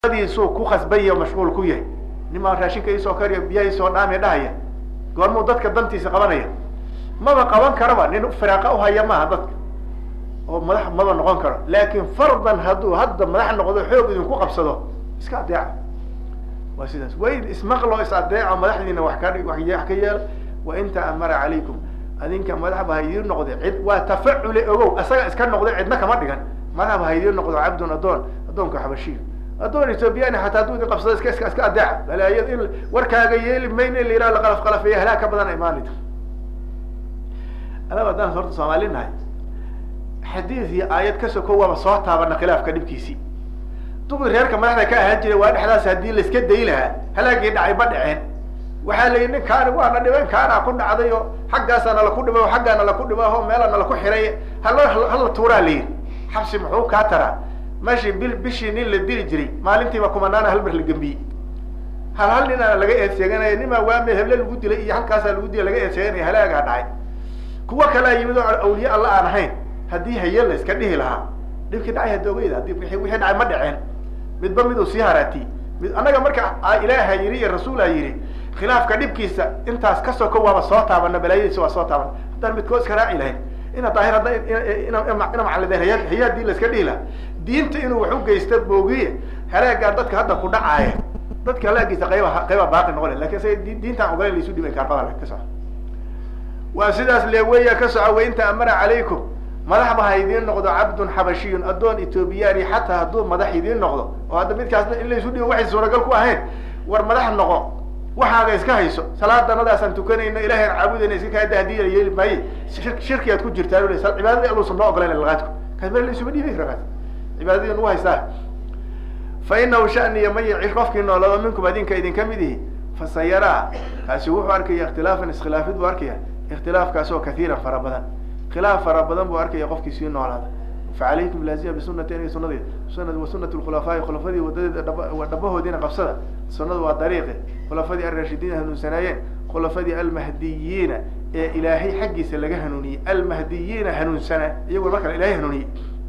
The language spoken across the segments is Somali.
diisuu ku khasbanya mashquul ku yahay nimaa raashinka iisoo kariya biyaha isoo dhaami dhahaya goormuu dadka dantiisa qabanaya maba qaban karaba nin firaaqa uhaya maaha dadka oo madax maba noqon karo laakin fardan hadduu hadda madax noqdo xoog idinku qabsado iska adeeca waa sidaas wayn ismaqlo is adeeco madaxdiina wax ka wax ka yeela wa in ta'amara calaykum adinka madaxba ha idiin noqde cid waa tafacule ogow asaga iska noqday cidna kama dhigan madaxba ha idiin noqdo cabdun adoon adoonka xabashiyo adoon ethoobiyaani xataa hadduu idin qabsado iska iska iska adeeca balaayad in warkaaga yeeli mayn in la yidhaha laqalaf qalafeeya halaag ka badan imaanayta anaba haddaan horta soomaali nahay xadiid iyo aayad ka soko waaba soo taabana khilaafka dhibkiisii duqi reerka madaxda ka ahaan jiray waa dhexdaas haddii la iska day lahaa halaagii dhacay ma dhaceen waxaa la yidhi ninkaani waana dhiban kaanaa ku dhacday oo xaggaasaa nala ku dhibay o xaggaa nala ku dhibay o meela nala ku xiray hala hala tuuraa la yidhi xabsi muxuu kaa taraa meeshii bil bishii nin la dili jiray maalintiiba kumanaana hal mar la gembiyey hal hal ninaana laga eed sheeganaya nimaa waame heble lagu dilay iyo halkaasaa lagu dilay laga eed sheeganaya halaagaa dhacay kuwa kalea yimid oo awliye alla aan ahayn haddii haye la iska dhihi lahaa dhibkii dhacay hadda ogeyda hadii wixii wixii dhacay ma dhaceen midba miduu sii haraatiyey mid annaga marka ilaaha yidhi iyo rasuulaa yidhi khilaafka dhibkiisa intaas ka soko waaba soo taabana balaayadiisa waa soo taabana haddaan midkood iska raaci lahayn ina daahir hadda ina macalideen haya haya hadii la iska dhihi lahaa diinta inuu wax u geysta boogiye halaagaa dadka hadda ku dhacaaya dadka halaagiisa qayba qayba baaqi noqon lakin isaga diintaan ogolayn laisu dhibay kaarbada ka soco waa sidaas le weya ka soco wa inta amara calaykum madaxba ha idiin noqdo cabdun xabashiyun addoon ethoobiyaani xataa hadduu madax idiin noqdo oo hadda midkaasna in laysu dhibo waxay suuragal ku ahayn war madax noqo waxaaga iska hayso salaadanadaasaan tukanayno ilahay aan caabudayna iska kaada hadii la yeeli maaye shirki aad ku jirtaa cibaadadii alluusan noo ogolayn laqaadku kaas meel laysuma dhiibi kara cibaadadii nagu haystaa fa inahu shaniya man yacish qofkii noolado minkum adinka idinka mid ihi fasayaraa kaasi wuxuu arkaya ikhtilaafan iskhilaafid buu arkaya ikhtilaafkaas oo kaiiran fara badan khilaaf fara badan buu arkaya qofkii sii noolaada facalaykum laazima bisunati aniga sunadeed sunad wa sunat lkhulafaa'i khulafadii wadadeeda dhaba dhabahoodiina qabsada sunadu waa dariiqi khulafadii alraashidiina hanuunsanaayeen khulafadii almahdiyiina ee ilaahay xaggiisa laga hanuuniyey almahdiyiina hanuunsana iyagoo markale ilahay hanuuniyey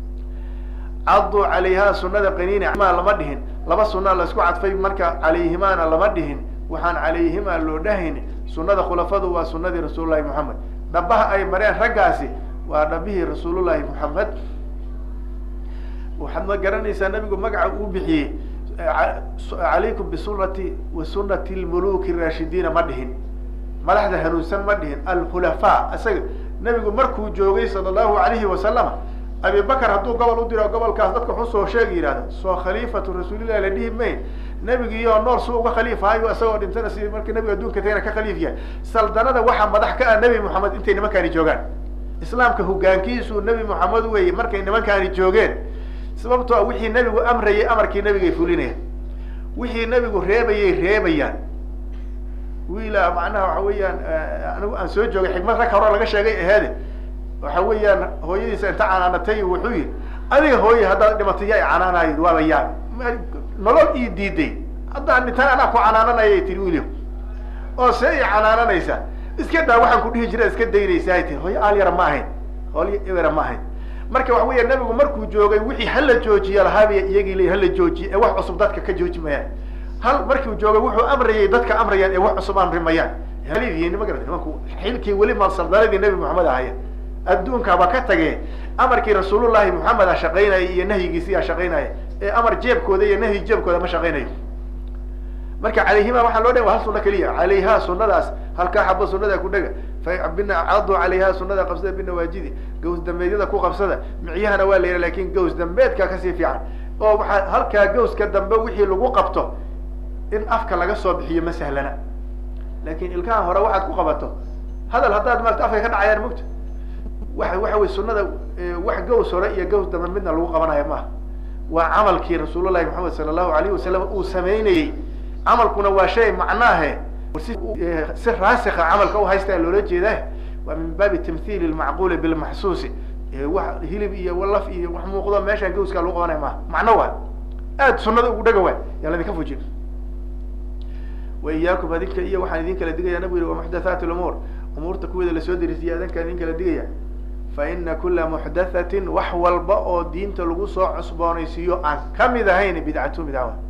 caduu calayhaa sunada qaniina ma lama dhihin laba sunaa la isku cadfay marka calayhimaana lama dhihin waxaan calayhimaa loo dhahayn sunada khulafadu waa sunadii rasuulullahi moxamed dhabaha ay mareen raggaasi waa dhabihii rasuulullahi moxamed waxaad ma garanaysaa nabigu magaca uu bixiyey calaykum bisunati wa sunati lmuluki raashidiina ma dhihin madaxda hanuunsan ma dhihin alkhulafaa isaga nabigu markuu joogay sala allahu alayhi wasalama abi bakar hadduu gobol u diro gobolkaas dadka xusoo sheegi yihahda soo khaliifatu rasuulillahi la dhihi mayn nebigiioo nool su uga khaliifaayo isagoo dhintana si markii nabiga adduunka tagana ka khaliif yahay saldanada waxaa madax ka ah nebi moxamed intay nimankaani joogaan islaamka hogaankiisu nebi moxamed weeye markay nimankaani joogeen sababtoo a wixii nebigu amrayay amarkii nebigay fulinayaan wixii nebigu reebayay reebayaan wiila macnaha waxa weeyaan anigu aan soo joogay xikmad rag hore laga sheegay aheede waxa weeyaan hooyadiisa inta canaanatay wuxuu yihi adiga hooye haddaad dhimatay yaa canaanayd waaba yaab nolol ii diiday haddaan dhintaan anaa ku canaananayay tiri wiilio oo see i canaananaysa iska daa waxaan ku dhihi jira iska daynaysa ay tiri hooye aal yara ma ahayn hoolyo yara ma ahayn marka waxa weya nabigu markuu joogay wixii hala joojiya lahaabay iyagii le hala joojiye ee wax cusub dadka ka jooji mayaan hal markuu joogay wuxuu amrayay dadka amrayaan ee wax cusub amri mayaan halidii ma garata nimanku xilkii weli malsaldaladii nebi moxamed ahaya adduunkaaba ka tagee amarkii rasuulullahi moxamed a shaqaynaya iyo nahyigiisiyaa shaqaynaya ee amar jeebkooda iyo nahyi jeebkooda ma shaqaynayo marka calayhima waxaa loo dha wa hal suna keliya calayhaa sunadaas halkaa xabo sunada ku dhega cadu calayha sunada qabsada binawaajidi gaws dambeedyada ku qabsada micyahana waa la yidha lakin gaws dambeedka kasii fiican oo waaa halkaa gawska dambe wixii lagu qabto in afka laga soo bixiyo ma sahlana lakin ilkaha hore waxaad ku qabato hadal haddaad maarata afka ka dhacayaan mogta wa waxa wey sunada wax gaws hore iyo gaws dambe midna lagu qabanayo maaha waa camalkii rasuulullahi maxamed sala allahu alayhi wasalam uu samaynayey camalkuna waa shay macnaahe si raasika camalka u haystaa loola jeedaa waa min baabi tamhiil lmacquuli bilmaxsuusi wax hilib iyo walaf iyo wax muuqdo meeshaan gawskaa lagu qabanaya maaha macno waa aad sunada ugu dhaga waa yaa ladinka fujin wa iyaakum adinka iyo waxaan idin kala digaya nabigu yihi wamuxdathaat lumuur umuurta kuweeda lasoo derisiya adinkaan idin kala digaya fa ina kula muxdathatin wax walba oo diinta lagu soo cusboonaysiiyo aan kamid ahayn bidcatu bidcawa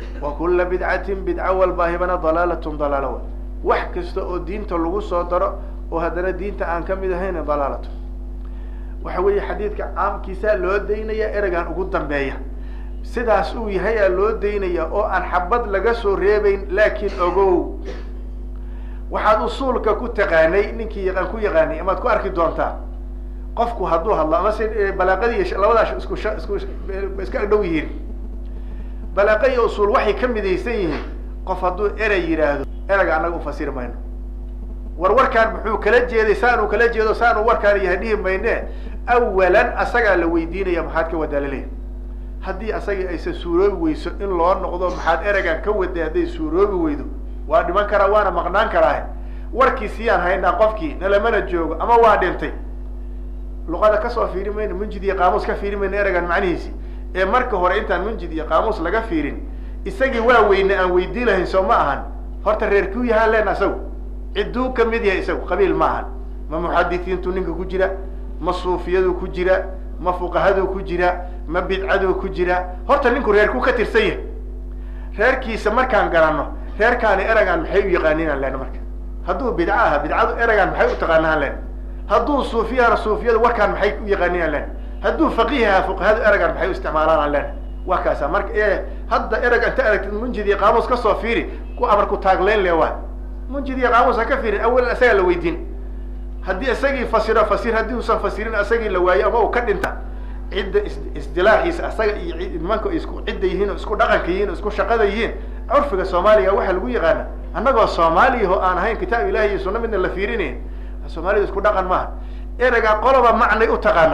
wa kula bidcatin bidco walbaahibana dalaalatun dalaalo wax kasta oo diinta lagu soo daro oo haddana diinta aan ka mid ahayn dalaalatu waxa weeye xadiidka caamkiisa loo daynaya ereygan ugu dambeeya sidaas uu yahay aa loo daynaya oo aan xabad laga soo reebeyn laakiin ogow waxaad usuulka ku taqaanay ninkii yaqaan ku yaqaanay amaad ku arki doontaa qofku hadduu hadlo ama se balaaqadii labadaas isku isku iska agdhow yihiin balaaqa iyo usuul waxay ka midaysan yihiin qof hadduu erey yidhaahdo ereyga annaga ufasiri mayno war warkaan muxuu kala jeeday saanuu kala jeedo saanuu warkaan yahay dhihi mayne awalan asagaa la weydiinaya maxaad ka wadaalaleya haddii asagii aysan suuroobi weyso in loo noqdo maxaad ereygan ka waday hadday suuroobi weydo waa dhiman karaa waana maqnaan karaa warkiisiyaan haynaa qofkii nalamana joogo ama waa dhintay luqada kasoo fiiri mayno munjid iyo qaamuus ka fiiri mayno ereygan macnihiisi ee marka hore intaan munjid iyo qaamuus laga fiirin isagii waa weyne aan weydii lahayn soo ma ahan horta reerkuu yahaan len isagu cidduu ka mid yahay isagu qabiil ma ahan ma muxadisiintu ninka ku jira ma suufiyadu ku jira ma fuqahadu ku jira ma bidcadu ku jira horta ninku reerkuu ka tirsan yahay reerkiisa markaan garanno reerkaani ereygaan maxay u yaqaaninaan len marka hadduu bidco aha bidcadu ereygaan maxay u taqaanaan len hadduu suufiyahana suufiyadu warkaan maxay u yaqaaninaan len hadduu faqiih aha fuqahadu ereygaan maxay u isticmaalaan len waa kaasa marka hadda ereyga inta aragtid munjid iyo qaamuus kasoo fiiri ku amar ku taagleyn le waa munjid iyo qaamuus ha ka fiirin awalan isagaa la weydiin haddii isagii fasiro fasir haddii uusan fasirin isagii la waayo ama uu ka dhinta cidda is isdilaaxiisa asaga iyo nimanka isku cidda yihiin oo isku dhaqanka yihiin oo isku shaqada yihiin curfiga soomaaliga waxaa lagu yaqaana annagoo soomaaliya oo aan ahayn kitaab ilahi iyo sunna midna la fiirinayn soomaalida isku dhaqan maaha ereygaa qoloba macnay u taqaana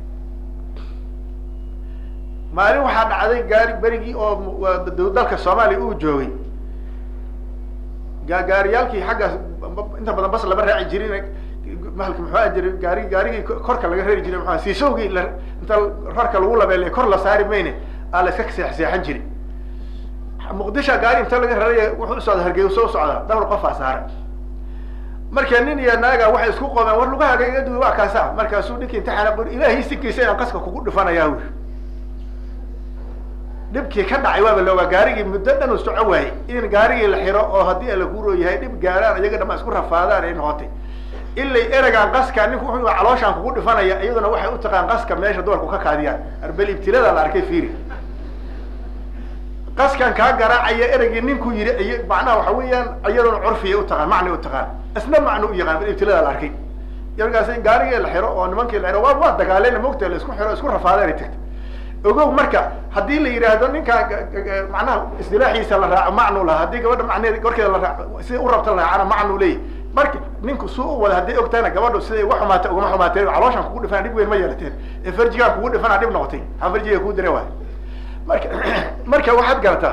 maalin waxaa dhacday gaari berigii oo dalka soomaaliya uu joogay ga gaariyaalkii xaggaas inta badan bas lama raaci jirin mahalka muxuu aha jira gaari gaarigii korka laga rari jiray maa siisowgii la inta rarka lagu labeelay kor la saari mayne aa la iska seex seexan jiri muqdisha gaari inta laga raraya wuxuu usocda hargeysa u socdaa dhowr qofaa saara marka nin iyo naaga waxay isku qoomeen war lugahaaga iga duwi waa kaasa markaasuu ninkii imtixaana qori ilaahay sinkiisa inaan qaska kugu dhifanayaa wi dhibkii ka dhacay waaba loogaa gaarigii muddo dhan u soco waayey in gaarigii la xiro oo haddii ala kuuroo yahay dhib gaaraan iyaga dhama isku rafaadaan ay noqotay ilay eregaan qaska ninku wuxuu calooshaan kugu dhifanaya iyaduna waxay u taqaan qaska meesha dumarku ka kaadiyaan arbel ibtilada la arkay fiiri qaskan kaa garaacaya ereygii ninkuu yidhi ay macnaha waxa weeyaan iyaduna curfiya utaqaan macnay utaqaan isna macno u yaqaan bal ibtilada la arkay markaas in gaarigii la xiro oo nimankii la xiro waa waa dagaaleen mogta la isku xiro isku rafaadeen ay tagta ogow marka haddii la yidhaahdo ninka macnaha isdilaaxiisa la raaco macnu laha haddii gabadha macneed korkeeda la raaco sida u rabta la raacana macnu leeyahy marka ninku suu u wada hadday ogtaana gabadhu siday uga xumaatay ugama xumaateen calooshan kugu dhifana dhib weyn ma yeelateen ee farjigaan kugu dhifana dhib noqotay maxaa farjiga kuu dira waay marka marka waxaad garataa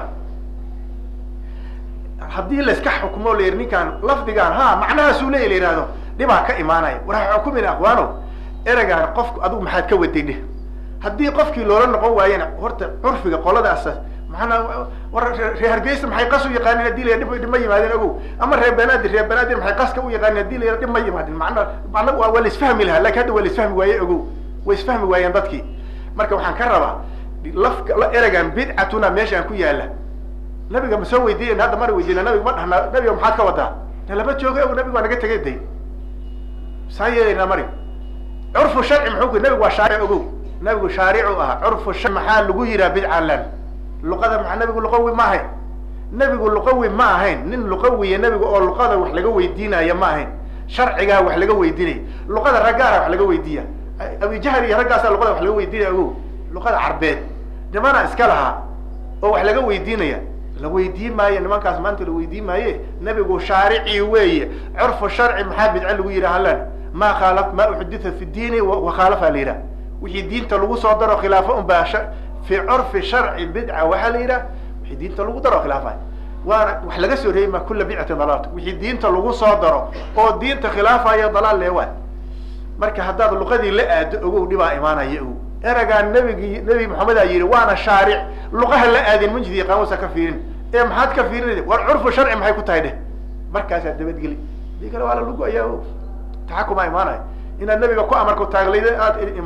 haddii layska xukmo la yidhi ninkaan lafdigaan ha macnahaasuu leeya la yihahdo dhibaa ka imaanaya war ha xukumin aqwaano ereygaan qofku adigu maxaad ka waday dheh haddii qofkii loola noqon waayena horta curfiga qoladaas maanaa war reer hargeysa maxay qas u yaqaanin hadii la dhib dhib ma yimaadin ogow ama reer banaadir reer banaadir maxay qaska u yaqaanin hadii la dhib ma yimaadin mana mana waa la isfahmi lahaa lakin hadda waa la isfahmi waaye ogow way isfahmi waayeen dadkii marka waxaan ka rabaa lafka ereygan bidcatuna meeshaan ku yaala nabiga ma soo weydiiyen hadda mana weydiina nabiga ma dhahna nabiga maxaad ka wadaa de lama joogo og nabiga waa naga tegay day saa yeelaynaa mari curfu sharci muxuu ku nabigu waa shaaric ogow nabigu shaaricu ahaa curfu sharci maxaa lagu yihaa bidcan lan luqada maa nabigu luqawi ma ahayn nebigu luqawi ma ahayn nin luqawiya nebigu oo luqada wax laga weydiinaya ma ahayn sharcigaa wax laga weydiinaya luqada raggaara wax laga weydiiya abijahl iyo raggaasaa luqada wax laga weydiinaya ogow luqada carbeed nimana iska lahaa oo wax laga weydiinaya la weydiin maayo nimankaas maanta la weydiin maaye nebigu shaaricii weeye curfu sharci maxaa bidco lagu yidhaha lan ma khaala ma uxditha fi diini wakhaalafa la yidhaha wixii diinta lagu soo daro khilaafo un baa fi curfi sharci bidca waxaa la yidhaha wixii diinta lagu daro khilaafayo waana wax laga soo reebi ma kula bidcatin dalaalta wixii diinta lagu soo daro oo diinta khilaafayo dalaal leewaa marka haddaad luqadii la aado ogow dhibaa imaanaya ogow eragaa nabigi nebi maxamedaa yidhi waana shaaric luqaha la aadin munjidi qaamuusa ka fiirin ee maxaad ka fiirinaysa war curfu sharci maxay ku tahay dheh markaasaa dabadgeli dii kale waa la lugu ayaa o taxakumaa imaanaya inaad nabiga ku amarku taaglayda aad imaan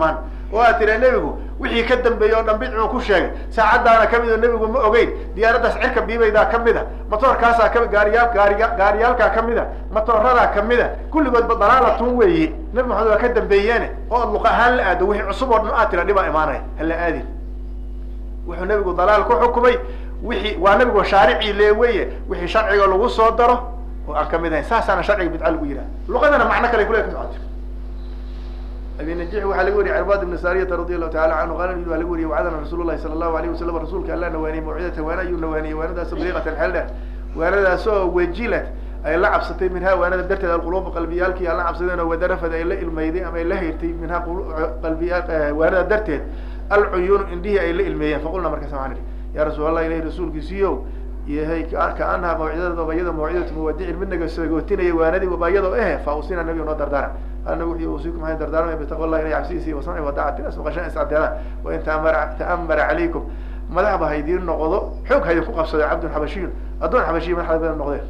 oo aad tira nebigu wixii ka dambeeyey oo dhan bidcuu ku sheegay saacaddaana kamid oo nebigu ma ogeyn diyaaraddaas cirka biibaydaa kamid a matoorkaasaa kami gaariyaal gaariya gaariyaalkaa kamid a matooradaa kamid a kulligoodba dalaalatun weeye nebi maxamed waa ka dambeeyeene oo ad luq ahaan la aado wixii cusub oo dhan aad tira dhibaa imaanaya hala aadin wuxuu nebigu dalaal ku xukumay wixii waa nebigu shaaricii lee weye wixii sharciga lagu soo daro oo aan kamid ahayn saasaana sharciga bidca lagu yidhaha luqadana macno kale kule ka socota abi najix waxaa laga wariyay cirbad ibn sariyata radi allahu taala canhu qaala nabi waa laga wariyay wacadana rasuul lahi sala allahu alayh wasalam rasuulka alla nawaaniyey mawcidatan waana ayuu nawaaniyey waanadaasoo bariiqatan xeel dheer waanadaasoo wajilat ay la cabsatay minha waanada darteed alquluuba qalbiyaalkii aan la cabsadeen oo wadarafad ay la ilmayday ama ay la hayrtay minha qalbiya waanada darteed alcuyuunu indhihii ay la ilmeeyeen faqulna markaas waxaan idhi ya rasuul allah ilahi rasuulkiisiiyow yahay kaanaha mawcidada bayada mawcidatu muwadicin mid naga sagootinaya waanadii bayadoo ehe fa usina nabiga noo dardaara ana wuxuu usiikum maxay dardaarmaya bitaqwa allah ilahi cabsidiisi wasamci wadacati as maqashaan iscadeedaan wain taamara ta'amara calaykum madax ba haydiin noqdo xoog haydinku qabsado cabdun xabashiyun addoon xabashiya madaxda badan noqdeen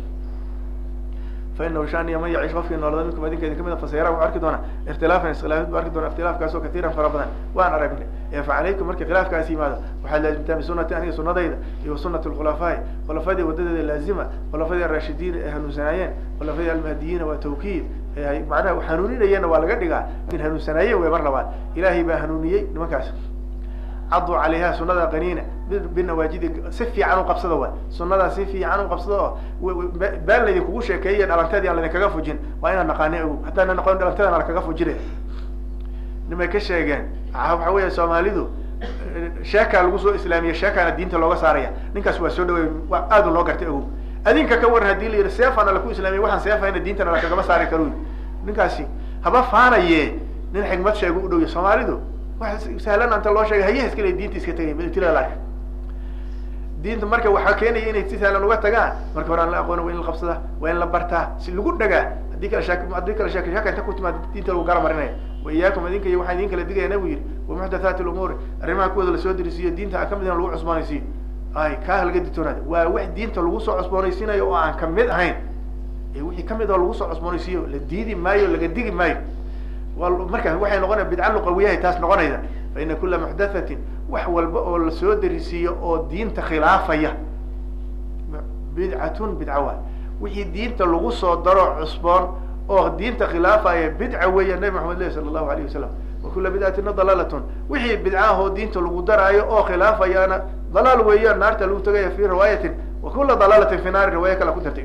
fainahu shaniya man yaciish qofkii noolada minkum adinka idin kamid a fasayara wuxuu arki doonaa ikhtilaafan iskhilaafid bu arki doonaa ikhtilaafkaasoo katiiran fara badan waan aragnay ee fa calaykum markii khilaafkaas yimaado waxaad laazimtaan bisunati aniga sunadayda iyo wasunati lkhulafaa'i khulafadii wadadeeda laazima khulafadii arashidiin ee hanuunsanaayeen khulafadii almahdiyiina waa tawkiid macnaha hanuuninayeenna waa laga dhigaa in hanuunsanaayeen wey mar labaad ilaahay baa hanuuniyey nimankaas caduu calayha sunada qaniina binawaajidi si fiican u qabsada waay sunadaa si fiican u qabsada oo baan laydin kugu sheekeeyey dhalanteedii aan laydinkaga fujin waa inaan naqaani ogo haddaana naqon dhalanteedana lakaga fujine nimay ka sheegeen waxa weya soomaalidu sheekaa lagu soo islaamiye sheekaana diinta looga saaraya ninkaas waa soo dhawey waa aadu loo gartay ogo adinka ka waran hadii la yidhi seefana laku islaamiye waxaan seefayna diintana lakagama saari karo ninkaasi haba faanaye nin xigmad sheegu u dhowya soomaalidu wax sahlan anta loo sheegay hayaha iska le diinta iska tegay mtila diinta marka waxaa keenaya inay si sahlan uga tagaan marka hore aan la aqoona waa in la qabsada waa in la bartaa si lagu dhagaa haddii kala shak haddii kala shaki shaka inta ku timaado diinta lagu gara marinaya wa iyaakum idinka iyo waxaan idin kala digaya nabigu yidhi wa muxdathaati lumuuri arrimaha kuwooda lasoo dirisiiyo diinta aan kamid in lagu cusboonaysiiyo ay kaa halga ditoonada waa wax diinta lagu soo cusboonaysiinayo oo aan kamid ahayn ee wixii kamid oo lagu soo cusboonaysiiyo la diidi maayo laga digi maayo markaas waxay noqonaya bidca luqawiyahay taas noqonaysa fa ina kula muxdathatin wax walba oo lasoo darisiiyo oo diinta khilaafaya bidcatun bidca waay wixii diinta lagu soo daro cusboon oo diinta khilaafaya bidca weeya nabi maxamed leh sala allahu alayh wasalam wa kula bidcatina dalaalatun wixii bidcaahoo diinta lagu daraayo oo khilaafayaana dalaal weeyaan naarta lagu tagaya fi riwaayatin wa kula dalaalatin fi naari riwaaya kala ku dartay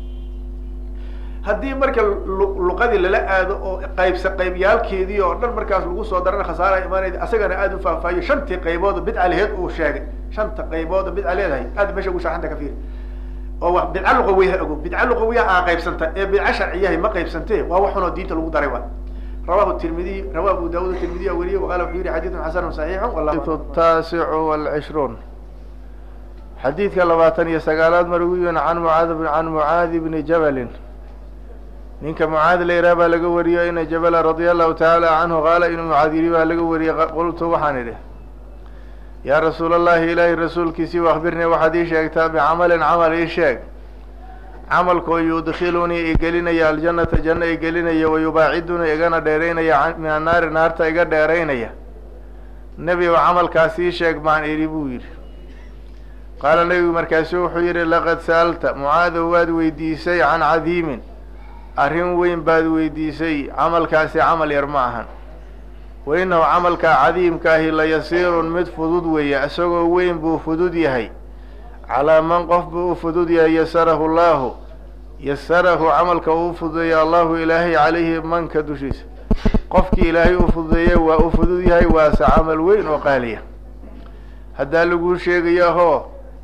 haddii marka luqadii lala aado oo qaybsa qaybyaalkeedii oo dhan markaas lagu soo darana khasaara imaanayda asagana aada u faahfaahiyo shantii qaybood bidca laheed uu sheegay shanta qaybood bidca leedahay aad meesha ugu shaaxanta ka fiiri oo wa bidca luqawiyaha ogo bidca luqawiyaha aa qaybsanta ee bidca sharciyahay ma qaybsante waa waxunoo diinta lagu daray wa rawahu tirmidiy rawa abu daawud tirmidiy weriye waqala wuxuu yihi xadiidun xasanun saxiixun taasicu walcishruun xadiidka labaatan iyo sagaalaad marwiyon can mucaad can mucaadi bni jabalin ninka mucaad la yidhaha baa laga wariyo ina jabala radia allahu tacaala canhu qaala inuu mucaad yidhi baa laga wariyey qultu waxaan idhi yaa rasuul allahi ilaahay rasuulkiisii akbirnii waxaad ii sheegtaa bicamalin camal ii sheeg camalkoo yudkhilunii igelinaya aljannata janno igelinaya wayubaacidunii igana dheeraynaya min annaari naarta iga dheeraynaya nebi o camalkaas ii sheeg baan idhi buu yidhi qaala nebigu markaasu wuxuu yidhi laqad sa'alta mucaadow waad weydiisay can cadiimin arrin weyn baad weydiisay camalkaasi camal yar ma ahan wa innahu camalkaa cadiimkaahi la yasiirun mid fudud weeye isagoo weyn buu fudud yahay calaa man qof buu u fudud yahay yasarahu llaahu yasarahu camalka uu fududeeya allahu ilaahay calayhi manka dushiisa qofkii ilaahay u fududeeye waa u fudud yahay waase camal weyn oo qaaliya haddaa laguu sheegaya hoo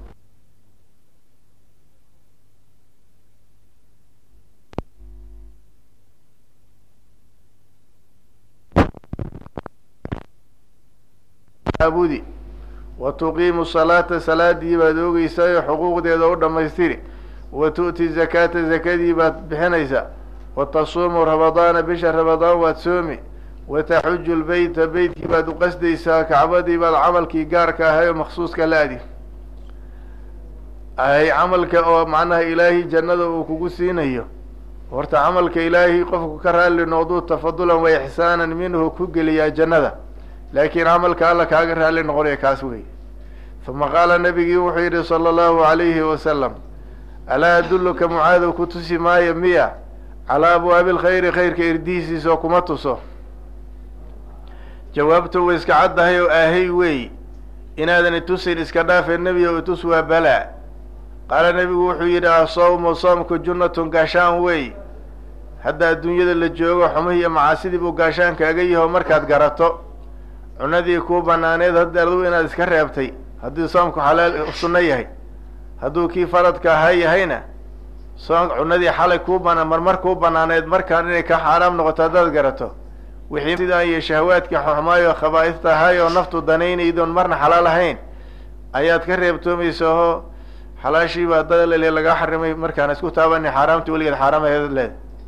abudi wa tuqiimu salaata salaadii baad oogeysaa oo xuquuqdeeda u dhammaystiri wa tu'ti zakaata zakadii baad bixinaysaa wa tasuumu ramadaana bisha ramadaan waad soomi wa taxuju lbeyta beytkii baad u qasdaysaa kacbadii baad camalkii gaarka ahay oo maksuuska la adi ahay camalka oo macnaha ilaahay jannada uu kugu siinayo horta camalka ilaahay qofku ka raalli noqduu tafadulan wa ixsaanan minhu ku geliyaa jannada laakiin camalka alla kaaga raalli noqonaya kaas wey uma qaala nabigii wuxuu yidhi sala allahu alayhi wasalam alaa adulluka mucaadow ku tusi maayo miya calaa abwaabi lkhayri khayrka irdihiisiisoo kuma tuso jawaabtu way iska caddahay oo aahay wey inaadan itusin iska dhaafee nebiga o itus waa balaa qaala nebigu wuxuu yidhi asawmu soomku junnatun gaashaan wey hadda adduunyada la joogo xumihii iyo macaasidii buu gaashaan kaaga yaho markaad garato cunadii kuu banaaneed hadda adu inaad iska reebtay haddii soomku xalaal sunno yahay hadduu kii faradka ahaa yahayna soom cunadii xalay kuu bana marmar kuu banaaneed markaan inay ka xaaraam noqoto haddaad garato wixii sidaa iyo shahawaadkii xuxmaayo khabaa'ista ahaay oo naftu danaynaydoon marna xalaal ahayn ayaad ka reebtoomaysa oo xalaashiiba dalale lagaa xarimay markaan isku taabani xaaraamtii weligeed xaaraam aheed leed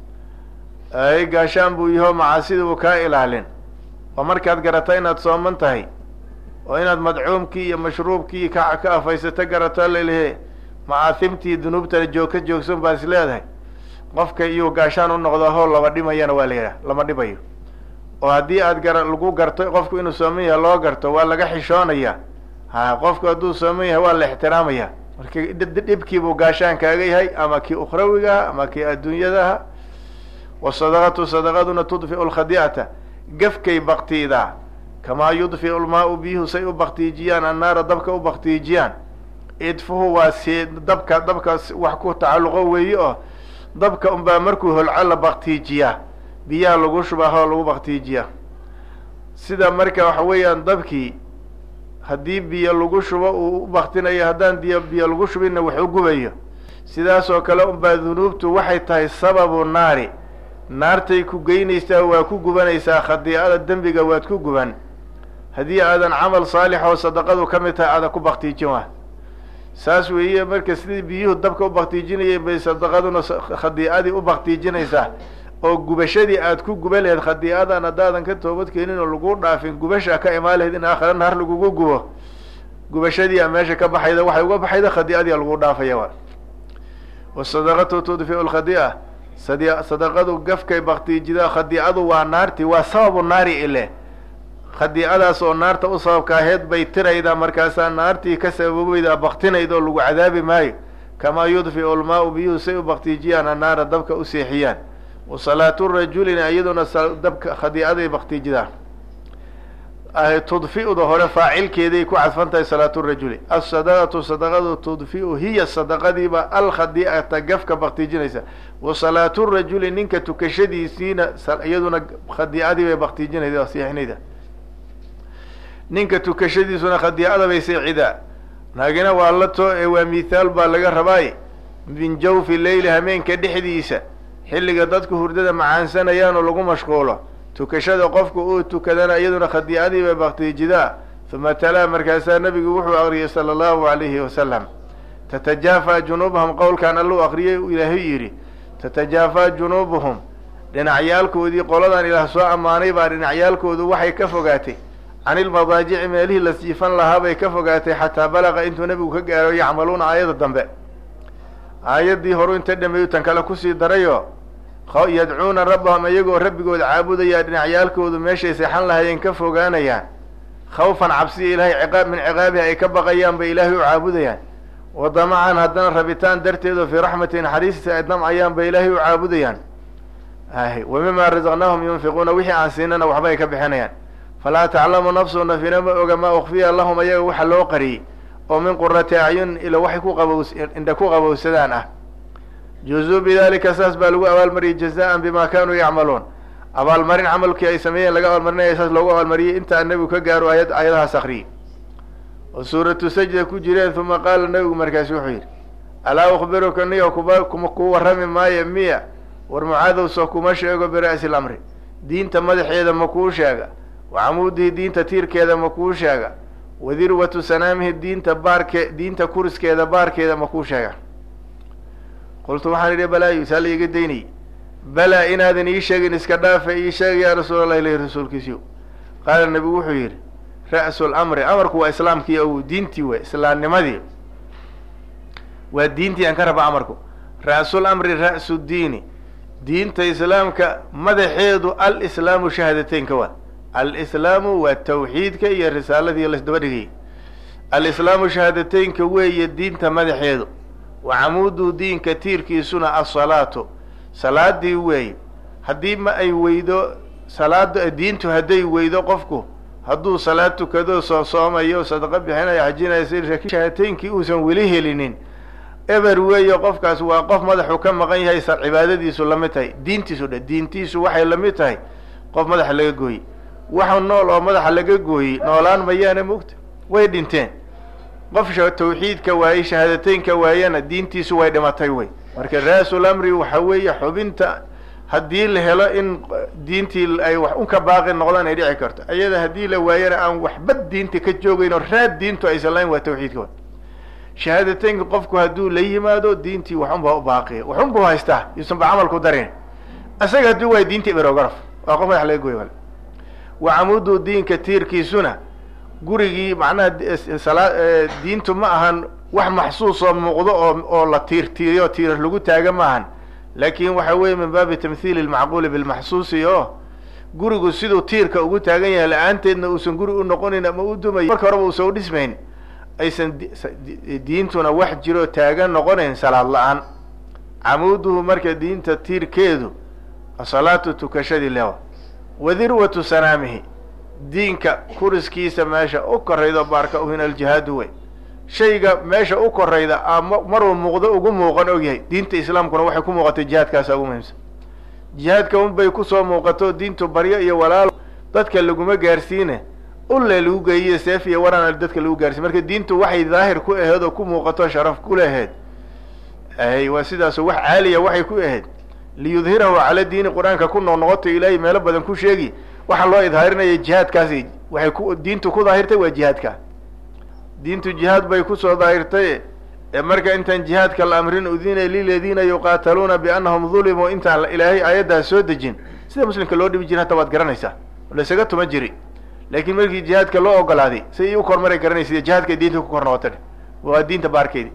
ay gaashaan buu yaho macaasida buu kaa ilaalin oo markaad garata inaad sooman tahay oo inaad madcuumkii iyo mashruubkii ka ka afaysato garato lalehe macaahimtii dunuubtana joog ka joogsan baa is leedahay qofka iyuu gaashaan u noqdo hoo laba dhimayana waa la yidhaha lama dhimayo oo haddii aad gara lagu garto qofku inuu sooman yahay loo garto waa laga xishoonaya ha qofku hadduu sooman yahay waa la ixtiraamaya marka dhibkiibuu gaashaan kaaga yahay ama kii ukhrawigaha ama kii adduunyadaha wasadaqatu sadaqaduna tudfiu lkhadi'ata gafkay baktiidaa kamaa yudfiu lmaau biyuhu say u baktiijiyaan annaara dabka u baktiijiyaan idfuhu waa see dabka dabka wax ku tacalluqo weeye oo dabka unbaa markuu holco la baktiijiyaa biyaha lagu shubahoo lagu baktiijiyaa sida marka waxa weeyaan dabkii haddii biyo lagu shubo uu u baktinayo haddaan diyo biyo lagu shubinna wax u gubayo sidaas oo kale unbaa dunuubtu waxay tahay sababu naari naartay ku geynaysaa waa ku gubanaysaa khadiicada dembiga waad ku guban haddii aadan camal saalix oo sadaqadu ka mid tahay aadan ku baktiijin wa saas weeye marka sidii biyuhu dabka u baktiijinayeen bay sadaqaduna khadiicadii u baktiijinaysaa oo gubashadii aad ku guba laheyd khadiicadan haddaadan ka toobad keenin oo lagu dhaafin gubasha ka imaan laheyd in aakhira naar lagugu gubo gubashadii a meesha ka baxayda waxay uga baxayda khadiicadii a lagu dhaafaya wa wasadaqatu tudfiu lkhadiica sadi sadaqadu gafkay baktiijidaa khadiicadu waa naarti waa sababu naari ile khadiicadaas oo naarta u sababka aheyd bay tiraydaa markaasaa naartii ka sababeydaa baktinayda oo lagu cadaabi maayo kamaa yudfiu lmaau biyuhu say u baktiijiyaan annaara dabka u seexiyaan wa salaatu rajulina iyaduna dabka khadiicaday baktiijidaan tudfi'uda hore faacilkeeday ku cadfan tahay salaatu rajuli asadaqatu sadaqadu tudfi'u hiya sadaqadiiba alkhadiicata gafka baktiijinaysa wa salaatu rajuli ninka tukashadiisiina iyaduna khadiicadii bay baktiijinayda seexinayda ninka tukashadiisuna khadiicada bay seecidaa naagina waa la too ee waa mithaal baa laga rabaay min jawfi leyli hameenka dhexdiisa xilliga dadku hurdada macaansanayaan oo lagu mashquulo tukashada qofku uu tukadana iyaduna khadiicadii bay baktiijidaa uma talaa markaasaa nabigu wuxuu akriyay sala allahu alayhi wasalam tatajaafaa junuubahum qowlkan alluu akriyay ilaahay yidhi tatajaafaa junuubuhum dhinacyaalkoodii qoladan ilaah soo ammaanay baa dhinacyaalkoodu waxay ka fogaatay can ilmadaajici meelihii la siifan lahaa bay ka fogaatay xataa balaqa intuu nebigu ka gaaro yacmaluuna aayadda dambe aayaddii horu inta dhameeyu tan kale kusii darayoo yadcuuna rabbahum iyagoo rabbigood caabudayaa dhinacyaalkoodu meeshay seexan lahayeen ka fogaanayaan khawfan cabsiya ilaahay ciqaab min ciqaabihi ay ka baqayaan bay ilaahay u caabudayaan wa damacan haddana rabitaan darteedoo fii raxmati naxariistiisa ay damcayaan bay ilaahay u caabudayaan ahy wa mima razaqnaahum yunfiquuna wixii aan siinana waxba ay ka bixinayaan falaa taclamu nafsu nafina ma oga maa ukfiya lahum ayaga waxa loo qariyey oo min qurati acyun ila waxay ku qabows indha ku qabowsadaan ah juzuu bidalika saas baa lagu abaalmariyey jazaan bima kanuu yacmaluun abaalmarin camalkii ay sameeyeen laga abaalmarinaya saas loogu abaalmariyey intaa nebigu ka gaaro ayad aayadahaas akriyey oo suuratu sajda ku jireen uma qaala nebigu markaasi wuxuu yidhi alaa ukhbiruka niyo kuba kuma ku warrami maayo miya war mucaadowso kuma sheego bira'si lamri diinta madaxeeda ma kuu sheega wa camuudihi diinta tiirkeeda ma kuu sheega wa dirwatu sanaamihi diinta baarke diinta kuriskeeda baarkeeda ma kuu sheega qultu waxaan idhi balaayu saa la iga daynayy balaa inaadan ii sheegin iska dhaafa ii sheega yaa rasuul allah ilahi rasuulkiisiyo qaala nebigu wuxuu yidhi ra'su lamri amarku waa islaamkii o diintii wey islaamnimadii waa diintii aan ka raba amarku ra'sul amri ra'su diini diinta islaamka madaxeedu alislaamu shahaadateynka waa alislaamu waa tawxiidka iyo risaaladii laisdaba dhigay alislaamu shahaadateynka weeye diinta madaxeedu wa camuudu diinka tiirkiisuna asalaatu salaadii weeye haddii ma ay weydo salaada diintu hadday weydo qofku hadduu salaad tukado soo soomayo sadaqo bixinayo xajinayo si shahadateynkii uusan weli helinin eber weeye qofkaas waa qof madaxu ka maqan yahay sa cibaadadiisu lamid tahay diintiisu dhe diintiisu waxay lamid tahay qof madaxa laga gooyey waxa nool oo madaxa laga gooyey noolaan mayaana mogta way dhinteen qof tawxiidka waayey shahaadateynka waayana diintiisu way dhimatay wey marka ra-sul amri waxa weeye xubinta haddii la helo in diintii ay wax un ka baaqi noqdaan ay dhici karto iyada haddii la waayana aan waxba diinta ka joogeyn oo raad diintu aysan lahayn waa tawxiidka wa shahaadateynka qofku hadduu la yimaado diintii waxunbaa u baaqiya waxunbuu haystaa yuusan ba camalku darin isaga hadduu waay diinta iberogaraf waa qof madax laga gooy wal wa camudu diinka tiirkiisuna gurigii macnaha sala diintu ma ahan wax maxsuus oo muuqdo oo oo la tiir tiiriyo tiirar lagu taaga ma ahan laakin waxa weeye min baabi tamhiili lmacquuli bilmaxsuusi oo gurigu siduu tiirka ugu taagan yahay la-aanteedna uusan guri u noqonayn ama u dumayo marka horeba uusan udhismayn aysan diintuna wax jiro taagan noqonayn salaad la-aan camuuduhu marka diinta tiirkeedu asalaatu tukashadii lewa wadirwatu sanaamihi diinka kuriskiisa meesha u koraydo baarka uhin aljihaadu wey shayga meesha u korayda a maruu muuqdo ugu muuqan ogyahay diinta islaamkuna waxay ku muuqatay jihaadkaasa ugu muhiimsan jihaadka unbay kusoo muuqato diintu baryo iyo walaalo dadka laguma gaarsiine ulle lagu geeyiyo seef iyo waran dadka lagu gaarsiin marka diintu waxay daahir ku aheed oo ku muuqato sharaf ku laheyd ay waa sidaas wax caaliya waxay ku ahayd liyudhirahu cala diini qur-aanka ku noqnoqoto ilaahay meelo badan ku sheegi waxaa loo idhaarinaya jihaadkaasi waxay ku diintu ku daahirtay waa jihaadka diintu jihaad bay kusoo daahirtay ee marka intaan jihaadka la amrin udina liladiina yuqaataluuna biannahum dulimuu intaan ilaahay aayaddaas soo dejin sida muslimka loo dhibi jira hata waad garanaysaa laysaga tuma jiri laakiin markii jihaadka loo ogolaaday si u kormaray garanaysa jihaadka diinta ku kor noqota waa diinta baarkeedi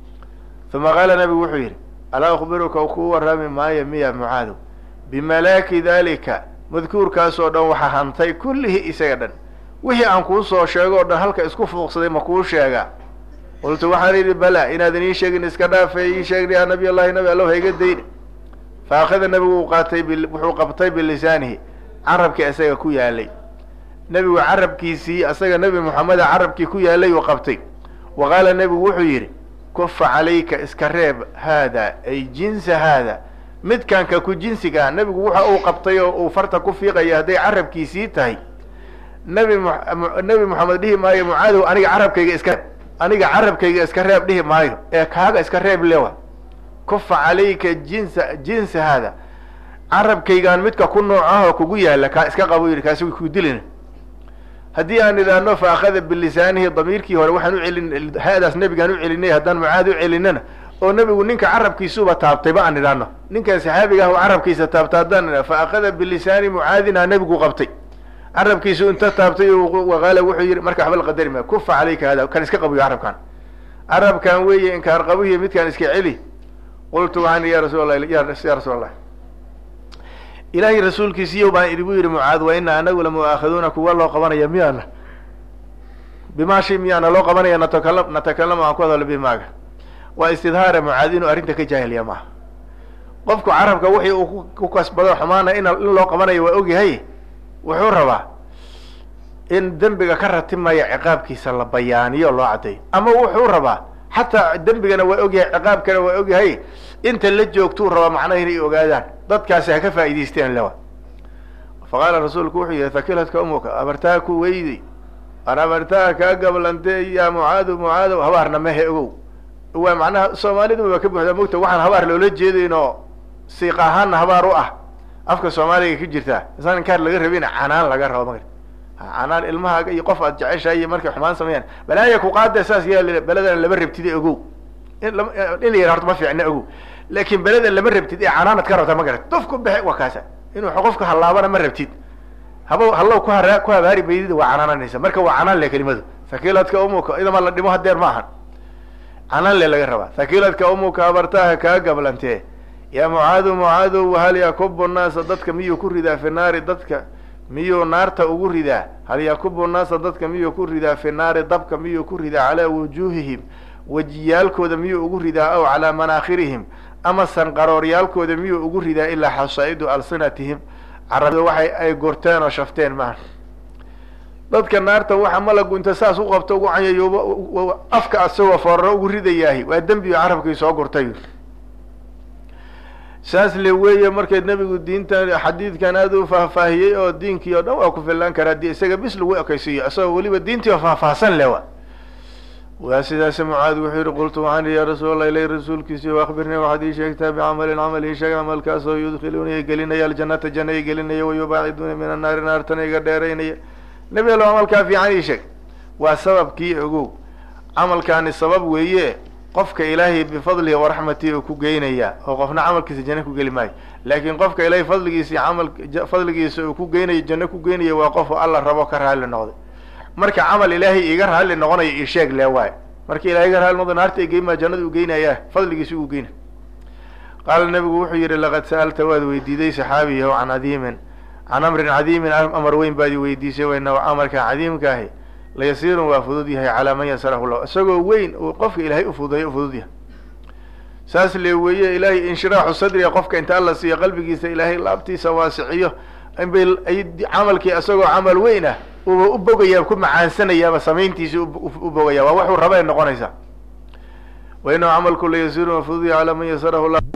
uma qaala nabigu wuxuu yidhi alaa akhbiruka kuu warrami maayo miya mucaado bimalaaki dalika madkuurkaasoo dhan waxaa hantay kullihi isaga dhan wixii aan kuu soo sheego o dhan halka isku fuuqsaday ma kuu sheegaa qultu waxaan idhi bala inaadan ii sheegin iska dhaafay ii sheegni ya nabiy allahi nabi allow hayga dayni fa akhada nabigu uu qaatay wuxuu qabtay bilisaanihi carabkii isaga ku yaalay nebigu carabkiisii isaga nebi moxameda carabkii ku yaalay uu qabtay wa qaala nebigu wuxuu yidhi kufa calayka iska reeb haada ay jinsa haada midkanka ku jinsigaa nebigu waxa uu qabtay oo uu farta ku fiiqaya hadday carabkiisii tahay nebi m nebi moxamed dhihi maayo mucaadow aniga carabkayga iska reeb aniga carabkayga iska reeb dhihi maayo ee kaaga iska reeb lewa kufa calayka jinsa jinsa haada carabkaygaan midka ku noocahoo kugu yaala kaa iska qabo yidhi kaasi ku dilin haddii aan idhaahno fa akhada bilisaanihi damiirkii hore waxaan u celin haadaas nebigaan u celinay haddaan mucaad u celinana oo nebigu ninka carabkiisuba taabtayba aan idhaahno ninkan saxaabiga ah oo carabkiisa taabta haddaan idhahno fa akhada bilisaani mucaadina nebigu qabtay carabkiisu inta taabtay waqaala wuxuu yihi marka waxba la qadari maya kufa calayka hada kan iska qabiyo carabkan carabkan weeye inkaar qabihiy midkaan iska celi qultu waxaan ya rasuul allah ya rasuul allah ilaahay rasuulkiisiiyo baan idigu yidhi mucaad wa ina anagu lamu'aakhaduuna kuwa loo qabanaya miyaana bimaa shay miyaana loo qabanaya natakala natakalamu aan ku hadalo bimaaga waa istidhaara mucaad inuu arrinta ka jaahiliya maaha qofku carabka wixii uu ku kasbado xumaana in in loo qabanayo waa ogyahay wuxuu rabaa in dembiga ka ratimaya ciqaabkiisa la bayaaniyo loo caddeeyo ama wuxuu rabaa xataa dembigana waa ogyahay ciqaabkana waa ogyahay inta la joogtuu rabaa macnaha inay ogaadaan dadkaasi ha ka faa'idaysteen lewa fa qaala rasuulku wuxuu yihi hakiladka umuka abartaha ku weyday an abartaha kaa gablantee yaa mucaado mucaadow habaarna mehe ogow waa macnaha soomaalidu waa ka buuxdaa mogta waxaan habaar loola jeedayn oo siiq ahaanna habaar u ah afka soomaaliga ka jirtaa isaan inkaar laga rabin canaan laga rabo magar canaan ilmahaaga iyo qof aad jeceshahay iyo markay xumaan sameeyaan balaaya ku qaada saas yaa beledana lama rabtide ogow in la in la yara horta ma fiicna ogow laakin beleda lama rabtid ee canaanad ka rabta ma garat duf ku bexe waa kaasa inuu qofka hallaabana ma rabtid haba hallow ku hara ku habaari maydida waa canaananaysa marka waa canaan le kelimadu hakiiladka umuka idama la dhimo hadeer ma ahan canaan le laga rabaa hakiiladka umuka abartaaha kaa gablantee yaa mucaadu mucaadow wahal yakubu naasa dadka miyuu ku ridaa fi naari dadka miyuu naarta ugu ridaa hal yakubu naasa dadka miyuu ku ridaa fi naari dabka miyuu ku ridaa calaa wujuuhihim wejiyaalkooda miyuu ugu ridaa aw calaa manaakhirihim ama sanqarooryaalkooda miyuu ugu ridaa ilaa xasaa'idu alsinatihim carabda waxay ay gorteen oo shafteen maaha dadka naarta waxa malagu inta saas u qabto ugu canyayo afka asagoo fooraro ugu ridayaahi waa dembi oo carabkii soo gurtay saas le weeye markay nebigu diintan xadiidkan aada u faahfaahiyey oo diinkii oo dhan waa ku fillaan karaa di isaga bis lagu ekaysiiyo isagoo weliba diintii oo faahfaahsan le wa waa sidaas mucaad wuxuu yihi qultu waxaan ihi yaa rasuul allah ilay rasuulkiisi o akbirnii waxaad ii sheegtaa bicamalin camal ii sheeg camalkaasoo yudkhiluuna i gelinaya aljannata janna i gelinaya wayubaaciduuna min annaari naartana iga dheeraynaya nebi allo camalkaa fiican ii sheeg waa sababkii ogow camalkaani sabab weeye qofka ilaahay bifadlihi waraxmatihi uu ku geynaya oo qofna camalkiisa janno ku geli maayo laakiin qofka ilaahay fadligiisa camal fadligiisa uu ku geynayo janno ku geynaya waa qofu alla rabo ka raalli noqday marka camal ilaahay iga raalli noqonayo ii sheeg le waayo marka ilahay iga raalli noqdo naarta igeymaa jannada u geynaya fadligiisa ugu geyna qaala nabigu wuxuu yihi laqad sa'alta waad weydiiday saxaabiyahu can cadiimin can amrin cadiimin amar weyn baad i weydiisay wayna amarka cadiimka ahi layasiirun waa fudud yahay calaa man yasarahu llah isagoo weyn uu qofka ilaahay ufududeeyo u fudud yahay saas le weeye ilaahay inshiraaxu sadriga qofka inta alla siiyo qalbigiisa ilaahay laabtiisa waasiciyo inbay camalkii isagoo camal weyn ah uba u bogayaa ku macaansanayaaba samayntiisi u bogaya waa waxuu raba ay noqonaysaa wa inahu camalku layasiirun waa fudud yahay calaa man yasarahu llah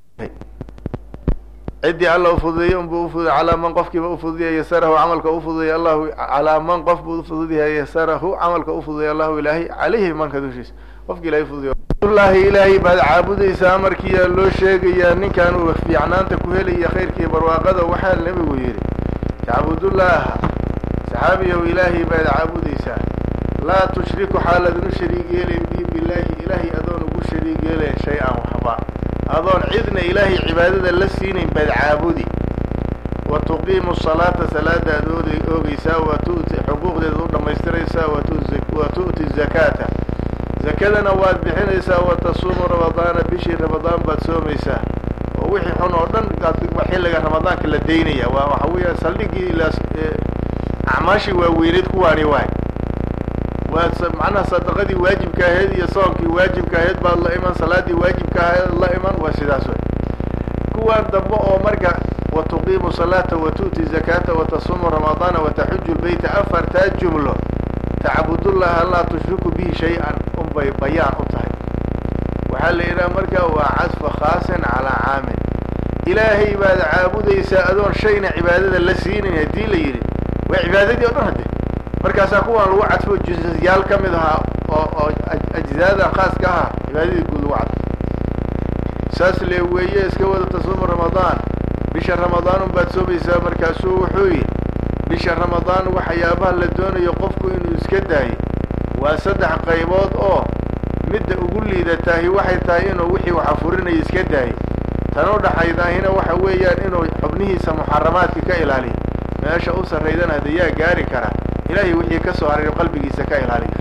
ciddii alla ufududeeyey unbuu ufududay calaa man qofkiiba ufududaya yasarahu camalka ufududaya allahu calaa man qof buu ufududyahay yasarahu camalka ufududaya allahu ilaahay caleyhi manka dushiisa qofki ilahay ufududay lahi ilaahay baad caabudaysaa amarkiiyaa loo sheegayaa ninkan uu fiicnaanta ku helaya khayrkii barwaaqada waxaa nebigu yidhi tacbudullaaha saxaabiyahu ilaahay baad caabudaysaa laa tushriku xaaladnu shariig yeelayn bi bilaahi ilaahay adoon ugu shariig yeelayn shay-an waxba adoon cidna ilaahay cibaadada la siinayn baad caabudi wa tuqiimu salaata salaada ad ood oogeysaa wa tu'ti xuquuqdeeda u dhammaystiraysaa wa tu'ti zakaata zakadana waad bixinaysaa wa tasuumu ramadaana bishii ramadaan baad soomaysaa oo wixii xun oo dhan xilliga ramadaanka la daynaya waa waxa weeya saldhigii acmaashii waaweyneed kuwaani waay waa macnaha sadaqadii waajibka ahayd iyo soonkii waajibka ahayd baad la iman salaadii waajibka ahayd la iman waa sidaas wey kuwaan dambe oo marka wa tuqiimu salaata wa tu'ti zakaata wa tasuumu ramadaana wa taxuju lbeyta afartaa jumlo tacbudullaha laa tushriku bihi shay-an unbay bayaan u tahay waxaa la yidhaha marka waa casfa khaasin calaa caamin ilaahay baad caabudaysaa adoon shayna cibaadada la siinayn haddii la yidhi waa cibaadadii o dhan hadde markaasaa kuwaan lagu cadfo jusyaal ka mid ahaa oo oo ajzaadan khaaska ahaa cibaadadii guud lagu cadfo saas le weeye iska wada tasuumu ramadaan bisha ramadaan unbaad soomaysaa markaasuu wuxuu yidhi bisha ramadaan waxyaabaha la doonayo qofku inuu iska daayo waa saddex qaybood oo midda ugu liidataahi waxay tahay inuu wixii waxa furinayo iska daayo tan u dhaxaydaahina waxa weeyaan inuu xubnihiisa muxaramaadka ka ilaaliyo meesha u sarraydana hade yaa gaari karaa ilaahay wixii ka soo haray qalbigiisa ka ilaaliyo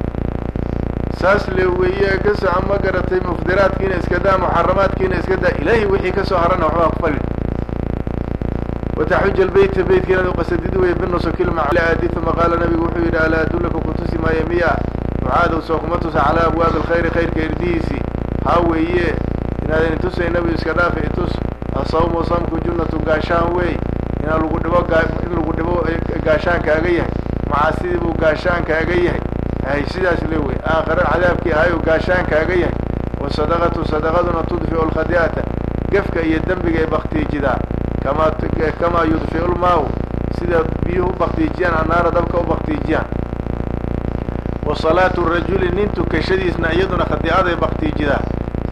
saas le weeye ka soco ma garatay mufdiraadkiina iska daa muxaramaadkiina iska daa ilaahay wixii kasoo harana waxbaa ku falin wataxuja lbeyta beytka inaad uqasadid wey binusukilmacadi uma qaala nabigu wuxuu yidhi alaa adullaka kutusi maayo miya mucaadow soo kuma tusa calaa abwaabi alkhayri khayrka irdihiisii haa weeye inaadan itusay nabigu iska dhaafa itus asawmu samku junnatu gaashaan wey inaa lagu dhibo in lagu dhibo gaashaan kaaga yahay macaasidii buu gaashaan kaaga yahay hay sidaas le wey aakhare cadaabkii ahay uu gaashaan kaaga yahay wasadaqatu sadaqaduna tudfiu lkhadi'ata gefka iyo dembiga ay baktiijidaa kama kamaa yudfiu lmaaw sida biyuhu u baktiijiyaan annaara dabka u baktiijiyaan wa salaatu rajuli nin tukashadiisna iyaduna khadi'aday baktiijidaa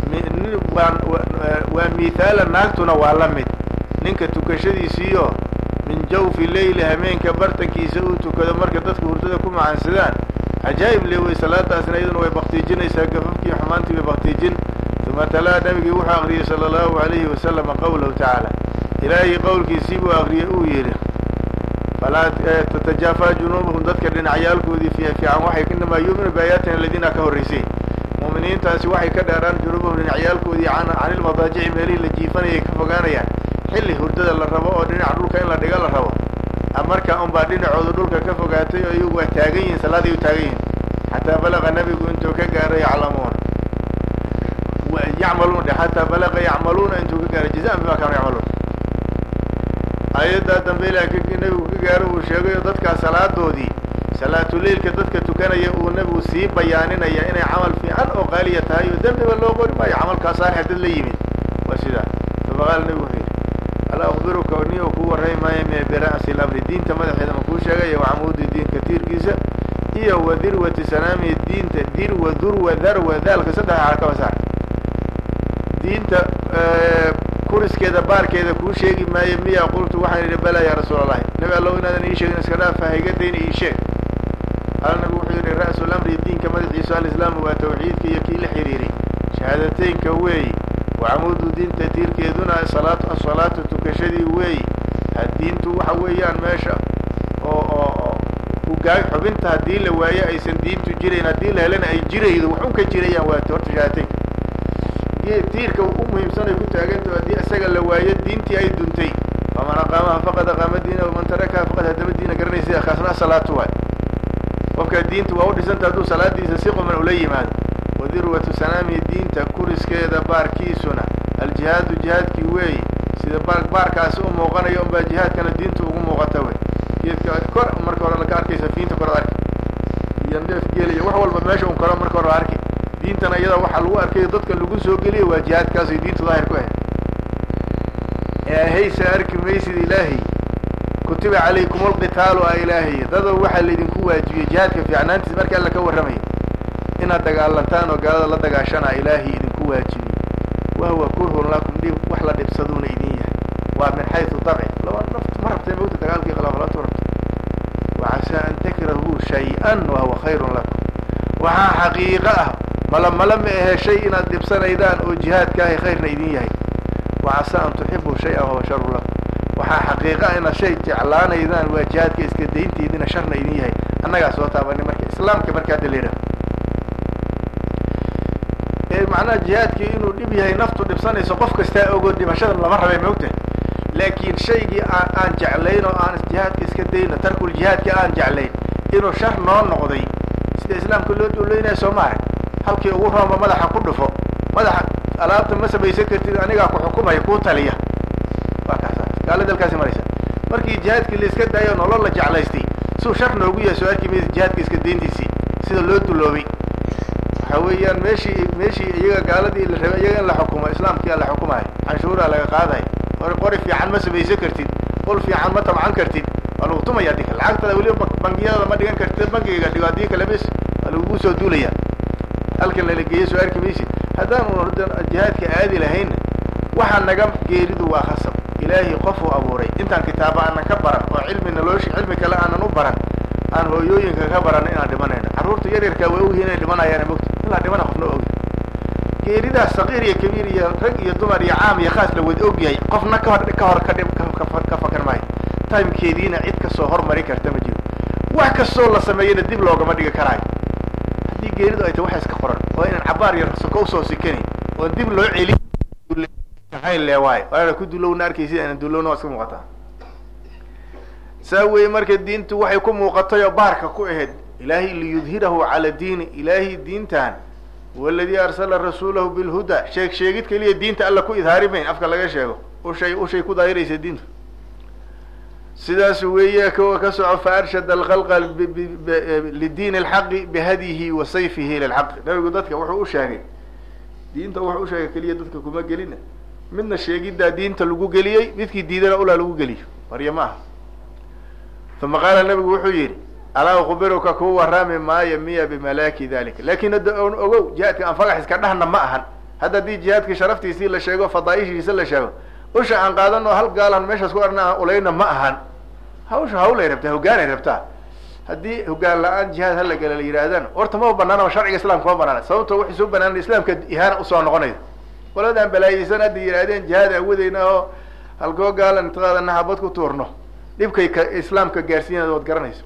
waa mithaala naagtuna waa la mid ninka tukashadiisiiyo min jawfi leyli hameenka bartankiisa uu tukado marka dadka hurdada ku macaansadaan cajaa'ib le wey salaadaasna iyaduna way baktiijinaysaa gafafkii xumaantii way baktiijin uma talaa nabigii wuxuu akriyey sala allahu alayhi wasalama qawlahu tacaala ilaahay qowlkiisii buu akriyey uu yidhi falaa tatajaafaa junuubuhum dadka dhinacyaalkoodii fi fiican waxay inamaa yuuminu biaayaatina aladiina ka horraysay mu'miniintaasi waxay ka dheeraan junuubuhum dhinacyaalkoodii can ilmadaajici meelihii la jiifanayay ka fogaanayaan xilli hurdada la rabo oo dhinaca dhulka in la dhiga la rabo markaa unbaa dhinacooda dhulka ka fogaatay oo iyagu waa taagan yihiin salaaday u taagan yihiin xataa balaqa nabigu intuu ka gaaray yaclamuuna yacmaluun dhe xataa balaqa yacmaluuna intuu ka gaaray jazaan bima kaanu yacmaluun aayaddaa dambe ilaa nabigu ka gaaro uu sheegayo dadkaa salaadoodii salaatuleilka dadka tukanaya uu nabigu sii bayaaninaya inay camal fiican oo qaaliya tahay oo dembiba loo qori maayo camalkaa saalix dad la yimid waa sidaa faqaala nabigu wuxuu yidhi alaa akbiruka niyo kuu warrami maayo me bira'si lamri diinta madaxeeda ma kuu sheegaya wacamuudi diinka tiirkiisa iyo wa dirwati sanaamihi diinta dirwa durwa darwa daalka saddex xarakaba saar diinta kuriskeeda baarkeeda kuu sheegi maayo miya qultu waxaan idhi bala yaa rasuul allahi nabi allow inaadan ii sheegin iska dhaafa haygadayna ii sheeg qaala nabigu wuxuu yidhi ra'su lamri diinka madaxiisu alislaamu waa tawxiidka iyo kii la xiriiray shahaadateynka weeyi wacamuudu diinta tiirkeeduna salaat asalaatu tukashadii weeyi diintu waxa weeyaan meesha oo oo ugaa xubinta haddii la waayo aysan diintu jirayn haddii la helana ay jiraydo waxun ka jirayaan waa horta shahaadateynka tiirka u muhiimsan ay ku taagantaho haddii isaga la waayo diintii ay duntay faman aqaamaha faqad aqaama diina waman tarakaha faqad hadama diina garanaysa kaasna salaatu waay qofka diinta waa u dhisanta hadduu salaadiisa si quman ula yimaado wadirwatu sanaamihi diinta kuriskeeda baarkiisuna aljihaadu jihaadkii weeyi sida baar baarkaasi u muuqanayo unbaa jihaadkana diinta ugu muuqata wey geedka kor marka hore laka arkaysa fiinta koraad arki iyo neef geeliya wax walba meesha un koro marka hore arki diintana iyada waxaa lagu arkay dadka lagu soo geliya waa jihaadkaasay diinta daahir ku ahayd eehaysa arki maysid ilaahay kutiba calaykum alqitaalu a ilaahay dado waxaa laydinku waajibiyey jihaadka fiicnaantiis marka alla ka warramaya inaad dagaalantaan oo gaalada la dagaashanaa ilaahay idinku waajibiyey wahuwa kurhun lakum dhib wax la dhibsaduuna idin yahay waa min xaysu dabci laba naftu ma rabtay mawta dagaalkii khilaafalantu rabto wacasaa an takrahuu shay-an wahuwa khayrun lakum waxaa xaqiiqo ah mala mala ma ahe shay inaad dhibsanaydaan oo jihaadkaahay khayrna idin yahay wacasaa an tuxibuu shay-an wahuwa sharu lakum waxaa xaqiiqa inaad shay jeclaanaydaan waa jihaadka iska daynteedina sharna idin yahay annagaa soo taabani marka islaamka marka hadda la yidhaho macnaha jihaadkii inuu dhib yahay naftu dhibsanayso qof kastaa ogo dhimashada lama rabay maogta laakiin shaygii aan aan jeclayn oo aan jihaadka iska dayno tarkul jihaadkii aan jeclayn inuu shar noo noqday sida islaamka loo dowleynayo soo maaha halkii ugu rooma madaxa ku dhufo madaxa alaabta ma samaysan kartid anigaa ku xukumaya kuu taliya waa kaasa gaala dalkaasi maraysa markii jihaadkii la iska daayo nolol la jeclaystay suu shar noogu yahay soo arki maysa jihaadka iska dayntiisii sida loo duloobay waxa weeyaan meeshii meeshii iyaga gaaladii la rabay iyaga in la xukumo islaamkia la xukumayo canshuuraa laga qaadayo qori qori fiican ma samaysan kartid qol fiican ma tabcan kartid waa lagu tumaya dika lacagtada weliba bangiyada ma dhigan kartid bangiga dhigo haddii kale mes waa lagugu soo duulaya halkan lala geeyo soo arki maysid haddaanu jihaadka aadi lahayna waxa naga geeridu waa khasab ilaahay qofuu abuuray intaan kitaaba aanan ka baran oo cilmi nalooshi cilmi kale aanan u baran aan hooyooyinka ka baran inaan dhimanayno carruurta yaryarkaa waa ogyihin inay dhimanayaan mogta ilaa dhimana qofna ogi geeridaas saqiir iyo kabiir iyo rag iyo dumar iyo caam iyo khaas la wada ogyahay qofna kahor ka hor ka dhim ka fakar maayo timekeediina cid kasoo hormari karta ma jiro wax kastoo la sameeyana dib loogama dhigi karaayo haddii geeridu ay tahay waxa iska qoran waa inaan cabaar iyo soko usoo sikanayn oon dib loo celin leewaayo waana ku dulowna arkaysid inaan dulowna waa iska muuqataa saa weeye marka diintu waxay ku muuqatay oo baarka ku ahayd ilaahay liyudhirahu cala diini ilaahay diintan waladii arsala rasuulahu bilhuda sheeg sheegid keliya diinta alla ku idhaari mayn afka laga sheego ushay ushay ku daahiraysa diinta sidaas weeye kuwa ka soco fa arshada alkhalqa lidiini alxaqi bihadyihi wa sayfihi lilxaqi nabigu dadka wuxuu u sheegay diinta wuxuu u sheegay keliya dadka kuma gelina midna sheegiddaa diinta lagu geliyey midkii diidana ulaa lagu geliyo marya ma aha uma qaala nabigu wuxuu yidhi alaa ukbiruka kuu warrami maayo miya bimalaaki dalika lakin hadda on ogow jihaadka aan fagax iska dhahna ma ahan hadda haddii jihaadka sharaftiisii la sheego fadaaishiisa la sheego usha aan qaadano hal gaalan meeshaas ku arna aan ulayna ma ahan hawsha hawlay rabtaa hogaanay rabtaa haddii hogaan la-aan jihaad hala gala la yidhaahdaan horta ma banaana sharciga islamka ma banaana sababto waxay soo banaan islaamka ihaana usoo noqonaysa qoladaan balaayeysan hadda yidhaahdeen jihaad awadeyna oo halkoo gaalan intaqaadana habad ku tuurno dhibkay ka islaamka gaarsiinaya waad garanaysa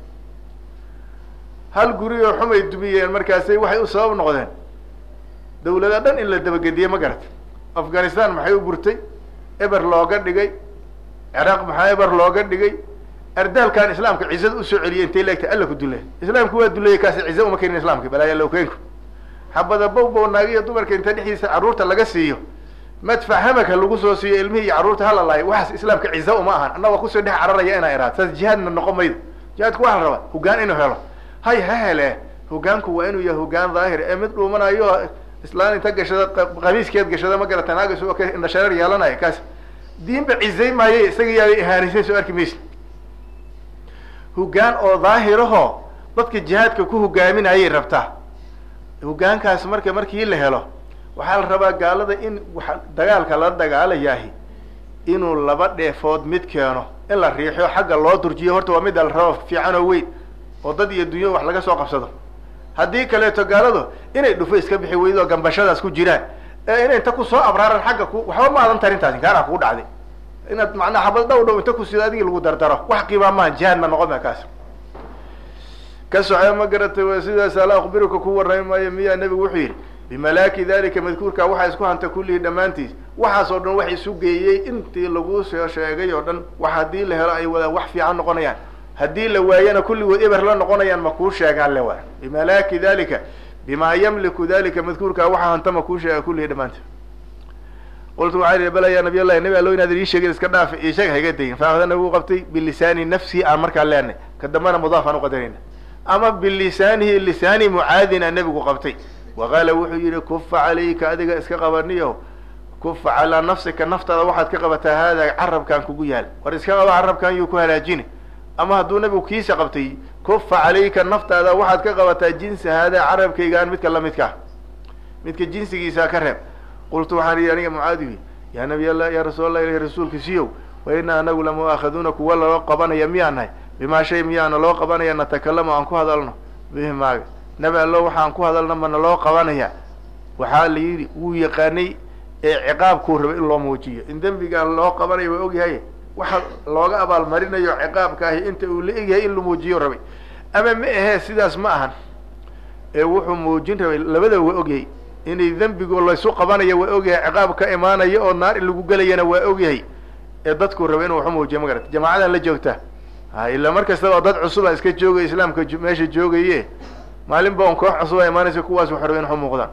hal guri oo xumay dumiyeen markaasay waxay u sabab noqdeen dawlada dhan in la dabagediye ma garata afghanistan maxay u burtay eber looga dhigay ciraaq maxaa eber looga dhigay ardaalkan islaamka cizada usoo celiyay intay leegtay alla ku dule islaamku waa duleeyey kaasi cize uma kenin islaamka balaaya lowkeenku xabada bowbow naagiyo dumarka inta dhexdiisa carruurta laga siiyo madfac hamaka lagu soo siiyo ilmihii iyo carruurta hala laayo waxaas islaamka cize uma ahan annagoo kusoo dhex cararaya inaa iraad saas jihaadna noqon maydo jihaadku waxa la rabaa hogaan inuu helo hay ha hele hogaanku waa inuu yahay hogaan daahir ee mid dhuumanayo islaan inta gashada qamiiskeed gashada ma garata naagas oo ka indhashareer yeelanaya kaas diinba cizay maaye isaga yaabay ihaanisay soo arki maysa hogaan oo daahiraho dadka jihaadka ku hogaaminayay rabtaa hogaankaas marka markii la helo waxaa la rabaa gaalada in wa dagaalka la dagaalayahi inuu laba dheefood mid keeno in la riixo xagga loo durjiyo horta waa midda la rabo fiican oo weyn oo dad iyo dunyo wax laga soo qabsado haddii kaleeto gaaladu inay dhufo iska bixi weydo gambashadaas ku jiraan ee inay inta kusoo abraaran xagga ku waxba ma adan tarintaasi gaana kugu dhacday inaad macnaa xabad dhow dhow inta kusido adigii lagu dardaro wax qiimaa maaha jihaad ma noqon ma kaas ka soce ma garatay w sidaas ala akbiruka ku warrami maayo miyaa nebigu wuxuu yidhi bimalaaki dalika madkuurka waxaa isku hanta kullihii dhammaantiis waxaas oo dhan wax isu geeyey intii lagu soo sheegay oo dhan wax haddii la helo ay wada wax fiican noqonayaan haddii la waayana kulligood eber la noqonayaan ma kuu sheegaan le waa bimalaaki dalika bima yamliku dalika madkuurka waxaa hanta ma kuu sheega kullihii dhammaantiis qultu waxaa ihi bala ya nabiy allahi nabi allo inaad ii sheegin iska dhaaf ii sheeg hayga dayin faahda nabigu qabtay bilisaani nafsi aan markaa leenay ka dambana mudaaf aan uqadarayna ama bilisaanihi lisaani mucaadin aan nebigu qabtay waqaala wuxuu yihi kufa calayka adiga iska qabaniyo kufa calaa nafsika naftaada waxaad ka qabataa haadaa carabkaan kugu yaal war iska qaba carabkan yuu ku halaajini ama hadduu nabigu kiisa qabtay kufa calayka naftaada waxaad ka qabataa jinsa haadaa carabkaygaan midka lamidkaa midka jinsigiisa ka reeb qultu waxaan ihi aniga mucaadihi yaa nabiy allah ya rasuul allah ilahi rasuulkiisiyow wa ina anagu lamu'aakhaduuna kuwa loo qabanaya miyaan nahay bimaa shay miyaana loo qabanaya natakalamu aan ku hadalno bihi maaga nabi allo waxaan ku hadalna mana loo qabanaya waxaa la yidhi wuu yaqaanay ee ciqaabkuu raba in loo muujiyo in dembigaan loo qabanayo waa ogyahay waxa looga abaalmarinayo ciqaabka ahi inta uu la egyahay in la muujiyo rabay ama ma ahee sidaas ma ahan ee wuxuu muujin rabay labada waa ogyahay inay dembigu laysu qabanayo waa ogyahay ciqaab ka imaanayo oo naar in lagu gelayana waa ogyahay ee dadkuu raba inuu waxu muujiyo ma garata jamaacadan la joogta ha ilaa mar kastaba dad cusuba iska joogaya islaamka meesha joogaye maalin ba un koox cusuba imaanaysa kuwaas waxa raba in waxu muuqdaan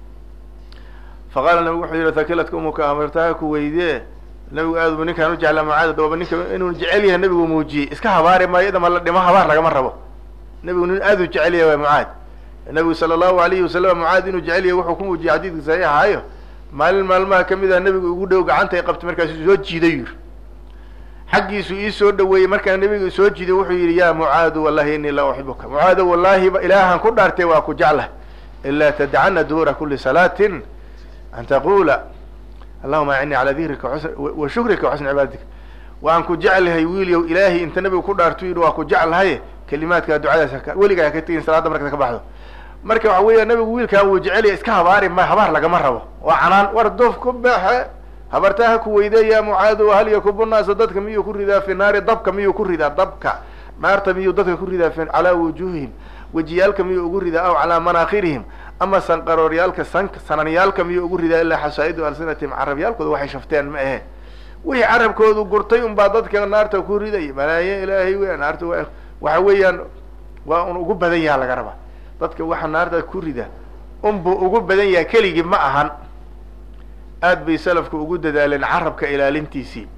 fa qaala nabigu wuxuu yihi thakiladka umuka amartaha ku weydee nabigu aad bu ninkaan u jeclaa mucaada dababa ninka inuu jecel yahay nabigu muujiyey iska habaari maayo idama la dhimo habaar lagama rabo nabigu nin aad u jecel yahay waa mucaad nabigu sala allahu alayhi wasalam mucaad inuu jecel yahay wuxuu ku muujiyey xadiidka saxiix ahaayo maalin maalmaha kamid ah nabigu ugu dhow gacanta ay qabtay markaasu soo jiiday yiri xaggiisu ii soo dhaweeyey markaa nabiga soo jiiday wuxuu yidhi ya mucaadu wallahi inii la uxibuka mucaado wallahi ilaahan ku dhaartay waa ku jeclah ilaa tadcana duura kuli salaatin an taqula allahuma acini calaa dikrika wa shukrika waxusni cibaadatika waan ku jeclahay wiilyow ilaahay inta nabigu ku dhaartu yidhi waa ku jeclahay kelimaadka ducadaas weligaa haka tegin salaadda markaad ka baxdo marka waxa weeya nabigu wiilkaan wuu jecelya iska habaari ma habaar lagama rabo waa canaan war doof ku baxe habartaa ha ku weyde ya mucaado hal yakubu naasa dadka miyuu ku ridaa fi naari dabka miyuu ku ridaa dabka naarta miyuu dadka ku ridaa fi calaa wujuuhihim wejiyaalka miyuu ugu ridaa aw calaa manaakhirihim ama sanqarooryaalka san sananyaalka miyuu ugu ridaa ilaa xasaa'idu alsinatihim carabyaalkooda waxay shafteen ma ahe wixii carabkoodu gurtay unbaa dadka naarta ku ridaya malaaye ilaahay weya naarta wa waxa weeyaan waa un ugu badan yaha laga rabaa dadka waxa naarta ku rida unbuu ugu badan yaha keligii ma ahan aad bay salafku ugu dadaaleen carabka ilaalintiisii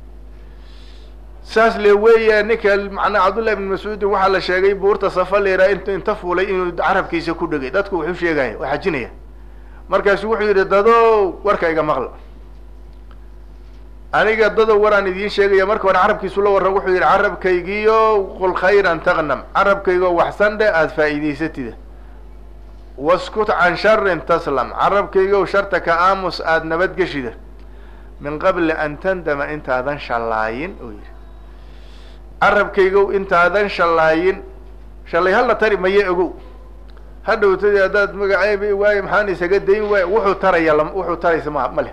saas le weeya ninka macnaa cabdullahi ibn mascuudin waxaa la sheegay buurta safa leeraa int inta fuulay inuu carabkiisa ku dhegay dadku wuxuu sheegaya waa xajinaya markaasu wuxuu yidhi dadow warka iga maqla aniga dadow waraan idiin sheegaya marka hore carabkiisu la warran wuxuu yidhi carabkaygiyo qul khayran taqnam carabkaygo waxsan dhe aada faa'iidaysatida waskut can sharin taslam carabkaygow sharta ka aamus aada nabadgeshida min qabli an tandama intaadan shallaayin uu yidhi carabkaygow intaadan shallaayin shallay halla tari maye ogow hadhowtadii haddaad magaceyba waayo maxaan isaga dayn waay wuxuu taraya l wuxuu taraysa ma ma leh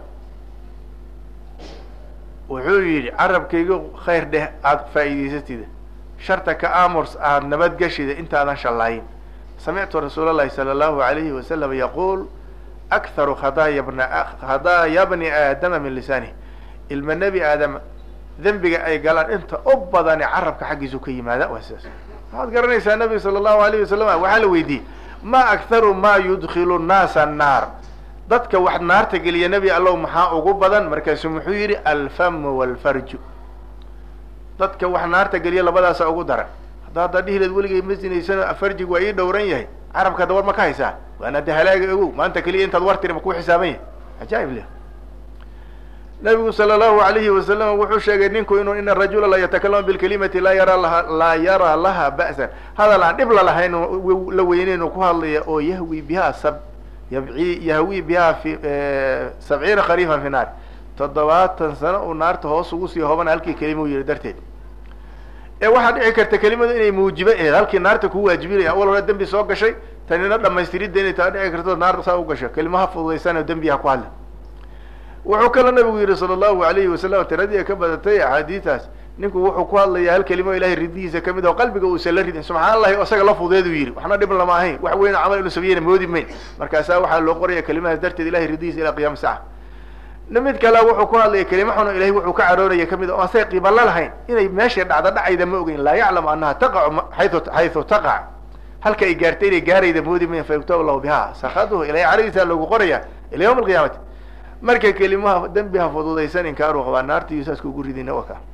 wuxuu yidhi carabkaygo khayr dheh aada faa'iidaysatida sharta ka aamurs aada nabadgeshida intaadan shallaayin samictu rasuul اllahi salى اllahu alayhi wasalam yaquul akharu khadaaya bna khadaaya bni aadama min lisanih ilma nebi aadam dembiga ay galaan inta u badani carabka xaggiisu ka yimaada waa sidaas waxaad garanaysaa nabiga sala allahu alayh wasalam waxaa la weydiiyey ma akharu ma yudkilu nnaasa annaar dadka wax naarta geliya nebi allow maxaa ugu badan markaasu muxuu yidhi alfamu walfarju dadka wax naarta geliya labadaasa ugu daran hadda haddaa dhihileed weligay ma sinaysano farjigu waa ii dhowran yahay carabka hadda war ma ka haysaa waana de halaaga ogow maanta keliya intaad war tiri ma kuu xisaaban yahay cajaa'ib leh nabigu sala allahu alayhi wasalam wuxuu sheegay ninku inuu ina rajula la yatakalamu bilkalimati laa yara laha laa yara laha ba'san hadal aan dhib lalahayn la weyneyn uu ku hadlaya oo yahwi biha sab yabci yahwi biha fi sabciina khariifan fi naar toddobaatan sano uu naarta hoos ugu sii hobana halkii kelima u yihi darteed ee waxaa dhici karta kelimadu inay muujibo aheed halkii naarta ku waajibinaya awal hore dembi soo gashay tanina dhamaystiridda inay taa dhici karto naarta saa u gasho kelimaha fududaysan oo dembi ha ku hadla wuxuu kaloo nabigu yihi sala allahu alayhi wasalam tiradii ka badatay axaadiistaas ninku wuxuu ku hadlayaa hal kelimo ilahay ridihiisa kamid oo qalbiga uusan la ridin subxaan allahi isaga la fudeedu yidhi waxna dhib lama ahayn wax weyn camal inu sabiyena moodi mayn markaasaa waxaa loo qoraya kelimahaas darteed ilahay ridihiisa ilaa qiyama saca mid kale wuxuu ku hadlaya kelima xun oo ilahay wuxuu ka carooraya kamid o asay qiiba la lahayn inay meeshay dhacda dhacayda ma ogeyn laa yaclamu anaha taqacu xayu xaysu taqac halka ay gaartay inay gaarayda moodi mayn fayuktab lahu biha sakaduhu ilahay caradiisa loogu qoraya ila yawma alqiyaamati marka kelimaha dembiha fududaysan inkaaruu qabaa naartiiyo saaska ugu ridina wa ka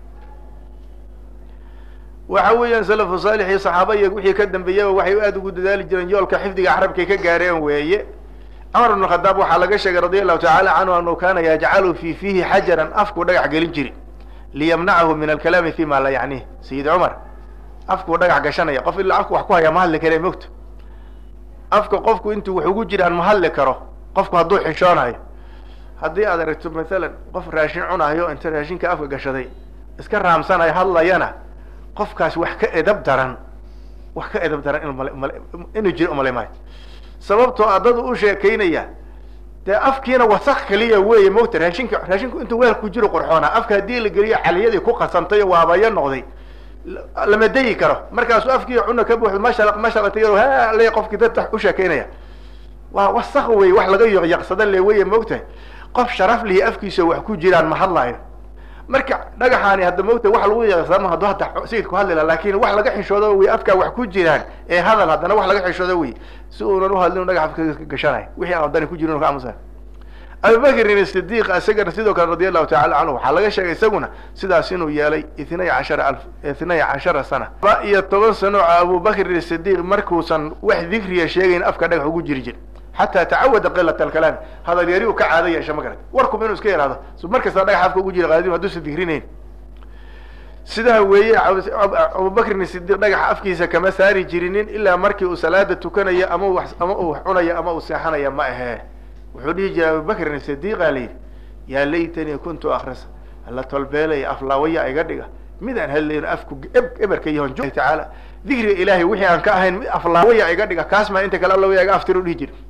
waxa weeyaan salafu saalix iyo saxaaba iyo wixii ka dambeeyaba waxay aada ugu dadaali jireen yoolka xifdiga carabkay ka gaareen weeye cumar bn khadaab waxaa laga sheegay radia allahu tacala canhu anuu kana yajcalu fi fiihi xajaran afkuu dhagax gelin jiri liyamnacahu min alkalaami fi ma la yacnih sayid cumar afkuu dhagax gashanaya qof ilaa afku wax ku hayaa ma hadli kare mogto afka qofku intuu wax ugu jiraan ma hadli karo qofku hadduu xishoonayo haddii aad aragto mathalan qof raashin cunayo inta raashinka afka gashaday iska raamsanayo hadlayana qofkaas wax ka edab daran wax ka edab daran in mal inuu jiro umalay maayo sababtoo a dad u sheekaynaya dee afkiina wasak kaliya weeye mogta raashinka raashinku intuu weel ku jiro qurxoonaa afka haddii la geliyo caliyadii ku qasantay oo waabaya noqday lama dayi karo markaasu afkii cuna ka buuxdo masha mashalata ha le qofkii dad u sheekaynaya waa wasak wey wax laga yoqyaqsada le weye mogtahay qof sharaf lihi afkiisa wax ku jiraan ma hadlaayo marka dhagaxaani hadda mogta wax lagu yaqsama haddu hadda sayidku hadli laha lakin wax laga xishoodo wey afkaa wax ku jiraan ee hadal haddana wax laga xishoodo wey si uunan uhadlin dhagax afka ka gashanayo wixii aan dani ku jirin ka amusa abubakrin sidiq isagana sidoo kale radi allahu tacala canhu waxaa laga sheegay isaguna sidaas inuu yeelay itnay cashara alf itnay cashara sana laba iyo toban sano oo abubakrin sidiq markuusan wax dikriya sheegayn afka dhagax ugu jiri jir xataa tacawada qilat alkalaami hadal yari uu ka caado yeesha ma garat warkuba inuu iska yaraado mar kasta dhagax afka ugu jira qaadimu hadduusan dikrinayn sidaa weeye abubakrin sidiq dhagaxa afkiisa kama saari jirinin ilaa markii uu salaada tukanayo ama u ama uu wax cunayo ama uu seexanaya ma ahee wuxuu dhihi jiray abubakrin sidiqa la yidhi yaa laytanii kuntu akrisa alla tolbeelaya aflaawaya iga dhiga mid aan hadlayno afku eberka yahon tacaala dikriga ilaahay wixii aan ka ahayn mid aflaawaya iga dhiga kaas maa inta kale allawaya iga aftiro dhihi jiri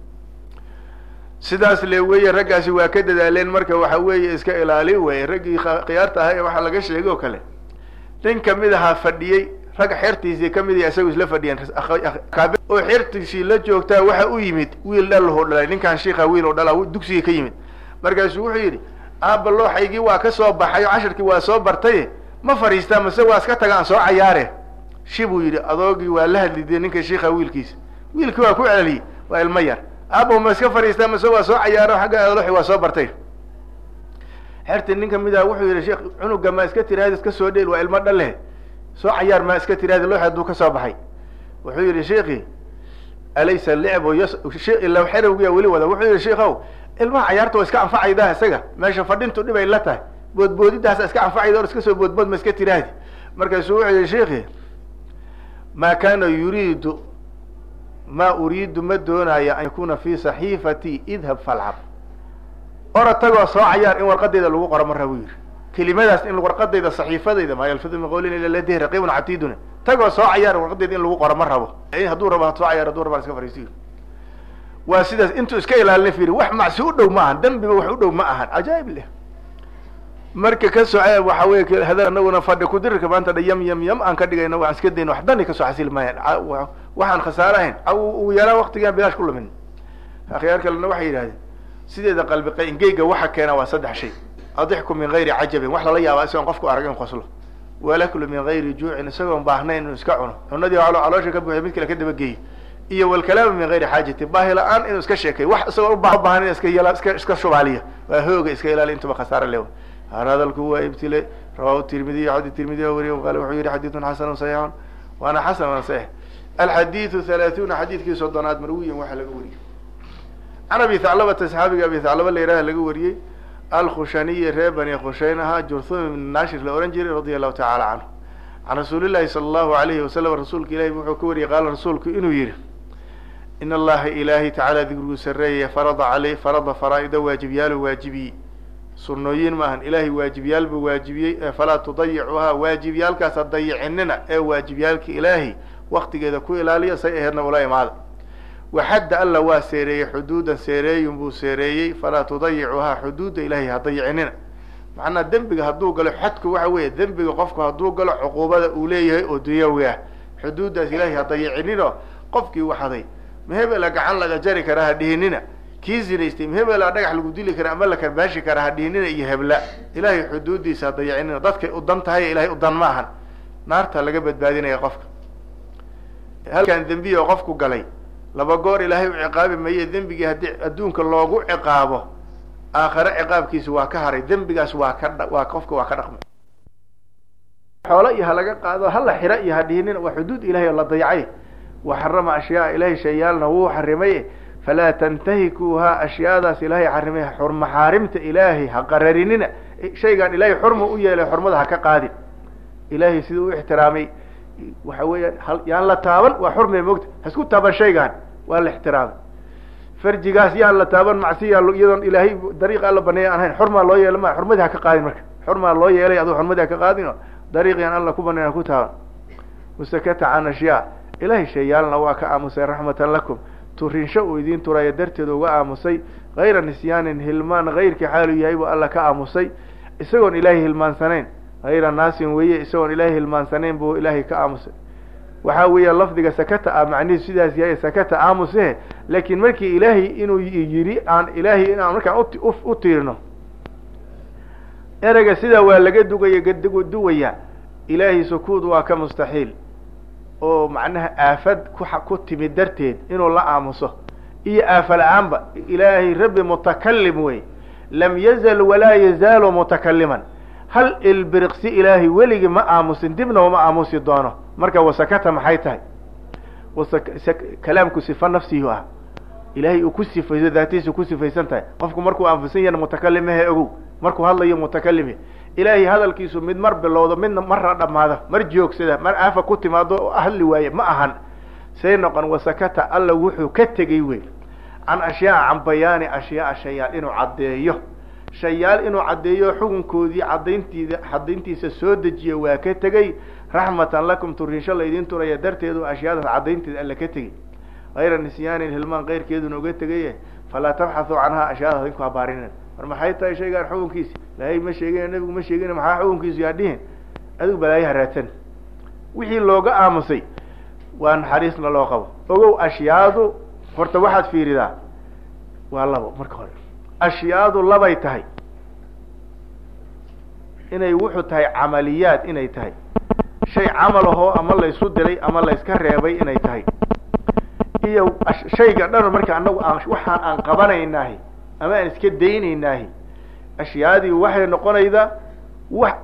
sidaas le weeye raggaasi waa ka dadaaleen marka waxa weeye iska ilaali weye raggii khiyaarta ahaa ee waxaa laga sheegay oo kale nin kamid ahaa fadhiyey ragga xertiisii kamid ya isagu isla fadhiyeen oo xertiisii la joogtaa waxa u yimid wiil dhalho dhalay ninkaan shiika wiil oo dhala dugsigii ka yimid markaasuu wuxuu yidhi aaba looxaygii waa ka soo baxay oo casharkii waa soo bartay ma fadhiistaa mase waa iska tagaan soo cayaare shi buu yidhi adoogii waa la hadlidee ninka shiika wiilkiisa wiilkii waa ku celiyey waa ilmo yar aabo ma iska fadhiistaa mase waa soo cayaaro xagga adlooxi waa soo bartay xerti nin kamid ah wuxuu yidhi sheekh cunuga ma iska tiraahda iska soo dheel waa ilmo dhale soo cayaar ma iska tiraahda looxi hadduu ka soo baxay wuxuu yidhi sheikhi alaysa licbu yas ila xerowgiya weli wada wuxuu yidhi sheikow ilmaha cayaarta waa iska anfacaydaa isaga meesha fadhintu dhibay la tahay boodboodidaasa iska anfacayda or iska soo boodbood ma iska tiraahdi markaasuu wuxuu yidhi sheikhi ma kana yuriidu ma uriidu ma doonaya an yakuna fi saxiifati idhab falcab ora tagoo soo cayaar in warqadayda lagu qoro ma rabo yidhi kelimadaas in warqadayda saxiifadayda maa yalfidu min qawlin ila ladih raqibun catidun tagoo soo cayaar warqadayda in lagu qoro ma rabo hadduu rabo ha soo cayaar hadduu rabo iska fariisto waa sidaas intuu iska ilaalina firi wax macsi u dhow ma ahan dambiba wax u dhow ma ahan cajaa'ib leh marka ka soce waxa wey hada anaguna fadhi kudirirka maanta dha yam yam yam aan ka dhigayna waan iska dayna wax dani kasoo xasili maayaan waxaan khasaare ahayn ugu yaraan waktigaan bilaash ku lumin akhyaar kalena waxay yidhahdeen sideeda qalbi qaingeyga waxa keena waa saddex shay adixku min gayri cajabin wax lala yaaba isagoon qofku arag in qoslo walaklu min gayri juucin isagoon baahnayn inuu iska cuno cunadii caloosha ka buuxiy mid kale ka dabageeyo iyo walkalaamu min gayri xaajatin baahi la-aan inuu iska sheekay wax isagoo ubaahan iska iska iska shubaaliya waa hooga iska ilaali intuba khasaare lewa har hadalku waa ibtile rawahu tirmidiy xadi tirmidiy o wariy qala wuxuu yihi xadiidun xasanu saxiixun waana xasan waana saxiix alxadiidu halaaثuuna xadiidkii soddonaad marwiyan waxaa laga wariyey can abi thaclabata saxaabiga abi thaclaba la yidhaha laga wariyey alkhushaniyi reer bani khushayn ahaa jurthum ibn nashir la ohan jiray radia allahu tacala canhu can rasuulillahi sala allahu alayhi wasalam rasuulka ilahi wuxuu ka wariyey qaala rasuulku inuu yihi in allaha ilaahay tacaala digriguu sareeyaya farada aley farada faraa-ida waajibyaalu waajibiyey sunooyin maahan ilaahay waajibyaal buu waajibiyey ee falaa tudayicuhaa waajibyaalkaasa dayicinina ee waajibyaalka ilaahay waktigeeda ku ilaaliya say aheedna ula imaada waxadda alla waa seereeyey xuduudan seereeyun buu seereeyey falaa tudayicuhaa xuduudda ilaahay ha dayicinina macnaa dembiga hadduu galo xadku waxa weeye dembiga qofku hadduu galo cuquubada uu leeyahay oo dunyawi ah xuduuddaas ilaahay ha dayicinino qofkii waxaday mahebela gacan laga jari karaa ha dhihinina kii zinaystay mahebela dhagax lagu dili kara ama la karbaashi karaa ha dhihinina iyo hebla ilaahay xuduuddiisa ha dayicinina dadkay u dan tahay ilahay u dan ma ahan naarta laga badbaadinaya qofka halkan dembiya oo qofku galay laba goor ilaahay u ciqaabi maye dembigii haddii adduunka loogu ciqaabo aakhare ciqaabkiisa waa ka haray dembigaas waa ka waa qofka waa ka dhaqmay xoolo iyo ha laga qaado hala xira iyo ha dhihinina waa xuduud ilahay oo la dayacay wa xarama ashyaa ilahay shayaalna wuu xarimay falaa tantahikuuhaa ashyaadaas ilaahay xarimay maxaarimta ilaahay ha qararinina shaygaan ilaahay xurma u yeelay xurmada ha ka qaadin ilaahay siduu u ixtiraamay waxa weeyaan yaan la taaban waa xurmay mogta hasku taaban shaygaan waa la ixtiraamay farjigaas yaan la taaban macsiya iyadoon ilaahay dariiq alla baneeya aan hayn xurmaa loo yeela ma xurmadii ha ka qaadin marka xurmaa loo yeelay aduu xurmadii ha ka qaadino dariiqiyaan alla ku baneyn ha ku taaban wasakata can ashyaa ilaahay shayaalna waa ka aamusay raxmatan lakum turinsho uu idiin turaya darteed uga aamusay hayra nisyaanin hilmaan hayrkii xaalu yahay buu alla ka aamusay isagoon ilaahay hilmaansanayn hayra naasin weeye isagoon ilaahay hilmaansanayn buu ilaahay ka aamusay waxaa weeya lafdiga sakata ah macnihiisu sidaas yahay sakata aamusehe laakiin markii ilaahay inuu yidhi aan ilaahay inaan markaan u tiirino ereyga sidaa waa laga dugaya duwaya ilaahay sukuud waa ka mustaxiil oo macnaha aafad ku ku timid darteed inuu la aamuso iyo aafa la-aanba ilaahay rabbi mutakalim wey lam yazal walaa yazaalu mutakaliman hal ilbiriqsi ilaahay weligii ma aamusin dibna uma aamusi doono marka wasakata maxay tahay kalaamku sifa nafsihi ah ilaahay uu ku sifayso daatiisa ku sifaysan tahay qofku markuu aamusan yana mutakalimahe ogow markuu hadlayo mutakalimi ilaahay hadalkiisu mid mar bilowdo midna marna dhamaada mar joogsada mar aafa ku timaado oo hadli waaye ma ahan say noqon wasakata alla wuxuu ka tegey wey can ashyaa can bayaani ashyaaa shayaal inuu caddeeyo shayaal inuu caddeeyo xukunkoodii cadayntiida cadayntiisa soo dejiya waa ka tegey raxmatan lakum turinsho laydin turaya darteedu ashyaadaas cadaynteeda alla ka tegey hayra nisyaanin hilmaan keyrkeeduna uga tegaye falaa tabxathuu canhaa ashyaadaas idinku habaarinin mar maxay tahay shaygaan xukunkiisi ilaahay ma sheegin nabigu ma sheegin maxaa xukunkiisu yaa dhihin adigu balaayaha raadsan wixii looga aamusay waa naxariisna loo qabo ogow ashyaadu horta waxaad fiiridaa waa labo marka hore ashyaadu labay tahay inay wuxuu tahay camaliyaad inay tahay shay camal ahoo ama laysu diray ama layska reebay inay tahay iyo shayga dhan marka anagu aan waxaan aan qabanaynahi ama aan iska daynaynahi ashyaadii waxay noqonaydaa wax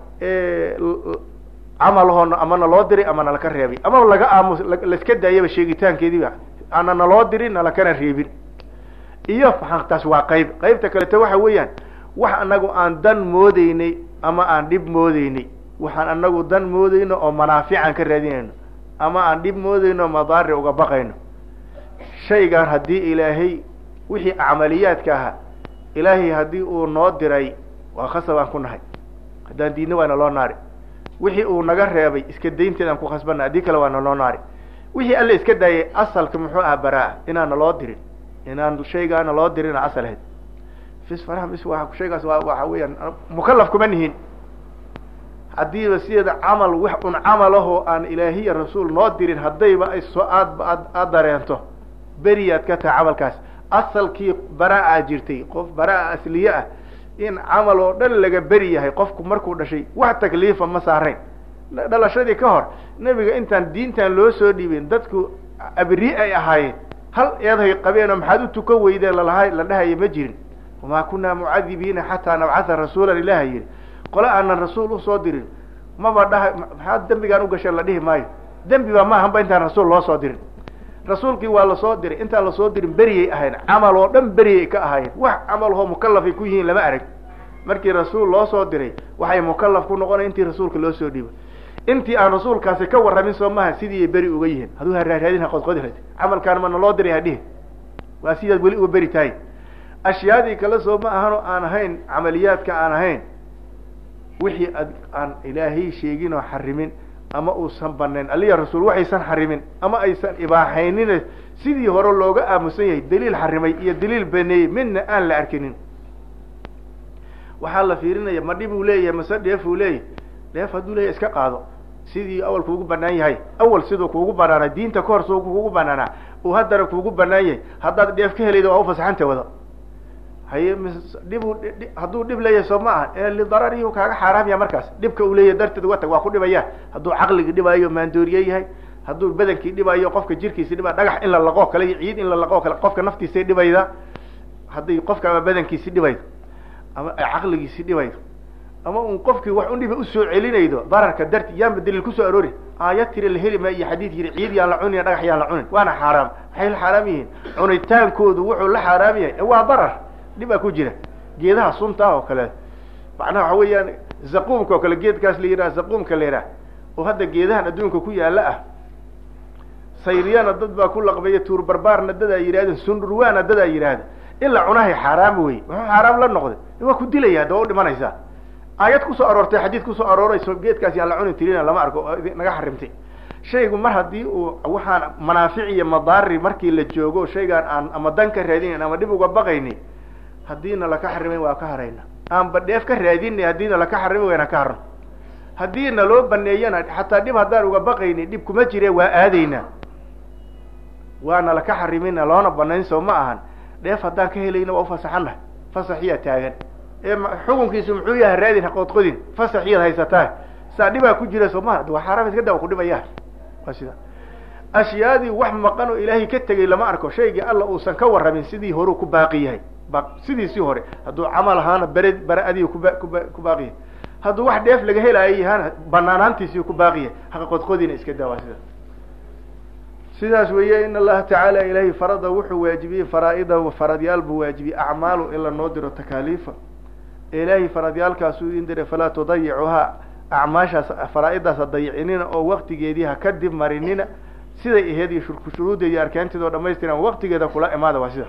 camal ahoo ama naloo diray ama nalaka reebay ama laga aamus laiska daayaba sheegitaankeediiba ana naloo dirin nalakana reebin iyo maxaa taas waa qayb qaybta kaleto waxa weeyaan wax anagu aan dan moodeynay ama aan dhib moodeynay waxaan anagu dan moodeyno oo manaafican ka raadinayno ama aan dhib moodeyno o madaari uga baqayno shaygan haddii ilaahay wixii camaliyaadka ahaa ilaahay haddii uu noo diray waa khasabaan ku nahay haddaan diidna waana loo naari wixii uu naga reebay iska daynteedaan ku khasbana haddii kale waana loo naari wixii alle iska daayay asalka muxuu aha baraa inaana loo dirin inaan shaygaana loo dirina asal ahayd fis faraha mis wa shaygaas waa waxa weeyaan mukalaf kuma nihin haddiiba sideeda camal wax un camal ahoo aan ilaahiya rasuul noo dirin haddayba ay soo aad aad aad dareento beriyaad ka tahay camalkaas asalkii baraa-a jirtay qof baraa-a asliye ah in camal oo dhan laga beri yahay qofku markuu dhashay wax takliifa ma saarayn dhalashadii ka hor nebiga intaan diintan loo soo dhiibin dadku abri ay ahaayeen hal eeday qabeenoo maxaad u tukan weydeen lalaha la dhahaya ma jirin wamaa kunaa mucadibiina xataa nabcatha rasuulan ilaha yidhi qole aanan rasuul usoo dirin maba dhaha maxaad dembigaan ugasheen la dhihi maayo dembi ba maahanba intaan rasuul loo soo dirin rasuulkii waa lasoo diray intaan lasoo dirin beriyay ahayn camal oo dhan beriyay ka ahaayeen wax camalhoo mukalafay ku yihiin lama arag markii rasuul loo soo diray waxay mukalaf ku noqonay intii rasuulka loo soo dhiibay intii aan rasuulkaasi ka warramin soo maha sidii ay beri uga yihiin haduu haraaraadin ha qodqodi rad camalkaan mana loo diray hadhihi waa sidaad weli uga beri tahay ashyaadii kale soo ma ahanoo aan ahayn camaliyaadka aan ahayn wixii ad aan ilaahay sheegin oo xarimin ama uusan banayn aliya rasuul waxaysan xarimin ama aysan ibaaxaynin sidii hore looga aamusan yahay daliil xarimay iyo daliil baneeyey midna aan la arkinin waxaa la fiirinaya ma dhib uu leeyahay mase dheef uu leeyahay dheef hadduu leeyahay iska qaado sidii awal kuugu banaan yahay awal siduu kuugu banaanaa diinta kahor siduu kuugu banaanaa uu haddana kuugu banaan yahay haddaad dheef ka helayda waa ufasaxanta wada haye dhibu hadduu dhib leeyahay soo ma aha ee lidararihi kaaga xaaraamya markaas dhibka uu leeyahay darteed uga tag waa ku dhibaya hadduu caqligi dhibaayo maandooriye yahay hadduu badankii dhibaayo qofka jirkiisi dhibaa dhagax in la laqoo kale iyo ciid in la laqoo kale qofka naftiisay dhibayda hadday qofka ama badankiisi dhibaydo ama ay caqligiisi dhibaydo ama un qofkii wax un dhiba usoo celinaydo dararka darti yaanba daliil kusoo aroori aayad tiri la heli ma iyo xadiid yiri ciid yaan la cunin dhagax yaan la cunin waana xaaraam maxay la xaaraam yihiin cunitaankoodu wuxuu la xaaraam yahay waa darar dhibaa ku jira geedaha sunta oo kale macnaha waxa weeyaan zaquumka oo kale geedkaas la yidhaha zaquumka la yidhaha oo hadda geedahan adduunka ku yaala ah sayriyana dad baa ku laqbeeya tuur barbaarna dadaa yidhahda sundurwaana dadaa yidhaahda in la cunahay xaaraam wey wuxuu xaaraam la noqday waa ku dilaya hadda waa u dhimanaysaa aayad kusoo aroortay xadiid kusoo aroorayso geedkaas yaan la cuni tirina lama arko oo naga xarimtay shaygu mar haddii uu waxaan manaafic iyo madaari markii la joogo shaygaan aan ama dan ka raadinayn ama dhib uga baqayni haddiina laka xarimayn waa ka harayna aanba dheef ka raadinay haddiina laka xarimi wayna ka harno haddiina loo baneeyana xataa dhib haddaan uga baqayni dhib kuma jire waa aadaynaa waana laka xarimina loona banayn soo ma ahan dheef haddaan ka helayna waa ufasaxanah fasaxiyaa taagan ee xukunkiisu muxuu yahay raadin haqoodqodin fasaxiyaad haysataa saa dhibaa ku jira soo maha waa xaaraam iska daa ku dhibaya waa sida ashyaadii wax maqan oo ilaahay ka tegay lama arko shaygii alla uusan ka warramin sidii horeu ku baaqi yahay sidiisii hore hadduu camal ahaana bere bare adiga kuba kuba ku baaqi yahay hadduu wax dheef laga helaayo yahaana banaanaantiisii ku baaqi yahay haqaqodqodina iska daa waa sida sidaas weeye in allaha tacaala ilaahay farada wuxuu waajibiyey faraa-ida faradyaal buu waajibiyey acmaalu in la noo diro takaaliifa ilaahay faradyaalkaasuu idin diray falaa tudayicuhaa acmaashaas faraa-idaas ha dayicinina oo waktigeedii ha ka dib marinina siday aheyd iyo shuruuddeedii arkaanteeda oo dhamaystiran waktigeeda kula imaada waa sida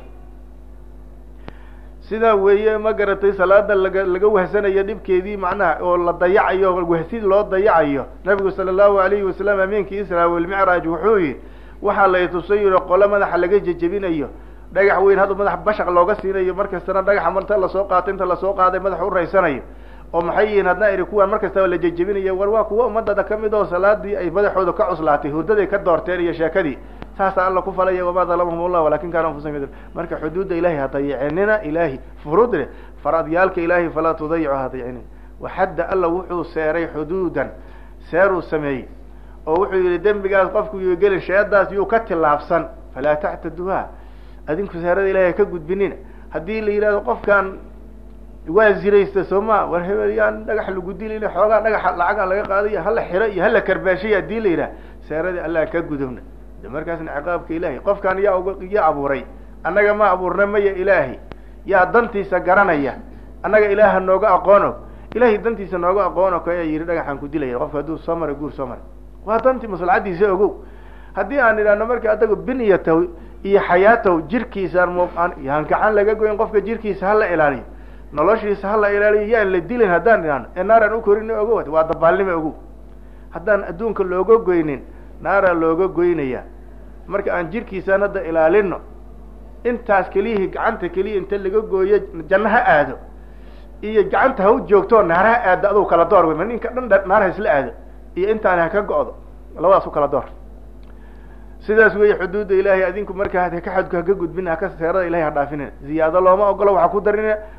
sidaa weeye ma garatay salaada laga laga wahsanayo dhibkeedii macnaha oo la dayacayo wahsid loo dayacayo nabigu sala allahu alayhi wasalam amiinkii israa walmicraaj wuxuu yihi waxaa la itusay yiro qole madaxa laga jejebinayo dhagax weyn hadda madax bashaq looga siinayo markastana dhagaxa marta lasoo qaato inta lasoo qaaday madaxa u raysanayo oo maxay yihiin hadna iri kuwaan mar kastaba la jejebinayo war waa kuwa ummadada kamid oo salaadii ay madaxooda ka cuslaatay hurdaday ka doorteen iyo sheekadii saasaa alla ku falaya wamaa dalamahum allah walakin kaana anfusahum marka xuduudda ilahay ha dayicinina ilahi furuud leh faradyaalka ilahay falaa tudayicu ha dayicinina waxadda alla wuxuu seeray xuduudan seeruu sameeyey oo wuxuu yihi dembigaas qofku yuu gelin sheedaas yuu ka tilaabsan falaa tactaduha adinku seerada ilahay ka gudbinina haddii la yidhahdo qofkan waa ziraysta soo ma war hebel yaan dhagax lagu dilin xoogaa dhagaxa lacagaan laga qaadayo hala xiro iyo hala karbaashay haddii la yidhaha seeradii allah ka gudubna de markaasna ciqaabka ilaahay qofkan yaa uga yaa abuuray annaga ma abuurna maya ilaahay yaa dantiisa garanaya annaga ilaaha nooga aqoono ilahay dantiisa nooga aqoono ka ayaa yihi dhagaxaan ku dilaya qofka hadduu soo maray guur soo maray waa dantii maslaxadiisa ogow haddii aan idhaahno marka adagu biniyataw iyo xayaataw jirkiisaan m yaan gacan laga goyn qofka jirkiisa hala ilaaliyo noloshiisa hala ilaaliyo yaan la dilin haddaan idhaahno ee naaraan ukorin ogow waa dabaalnima ogow haddaan adduunka looga goynin naaraa looga goynaya marka aan jirkiisaan hadda ilaalino intaas keliyihii gacanta keliya inta laga gooyo janno ha aado iyo gacanta ha u joogto naar ha aado aduu kala door wey ma ninka dhan naar ha isla aado iyo intaan ha ka go-do labadaas u kala door sidaas weeye xuduudda ilaahay adinku marka haka xadku haka gudbin haka seerada ilahay ha dhaafinin ziyaado looma ogolo waxa ku darina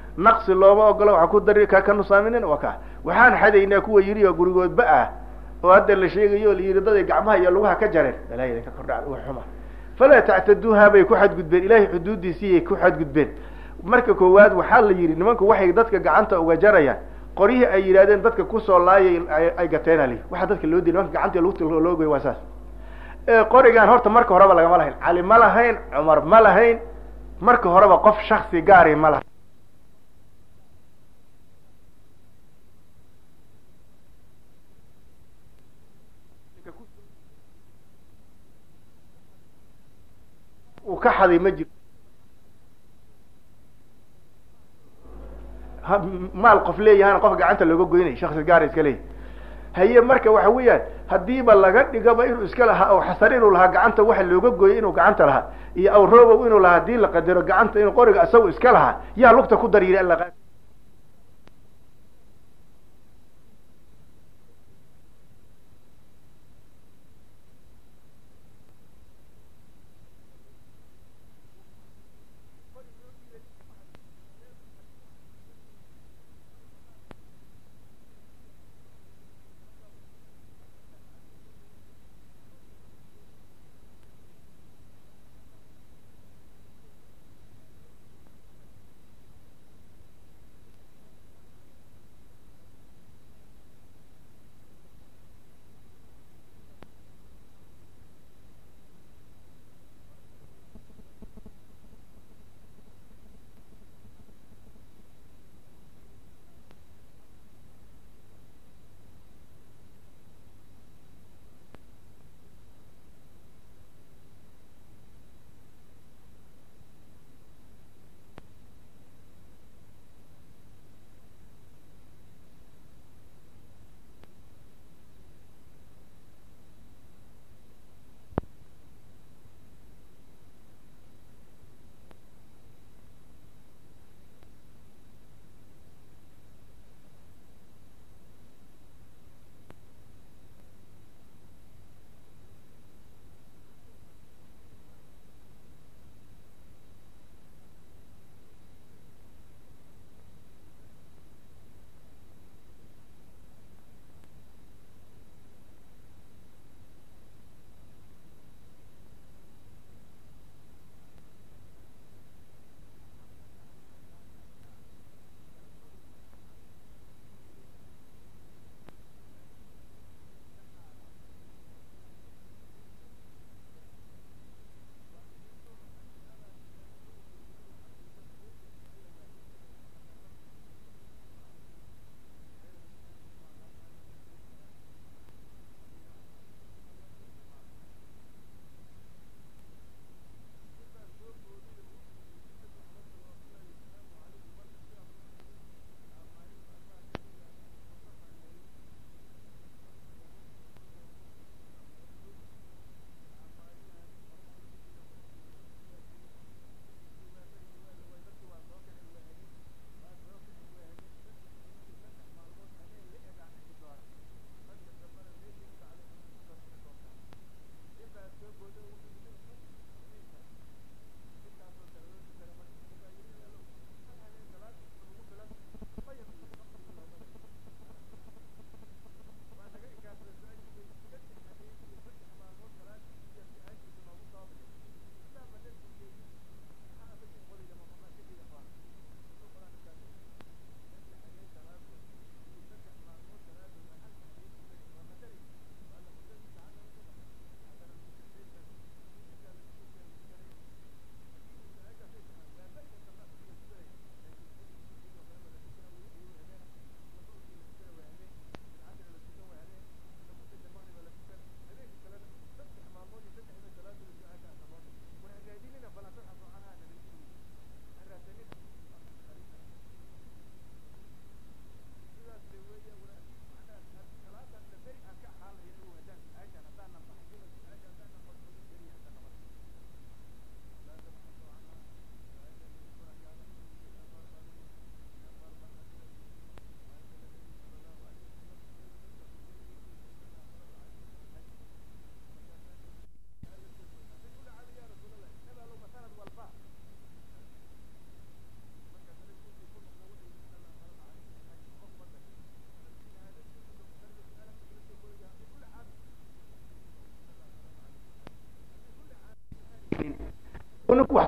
naqsi looma ogola waxa ku dari ka ka nusaaminin waa ka waxaan xadaynaa kuwa yidhi oo gurigoodba ah oo hadda la sheegayo o la yidhi daday gacmaha iyo lugaha ka jareen walaa idinka kordha wa xuma falaa tactaduuha bay ku xadgudbeen ilahay xuduudiisiiyay ku xadgudbeen marka koowaad waxaa la yidhi nimanku waxay dadka gacanta uga jarayaan qoryihii ay yidhahdeen dadka kusoo laayay ay gateen ali waxaa dadka loo diy nimanka gacanta lugta loo goy waa saas qorigan horta marka horeba lagama lahayn cali ma lahayn cumar ma lahayn marka horeba qof shaksi gaari ma lahayn uu ka xaday ma jiro maal qof leeyahana qof gacanta looga goynay shaksi gaara iska leeyahy haye marka waxa weeyaan haddiiba laga dhigaba inuu iska lahaa aw xasan inuu lahaa gacanta waxa looga gooyay inuu gacanta lahaa iyo aw robow inuu lahaa hadii la qadaro gacanta inuu qoriga isagu iska lahaa yaa lugta ku dar yiri alla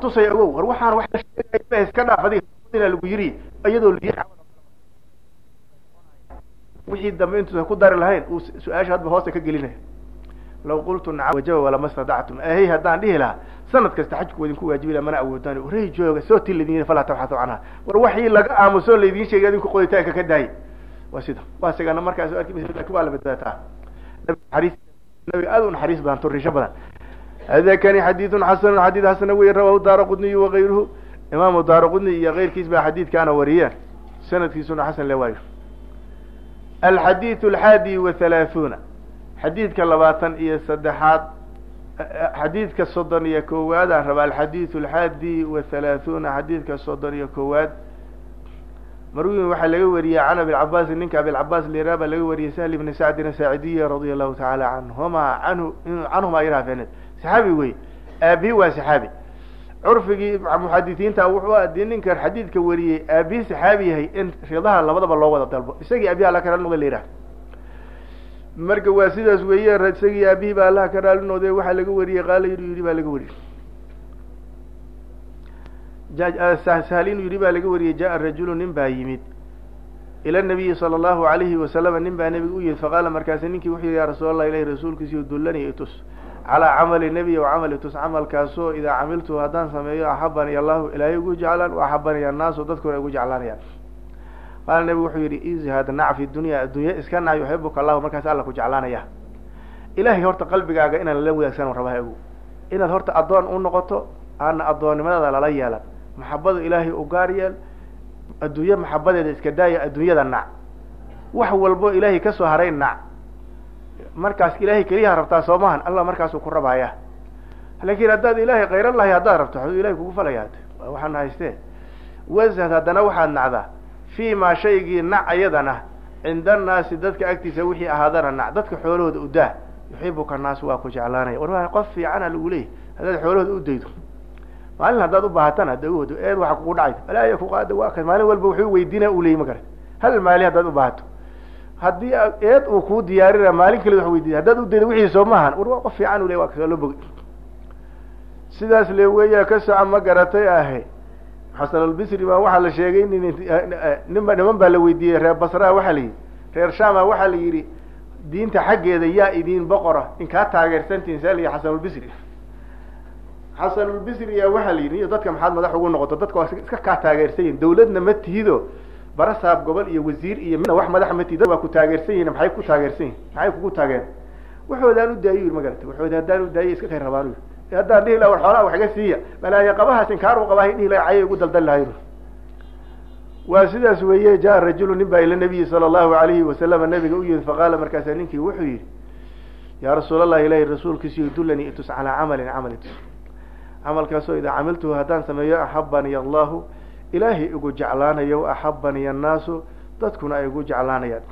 tusay ogow war waxaan wax la sheegay iska dhaaf adiga ina lagu yiri iyadoo lii wixii dambe intuusan ku dari lahayn uu su-aasha hadba hoosta ka gelinaya law qultu nacam wajaba walama stadactum ahey haddaan dhihi lahaa sanad kasta xajku wadinku waajibi laha mana awoodaan waray jooga soo ti laydin yiri falaa tabxatu canha war waxii laga aamuso laydin sheegay adinku qoditaanka ka daayay waa sida waa sigana markaas arki lakin waa la badbaataa nabi nabiga aad u naxariis badan turisho badan hada kani xadiidun xasanu xadiid xasana wey rawahu daara qudniy wakayruhu imaamu daara qudni iyo keyrkiis baa xadiidkaana wariyeen sanadkiisuna xasan le waayo alxadiid alxaadi wa halaaثuuna xadiidka labaatan iyo saddexaad xadiidka soddon iyo koowaadaan raba alxadiid alxaadi wa halaaثuuna xadiidka soddon iyo koowaad marwin waxaa laga wariyey can abilcabaasi ninka abilcabaas lira baa laga wariyey sahl ibni sacdin saacidiya radia allahu tacaala canhuma anhu canhuma irafeneed saxaabi wey aabihi waa saxaabi curfigii muxadisiinta wuxuu adii ninkan xadiidka wariyey aabihi saxaabi yahay in ridaha labadaba loo wada dalbo isagii aabihi alla ka raali noqda layidhaha marka waa sidaas weeye isagii aabihi baa allaha ka raali noqday waxaa laga wariyey qaala yidhi yidhi baa laga wariyey sahal inuu yidhi baa laga wariyey jaa rajulu nin baa yimid ila nabiyi sala allahu alayhi wasalama nin baa nebiga u yimid faqaala markaasi ninkii wuxuu yihi ya rasuul allah ilahi rasuulkiisiyo dullani itus calaa camali nebiy wa camali tus camalkaasoo idaa camiltu haddaan sameeyo axabani allahu ilaahay ugu jeclaan wa axabani annaasu dadkuna igu jeclaanayaan qaala nebigu wuxuu yidhi izhad nac fi dunya addunya iska nac yuxibuka allahu markaas alla ku jeclaanaya ilahay horta qalbigaaga inaan la wadaagsan rabaa ogu inaad horta addoon u noqoto aana addoonnimadaada lala yeelan maxabada ilaahay u gaar yeel adduunye maxabadeeda iska daaya adduunyada nac wax walbo ilaahay kasoo haray nac markaas ilaahay keliyaha rabtaa soo mahan allah markaasuu ku rabaaya laakin haddaad ilaahay khayran lahay haddaad rabto waxuu ilahay kugu falaya waxaana haystee washad haddana waxaad nacdaa fi ma shaygii nac ayadana cinda annaasi dadka agtiisa wixii ahaadana nac dadka xoolahooda udaa yuxibuka naas waa ku jeclaanaya war qof fiicana lagu leeyahy haddaad xoolahooda u daydo maalin haddaad ubaahatana dawoodo eed waxa kugu dhacay balaya kuqaada waa ka maalin walba wuxuu weydiina u leeyay ma garat hal maali haddaad ubaahato haddii eed uu kuu diyaarina maalin kale wa weydiiya haddaad udaydo wixii soo maahan war waa qof fiican u ley waa kasoo loo bogay sidaas le weeya ka soco ma garatay ahe xasan albisri baa waxaa la sheegay nin ninba niman baa la weydiiyey reer basraa waxaa la yidhi reer shama waxaa la yidhi diinta xaggeeda yaa idin boqora in kaa taageersantiin saa layihi xasanulbisri xasanulbisri yaa waxaa la yidhi iyo dadka maxaad madax ugu noqoto dadka waa iska kaa taageersan yihin dawladna ma tihido barasaab gobol iyo wasiir iyo midna wax madax ma tihid waa ku taageersan yihin maxay ku taageersan yihin maxay kugu taageen waxoodaan u daayo yiri magarata waxood haddaan u daayo iska kay rabaan haddaan dhihi laha war xoolaha wax iga siiya balaayo qabahaas inkaar u qabahay dhihi laha cayay ugu daldal lahay waa sidaas weeye jaa rajulu nin baa ila nabiyi sala allahu alayhi wasalama nabiga u yimid faqaala markaasaa ninkii wuxuu yidhi yaa rasuul allahi ilahi rasuulkiisiyo dullanii itus calaa camalin camal itus camalkaasoo idaa camiltuhu haddaan sameeyo axabani allahu ilaahay igu jeclaanayo axabani annaasu dadkuna ay igu jeclaanayaan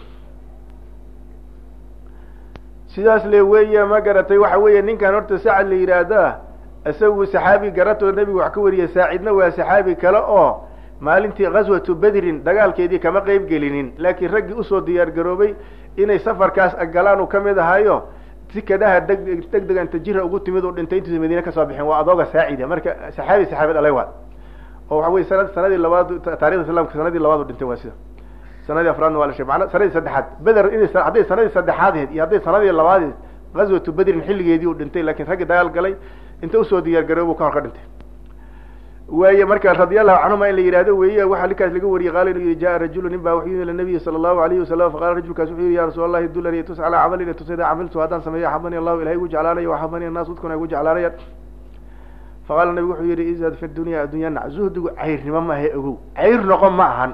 sidaas le weeye ma garatay waxa weeye ninkan horta sacad la yidhaahdaa isagu saxaabi garatoo nebigu wax ka wariyay saacidna waa saxaabi kale oo maalintii ghaswatu bedrin dagaalkeedii kama qeyb gelinin laakiin raggii usoo diyaar garoobay inay safarkaas galaan uu kamid ahayo sikadaha deg deg dega inta jira ugu timid uu dhintay intuusa madiine kasoo bixin waa adooga saacida marka saxaabi saxaabad alay waa oo waxa wey sanad sanadii labaad taarikhda islamka sanadii labaad u dhintay waa sida sanadii afraadna waa la sheeg mana sanadii saddexaad beder in hadday sanadii saddexaadheed iyo hadday sanadii labaadeed ghaswatu bedrin xilligeedii uu dhintay lakin raggii dagaal galay inta usoo diyaar garoobu ka hor ka dhintay waaye marka radia allahu canhuma in la yihahdo weeye waxaa ninkaas laga wariyey qaala inuu yihi jaa rajulu nin baa wuxuu yimi ila nabiyi sala allahu alayhi wasalam faqala rajulkaas wuxuu yihi ya rasuul allahi dulani tus calaa camalin tus idaa camiltu haddaan sameeyo axabani allahu ilahay igu jeclaanayo axabani annaas dadkuna igu jeclaanayaan faqala nabigu wuxuu yihi izhad fi dunya addunya nac zuhdigu cayrnimo ma ahe ogow cayr noqon ma ahan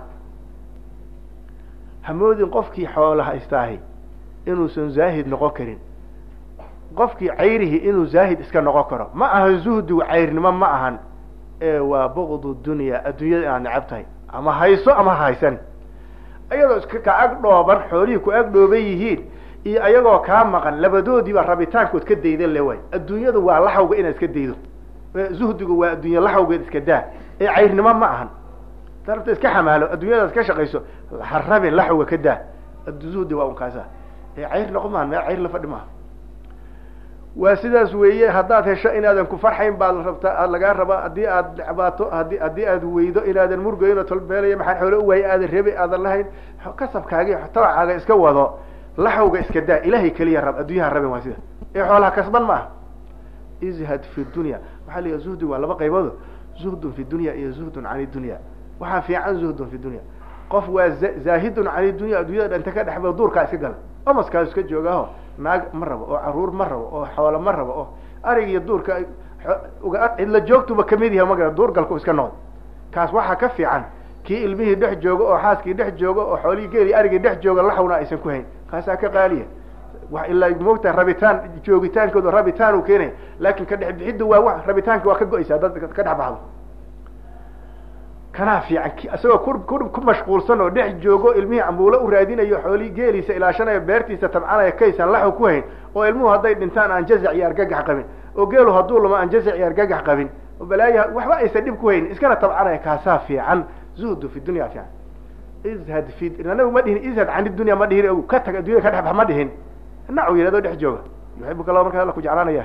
hamoodin qofkii xoola haystaahi inuusan zaahid noqon karin qofkii cayrihi inuu zaahid iska noqon karo ma ahan zuhdigu cayrnimo ma ahan ee waa bugdu dunya adduunyada inaad necab tahay ama hayso ama ha haysan ayadoo iska ka ag dhooban xoolihii ku ag dhooban yihiin iyo ayagoo kaa maqan labadoodiiba rabitaankood ka daydan le waay adduunyadu waa laxawga inaad iska daydo zuhdigu waa adduunya laxawgeed iska daa ee cayrnimo ma ahan darabta iska xamaalo adduunyadaas ka shaqayso ha rabin laxawga ka daa zuhdi waa un kaasa ee cayr noqon maahan meel cayr la fadhi maaha waa sidaas weeye haddaad hesho inaadan ku farxayn baad rabtaa lagaa rabaa haddii aad dhecbaato hadi haddii aad weydo inaadan murgayn oo tolbeelaya maxaan xoole u waayay aadan rabi aadan lahayn kasabkaagi tabacaaga iska wado laxawga iska daa ilahay keliya rab adduunyaha rabin waa sida ee xoolaha kasban ma aha izhad fi dunya waxaa la yiha zuhdigu waa laba qayboodo zuhdun fi dunya iyo zuhdun can dunya waxaa fiican zuhdun fi dunya qof waa zaahidun can dunya addunyada dhanta ka dhexba duurkaa iska gala omaskaas iska joogaaho naag ma rabo oo caruur ma rabo oo xoolo ma rabo oo arig iyo duurka cidla joogtuba kamid yahay maga duurgalku iska noqdo kaas waxaa ka fiican kii ilmihii dhex jooga oo xaaskii dhex jooga oo xoolihii geeli arigii dhex jooga laxawna aysan ku hayn kaasaa ka qaaliya wa ilaa moogta rabitaan joogitaankooda rabitaan uu keenaya laakin ka dhex bixiddu waa wa rabitaanka waa ka go-aysaa dad ka dhex baxdo kanaa fiican isagoo ku ku ku mashquulsan oo dhex joogo ilmihii cambuulo u raadinayo xoolihii geeliisa ilaashanayo beertiisa tabcanaya kaysan laxaw ku hayn oo ilmuhu hadday dhintaan aan jazac iyo argagax qabin oo geelu hadduu lama aan jazac iyo argagax qabin oo balaayaha waxba aysan dhib ku haynin iskana tabcanaya kaasaa fiican zuhdu fi dunya fiican izhad fi nabigu ma dhihin izhad can dunya ma dhihin og ka tag addunyada ka dhexbax ma dhihin nacu yidhahdo dhex jooga yuxibuka allah markaa alla ku jeclaanaya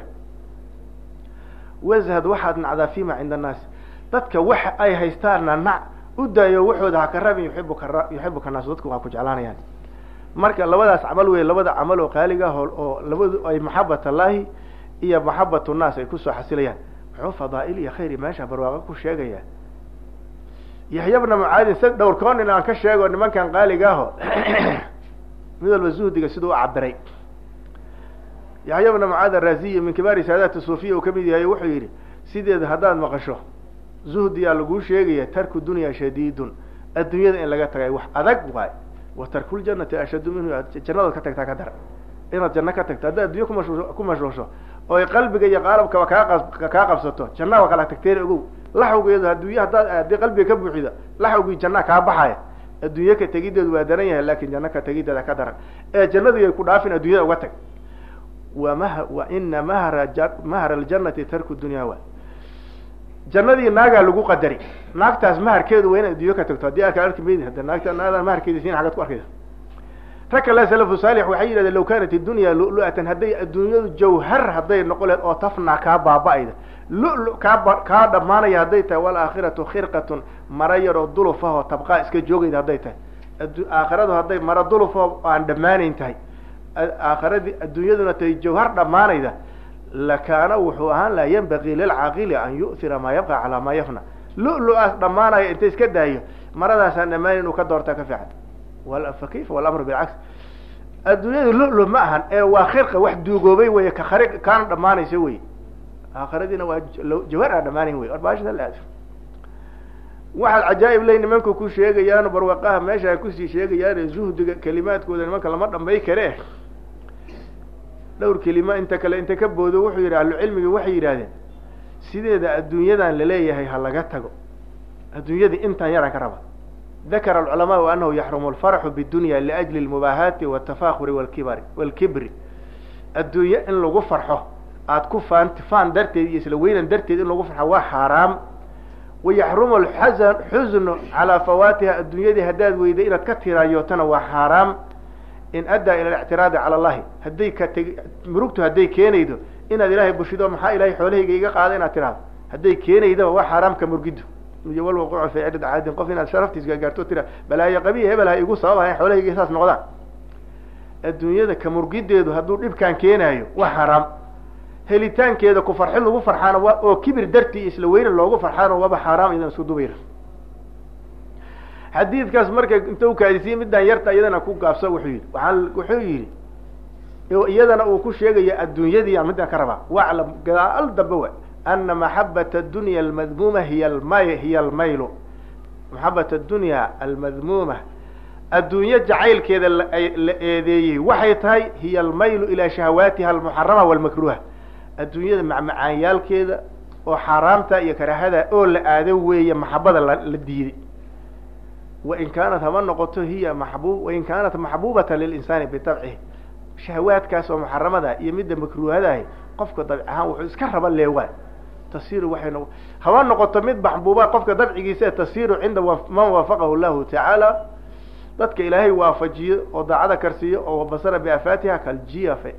wazhad waxaad nacdaa fima cinda annaasi dadka waxa ay haystaanna nac u daayo waxooda haka rabin yuibuka yuxibuka naas dadku waa ku jeclaanayaan marka labadaas camal wey labada camal oo qaaliga ah oo labadu ay maxabat allahi iyo maxabat nnaas ay kusoo xasilayaan muxuu fadaa'il iyo khayr meesha barwaaqo ku sheegaya yaxya bna mucaadin sa dhowrkoon in aan ka sheego nimankan qaaliga aho mid walba zuhdiga siduu u cabiray yaxya bna mucaad araziyi min kibaari saadaati suufiya uu kamid yahay wuxuu yidhi sideeda haddaad maqasho zuhdiyaa laguu sheegaya tarku dunya shadiidun adduunyada in laga tagay wax adag waay wa tarkuljanati ashaddu minhu jannadaad ka tagtaa ka dara inaad janno ka tagto haddaad addunya kumashu ku mashruusho ooy qalbiga iyo qaalabkaba kaa kaa qabsato jannaa waa kala tagteen ogow laxawgeedu adduunya haddaad haddii qalbiga ka buuxida laxawgii jannaa kaa baxaya adduunye ka tegideedu waa daran yahay lakin janno ka tegideeda ka daran ee jannadii ay ku dhaafin adduunyada uga tag wa mah wa ina mahra mahra aljanati tarku dunya wa jannadii naagaa lagu qadari naagtaas maharkeedu waa inaad adduunyo ka tagto haddii aka arki maydi hadda naagta naagdan maharkeedi siin xagaad ku arkaysa rag kale salafu saalix waxay yidhahdeen law kanat iddunya lu-lu'atan hadday adduunyadu jawhar hadday noqon lehed oo tafnaa kaa baaba-ayda lu-lu kaa kaa dhamaanaya hadday tahay walaakhiratu khirqatun mara yaroo dulufahoo tabqaa iska joogayda hadday tahay aakhiradu hadday mara dulufahoo aan dhammaanayn tahay aakhiradii adduunyaduna tahay jawhar dhammaanayda lakaana wuxuu ahaan laha yanbagii lilcaaqili an yu'thira maa yabqa calaa maa yafna lu-lu-aas dhammaanaya inta iska daayo maradaasaan dhammaanayn uu ka doortaa ka fiican fa kayfa walamru bilcaks adduunyadu lu-lu ma ahan ee waa khirqa wax duugoobay wey ka khari kaana dhamaanaysa wey aakhiradiina waa jawhar aan dhamaanayn wey orbaashada la aado waxaad cajaa'ib ley nimanku ku sheegayaan barwaqaha meesha ay kusii sheegayaan zuhdiga kelimaadkooda nimanka lama dhambay kare dhowr kelima inta kale inta ka boodo wuxuu yidhi ahlucilmigi waxay yidhahdeen sideeda adduunyadan laleeyahay ha laga tago adduunyadii intaan yaraan ka raba dakara alculamaau anahu yaxrumu alfarxu bidunya liajli almubaahaati waltafakhuri walkibari walkibri adduunye in lagu farxo aada ku faan faan darteed iyo isla weynan darteed in lagu farxo waa xaaraam wayaxrumu alxasan xusnu calaa fawaatiha adduunyadii haddaad weyday inaad ka tiraayootana waa xaaraam in addaa ila alictiraadi cala allahi hadday ka tegi murugtu hadday keenaydo inaad ilaahay bushido maxaa ilahay xoolahayga iga qaada inaad tiraado hadday keenaydaba waa xaaraamka murgidu iyo walwaquucu fi ciddad caadin qof inaad sharaftiis gaarto tira balaayo qabiya hebel ha igu sababahayn xoolahayga saas noqdaan adduunyada ka murgideedu hadduu dhibkaan keenaayo waa xaaraam helitaankeeda ku farxin lagu farxaana waa oo kibir dartii isla weyne loogu farxaana waaba xaaraam iyadan isku dubayra xadiidkaas marka inta u kaadisiye midaan yarta iyadana ku gaabso wuxuu yidhi waaa wuxuu yidhi iyadana uu ku sheegaya adduunyadii aan midaan ka rabaa waclam gadaal dambe wa ana maxabat adunya almadmuuma hiy almay hiya almaylu maxabat addunya almadmuuma adduunye jacaylkeeda la eedeeyey waxay tahay hiya almaylu ilaa shahawaatiha almuxarama walmakruha adduunyada macmacaanyaalkeeda oo xaaraamta iyo karahada oo la aado weeye maxabada la la diiday wain kaanat haba noqoto hiya maxbub wain kaanat maxbubata lilinsaani bitabcihi shahawaadkaas oo muxaramada iyo midda makruuhadahi qofka dabci ahaan wuxuu iska raba leewaa tasiru waxay no haba noqoto mid maxbuuba qofka dabcigiisa tasiru cinda man waafaqahu llahu tacaala dadka ilaahay waafajiyo oo daacada karsiiyo oo basara biafaatiha kaljiyafe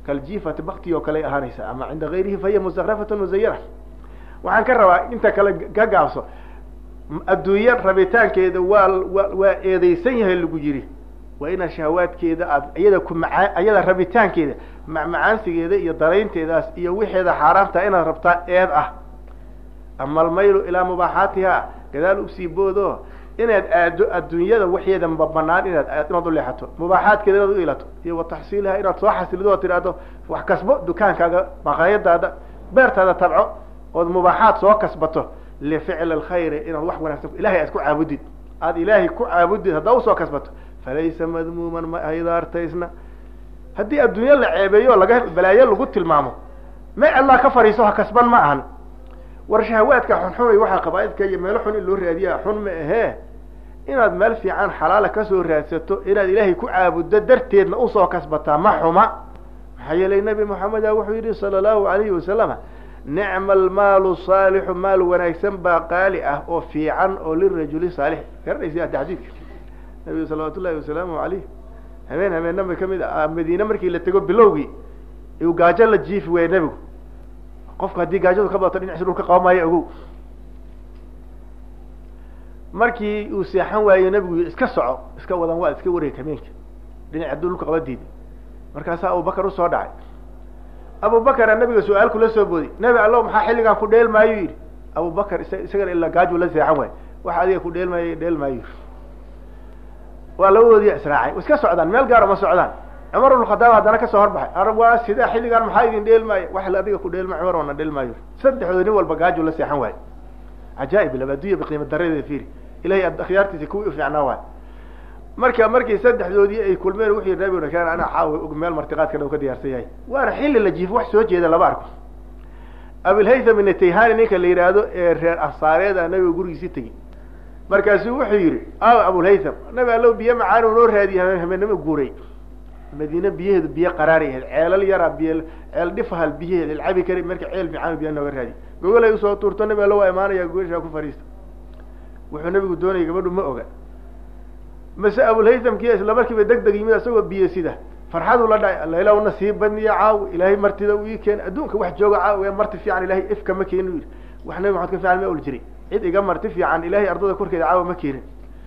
kaljiifati bakti oo kale ahaanaysa ama cinda gayrihi fahiya mustakrafatun musayana waxaan ka rabaa inta kale ka gaabso adduunya rabitaankeeda waa wa waa eedeysan yahay lagu yiri waa inaad shahawaadkeeda aad iyada ku maaa iyada rabitaankeeda macmacaansigeeda iyo daraynteedaas iyo wixeeda xaaraamta inaad rabtaa eed ah ama almaylu ilaa mubaaxaatiha gadaal usii boodo inaad aado adduunyada waxeeda banaan inaad inaad uleexato mubaaxaadkeeda inaad u ilato iyo wa taxsiiliha inaad soo xasilido oo tidhaahdo wax kasbo dukaankaaga maqaayadaada beertaada tabco ood mubaaxaad soo kasbato lificli alkhayri inaad wax wanaagsan ilahay aad ku caabudid aada ilaahay ku caabudid haddaa usoo kasbato falaysa madmuuman ma aydaartaysna haddii adduunyo la ceebeeyo laga balaayo lagu tilmaamo ma allaa ka fariiso ha kasban ma ahan war shahawaadka xunxumay waxaa qabaaidka iyo meelo xun in loo raadiya xun ma ahee inaad meel fiican xalaala kasoo raadsato inaad ilaahay ku caabuddo darteedna usoo kasbataa ma xuma maxaa yeelay nabi moxameda wuxuu yidhi sala allahu alayhi wasalama nicma almaalu saalixu maal wanaagsan baa qaali ah oo fiican oo lirajuli saalix garanaysa hadda xadiidka nabiga salawaatu ullahi wasalaamu alayh habeen habeenaba kamid a madiine markii la tego bilowgii uu gaajo la jiifi waaya nebigu qofku haddii gaajadu ka badato dhinaciisa dhulka qaba maayo ogow markii uu seexan waayo nebigu iska soco iska wadan waa iska wareeg habeenka dhinac hadduu dhulka qaba diiday markaasaa abubakar usoo dhacay abubakara nabiga su-aal kula soo boodi nebi allo maxaa xilligaan ku dheel maayo yidhi abubakar is isagana ilaa gaaju la seexan waayo waxa adiga ku dheel maayo dheel maayo yidhi waa labadoodiya israacay iska socdaan meel gaaro ma socdaan cumar ibn khadaab haddana kasoo horbaxay arab waa sidaa xilligaan maxaa idin dheel maayo wax la adiga ku dheel maayo cumar wana dheel maayo saddexdooda nin walba gaaju la seexan waayo cajaaib laba addunya biqiima daradeeda fiiri ilahay akhyaartiisa kuwii ufiicnaa waayo marka markii saddexdoodii ay kulmeen wuxuu yidhi nabigu kan anaa caawa og meel martiqaadkana u ka diyaarsan yahay waana xilli la jiifo wax soo jeeda lama arko abilhaytham ibn tayhani ninka la yidhaahdo ee reer ansaareeda nabiga gurigiisi tegi markaasuu wuxuu yidhi aw abulhaytham nabi allow biyo macaan u noo raadiye habeenimo guuray madiine biyaheedu biyo qaraaray ahayd ceelal yaraa biyo ceel dhifahal biyaheed ilcabi kari marka ceel macaan biyo nooga raadiye gogolay usoo tuurto nabi allo waa imaanaya gogashaa ku fariista wuxuu nabigu doonayay gabadhu ma oga mase abulhaythamkiya isla markiiba deg deg yimid isagoo biyo sida farxadu la dhacay alla ilaah nasii badniya caaw ilaahay martida u ii keen adduunka wax jooga caaw ee marti fiican ilahay ifka ma keenin u yidhi wax nabi maxamed ka fiican ma ol jiray cid iga marti fiican ilahay ardada korkeeda caawa ma keenin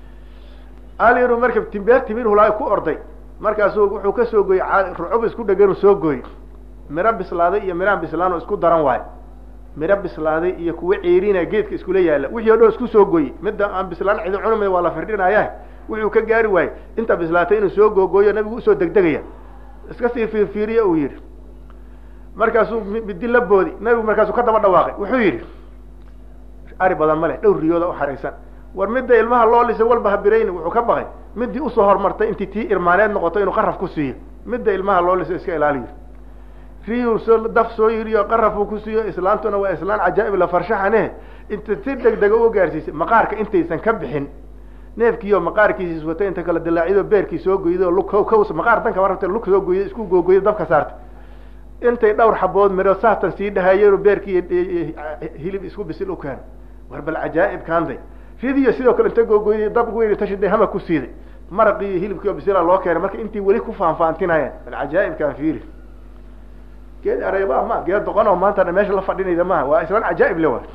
aliru marka timbeer timir hulaa ku orday markaasu wuxuu kasoo gooyey rucub isku dheganu soo gooyey miro bislaaday iyo miraan bislaan oo isku daran waayo miro bislaaday iyo kuwa ceerina geedka iskula yaala wixii o dhan isku soo gooyey midda aan bislaan cidi cunimay waa la firdhinaya wuxuu ka gaari waayey inta bislaatay inuu soo googooyo nabigu usoo degdegaya iska sii fiirfiiriya uu yidhi markaasuu midi la boodi nabigu markaasuu ka daba dhawaaqay wuxuu yidhi ari badan ma leh dhowr riyooda uxaraysan war midda ilmaha loo lisay walba habirayni wuxuu ka baqay midii usoo hormartay intii tii irmaaneed noqoto inuu qaraf ku siiyo midda ilmaha loo lisay iska ilaaliyo riyuu soo daf soo yiriyo qarafuu ku siiyo islaantuna waa islaan cajaa'ib la farshaxane inta si deg dega u gaarsiisay maqaarka intaysan ka bixin neefkiiyo maqaarkiisa iswata inta kala dilaacido beerkii soo goydo lug kaws maqaar danka marabta lug soo goydo isku googoydo dabka saarta intay dhowr xabood miro saatan sii dhahayeen beerkii hilib isku bisil u keeno war bal cajaa'ib kaanday ridiyo sidoo kale inta googoyday dab weyn tashiday hama ku siiday maraqii iyo hilibkii oo bisila loo keenay marka intii weli ku faanfaantinayeen bal cajaa'ibkaan fiiri geed areeba ma geed doqon oo maanta meesha la fadhinayda maaha waa islaan cajaa'ib le wa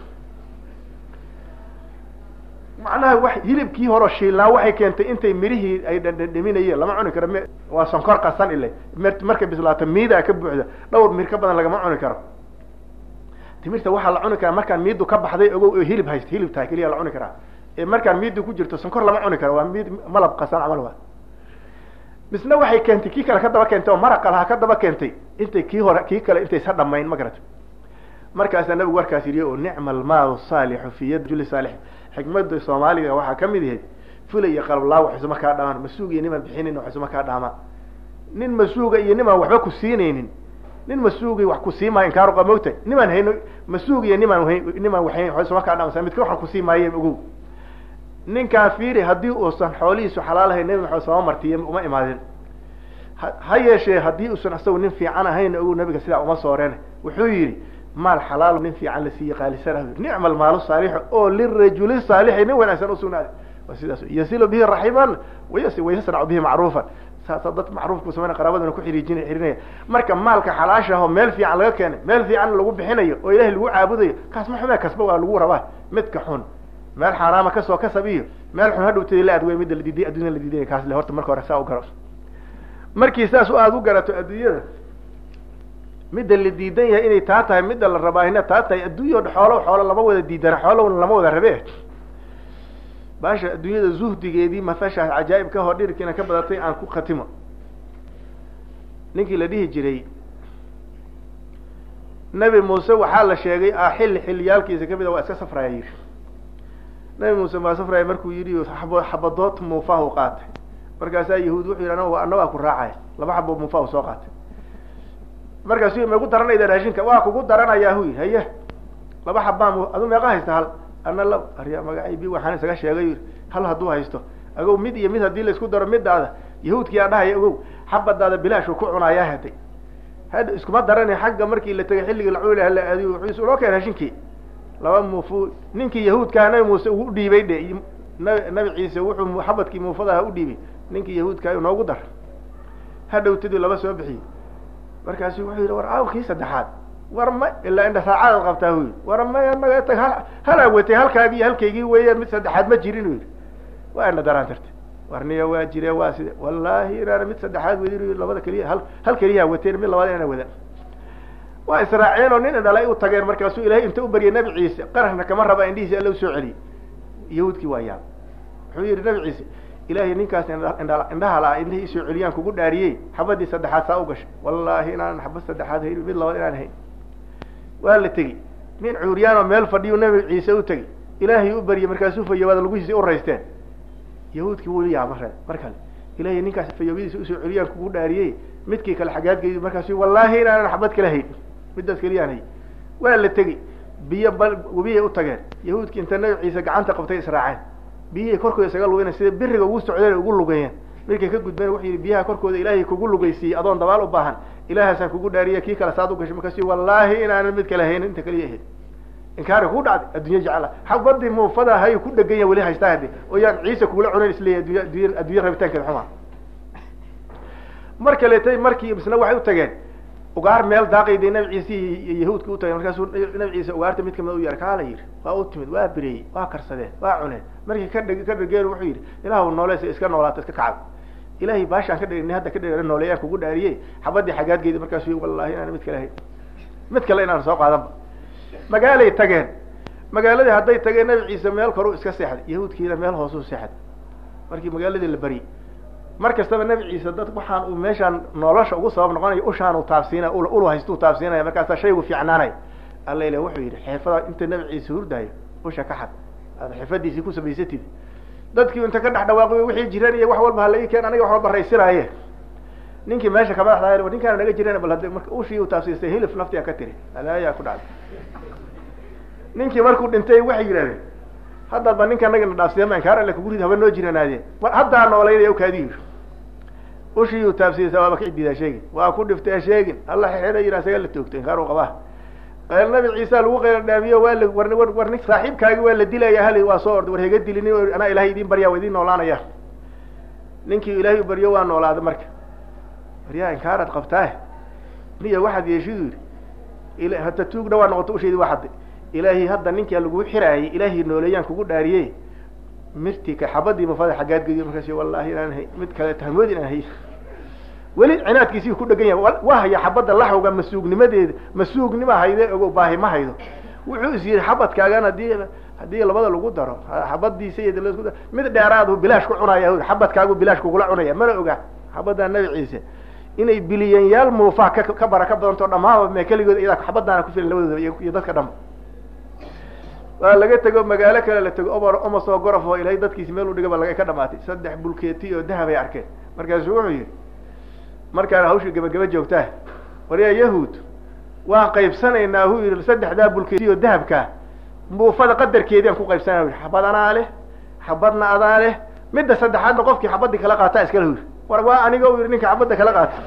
macnaha wa hilibkii horo shiilnaa waxay keentay intay mirihii ay dhadhaminayeen lama cuni karo m waa sonkor qasan ile markay bislaato miidaa ka buuxda dhowr mir ka badan lagama cuni karo timirta waxaa la cuni karaa markaan miidu ka baxday ogow oo hilib haysta hilib tahay keliya la cuni karaa ee markaan miidu ku jirto sonkor lama cuni karo waa miid malab qasan camal waa misna waxay keentay kii kale ka daba keentay oo maraqa lahaa ka daba keentay intay kii hore kii kale intaysa dhamayn ma garata markaasaa nabigu warkaas yidhi oo nicma almaalu saalixu fi yad juli saalix xikmada soomaaliga waxaa kamid ahayd fula iyo qalablaa wax isuma kaa dhaamaan masuug iyo nimaan bixinayn wax isuma kaa dhaamaan nin masuuga iyo nimaan waxba ku siinaynin nin masuugi wax ku siimayo inkaaruqa mogta nimaan hayno masuug iyo nimaan nimaan wahayn wa isuma kaa dhaaman midka waxaan kusii maaye ogow ninkaan fiiri haddii uusan xoolihiisu xalaalahay nebi maxamed sama martiye uma imaadin ha yeeshee haddii uusan isagu nin fiican ahayn ogow nabiga sidaa uma sooreen wuxuu yidhi maal xalaal nin fiican la siiye qaalisanah nicma almaalu saalixu oo lirajuli saalixi nin wanaagsan usugnaaday waa sidaas yasilu bihi raximan wayasnacu bihi macruufan saasa dad macruufku samayna qaraabaduna ku xiriijin xirinaya marka maalka xalaasha ahoo meel fiican laga keenay meel fiican lagu bixinayo oo ilahay lagu caabudayo kaas ma xume kasba waa lagu rabaa midka xun meel xaaraama kasoo kasab iyo meel xun hadhowtadi la adwey midda la diiday addunya la diiday kaas le horta marka hore saa u garo markii saas u aada u garato adduunyada midda la diidan yahay inay taa tahay midda la rabaa ina taa tahay adduunya o xoolo xoolo lama wada diidana xoolona lama wada rabe baasha adduunyada zuhdigeedii mafashaas cajaa'ibka hoo dhirkiina ka badatay aan ku khatimo ninkii la dhihi jiray nebi muuse waxaa la sheegay a xilli xilliyaalkiisa kamid a waa iska safraya yidhi nebi muuse maa safraya markuu yidhi abo xabadood muufahu qaatay markaasaa yahuud wuxuu yidhi ana ana waa ku raacaya laba xabo muufahu soo qaatay markaasu ma gu daranayda raashinka waa kugu daranayaa hu yidhi haye laba xabaa adu meeqa haysta hal ana la arya magacay bi waxaan isaga sheegay hal hadduu haysto agow mid iyo mid haddii laisku daro midaada yahuudkii aa dhahaya ogow xabadaada bilaashu ku cunayaa haday had iskuma darani xagga markii la tegay xilligii laculi hala aadiy wuxuu isuloo keen hashinkii laba muufu ninkii yahuudkaa nabi muuse uu udhiibay dhe nabi nabi ciise wuxuu xabadkii muufadaha udhiibay ninkii yahuudkaa noogu dar hadhowtadii laba soo bixiyey markaasu wuxuu yidhi war aw kii saddexaad war ma ilaa indha raacaad qabtaa hu yidhi war maya naga tag hal halaa watay halkaagii halkaygii weeyaan mid saddexaad ma jirin u yidhi waa ina daraan tarta warniya waa jire waa side wallahi inaana mid saddexaad wadin labada keliya hal hal keliyaa wateen mid labaad inaana wadan waa israaceen oo nin dhalay u tageen markaasuu ilaahay inta u baryay nabi ciise qarashna kama raba indhihiisi alla usoo celiyey yahuudkii waa yaab wuxuu yidhi nabi ciise ilaahay ninkaas indha indhaha la indhihii isoo celiyaan kugu dhaariyey xabadii saddexaad saa u gashay wallahi inaanan xabad saddexaad hayn mid labaad inaan hayn waa la tegi nin cuuryaanoo meel fadhiyu nabi ciise u tegi ilaahay u baryay markaasuu fayowaada laguhiisi u raysteen yahuudkii wuu yaaba ree mar kale ilahay ninkaas fayoobadiisa usoo celiyaan kugu dhaariyey midkii kale xagaadgeydi markaasu wallahi inaanan xabad kala hayn middaas keliyaan hay waa la tegi biyo bal webiyay u tageen yahuudkii inta nabi ciise gacanta qabtay israaceen biyihii korkooda isaga lugeyna sida biriga ugu socdeen ugu lugeeyeen markay ka gudbeen wuxuu yidhi biyaha korkooda ilaahay kugu lugeysiiyey adoon dabaal u baahan ilaahaasaan kugu dhaariya kii kale saad u gashay markaasu wallahi inaanan mid kale haynin inta kaliya ahayd inkaari ku dhacday addunya jecla xabadii muufada hay ku dhegan ya weli haystaa hadi oo yaan ciise kugula cunayn isleeyahy addunya addunya addunya rabitaankeeda xuma mar kaleetay markii isna waxay u tageen ugaar meel daaqayday nabi ciise iyo yahuudka u tageen markaasuu nabi ciise ugaarta mid kamid u yeer kaala yidhi waa u timid waa bireeyey waa karsadeen waa cuneen markii ka dheg ka dhegeen wuxuu yidhi ilaahu nooleesa iska noolaata iska kacab ilaahay baashaan ka dhegni hadda ka dhegana nooleeyaan kugu dhaariyey xabadii xagaadgeedi markaasu wallahi inaan mid kale hayn mid kale inaan soo qaadanba magaalay tageen magaaladii hadday tageen nabi ciise meel koru iska seexday yahuudkiina meel hoosuu seexday markii magaaladii la baryey mar kastaba nabi ciise dad waxaan uu meeshaan nolosha ugu sabab noqonayo ushaan uu taabsiinay ulu haystuu taabsiinaya markaasaa shaygu fiicnaanay alla ila wuxuu yidhi xirfada inta nabi ciise hurdaayo usha ka xad aad xirfadiisii ku samaysatid dadkii inta ka dhex dhawaaqay wixii jiran iyo wax walba halagi keen aniga wax walba raysinaaye ninkii meesha kamadaxdaay ninkaana naga jiran bal hada marka ushii u taabsiistay hilif naftiga ka tiri alaayaa ku dhacday ninkii markuu dhintay waxay yidhahdeen haddaba ninka nagana dhaafsiya inkaar alle kugu rid haba noo jiranaadee haddaa noolaynaya kaadi yidhi ushii u taabsiyeysa waaba ka cididaa sheegin waa ku dhiftay sheegin alla xeeda yidha isaga la toogtay inkaar u qabaa qayl nabi ciisa lagu qayla dhaamiyo waa la war war war nin saaxiibkaagi waa la dilaya hali waa soo orday war hega dilini anaa ilahay idin baryaa waa idin noolaanaya ninkii ilaahay u baryo waa noolaaday marka baryaa inkaaraad qabtaa niya waxaad yeeshidu yidhi hata tuugna waa noqoto usheedi waa xadday ilaahay hadda ninkaa lagu xiraayay ilaahay nooleeyaan kugu dhaariyey mirtii ka xabadii mafada xaggaad gediyo markaas wallahi inaan hay mid kale tahmood inaan hay weli cinaadkiisii ku dhegan yahay waa haya xabadda laxawga masuugnimadeeda masuugnima hayde ogo baahi ma haydo wuxuu is yidhi xabadkaagan hadii haddii labada lagu daro xabadiisa iyo lasku daro mid dheeraadu bilaash ku cunaya xabadkaagu bilaash kugula cunaya mana oga xabadda nabi ciise inay biliyanyaal muufaha ka ka baraka badanto dhamaaba mee keligood iyadaa xabadaana ku filan labadooda iyo dadka dhanba waa laga tego magaalo kale la tego omar omasoo gorof oo ilahay dadkiisi meel u dhigaba laga ka dhamaatay saddex bulkeeti oo dahab ay arkeen markaasu wuxuu yihi markaana hawshii gabagaba joogtaa waryaa yahuud waan qaybsanaynaa hu yihi saddexdaa bulkeeti oo dahabkaa muufada qadarkeedii aan ku qaybsanaya yii xabad anaa leh xabadna adaa leh midda saddexaadna qofkii xabadii kala qaataa iskale hu yihi war waa aniga u yihi ninka xabadda kala qaata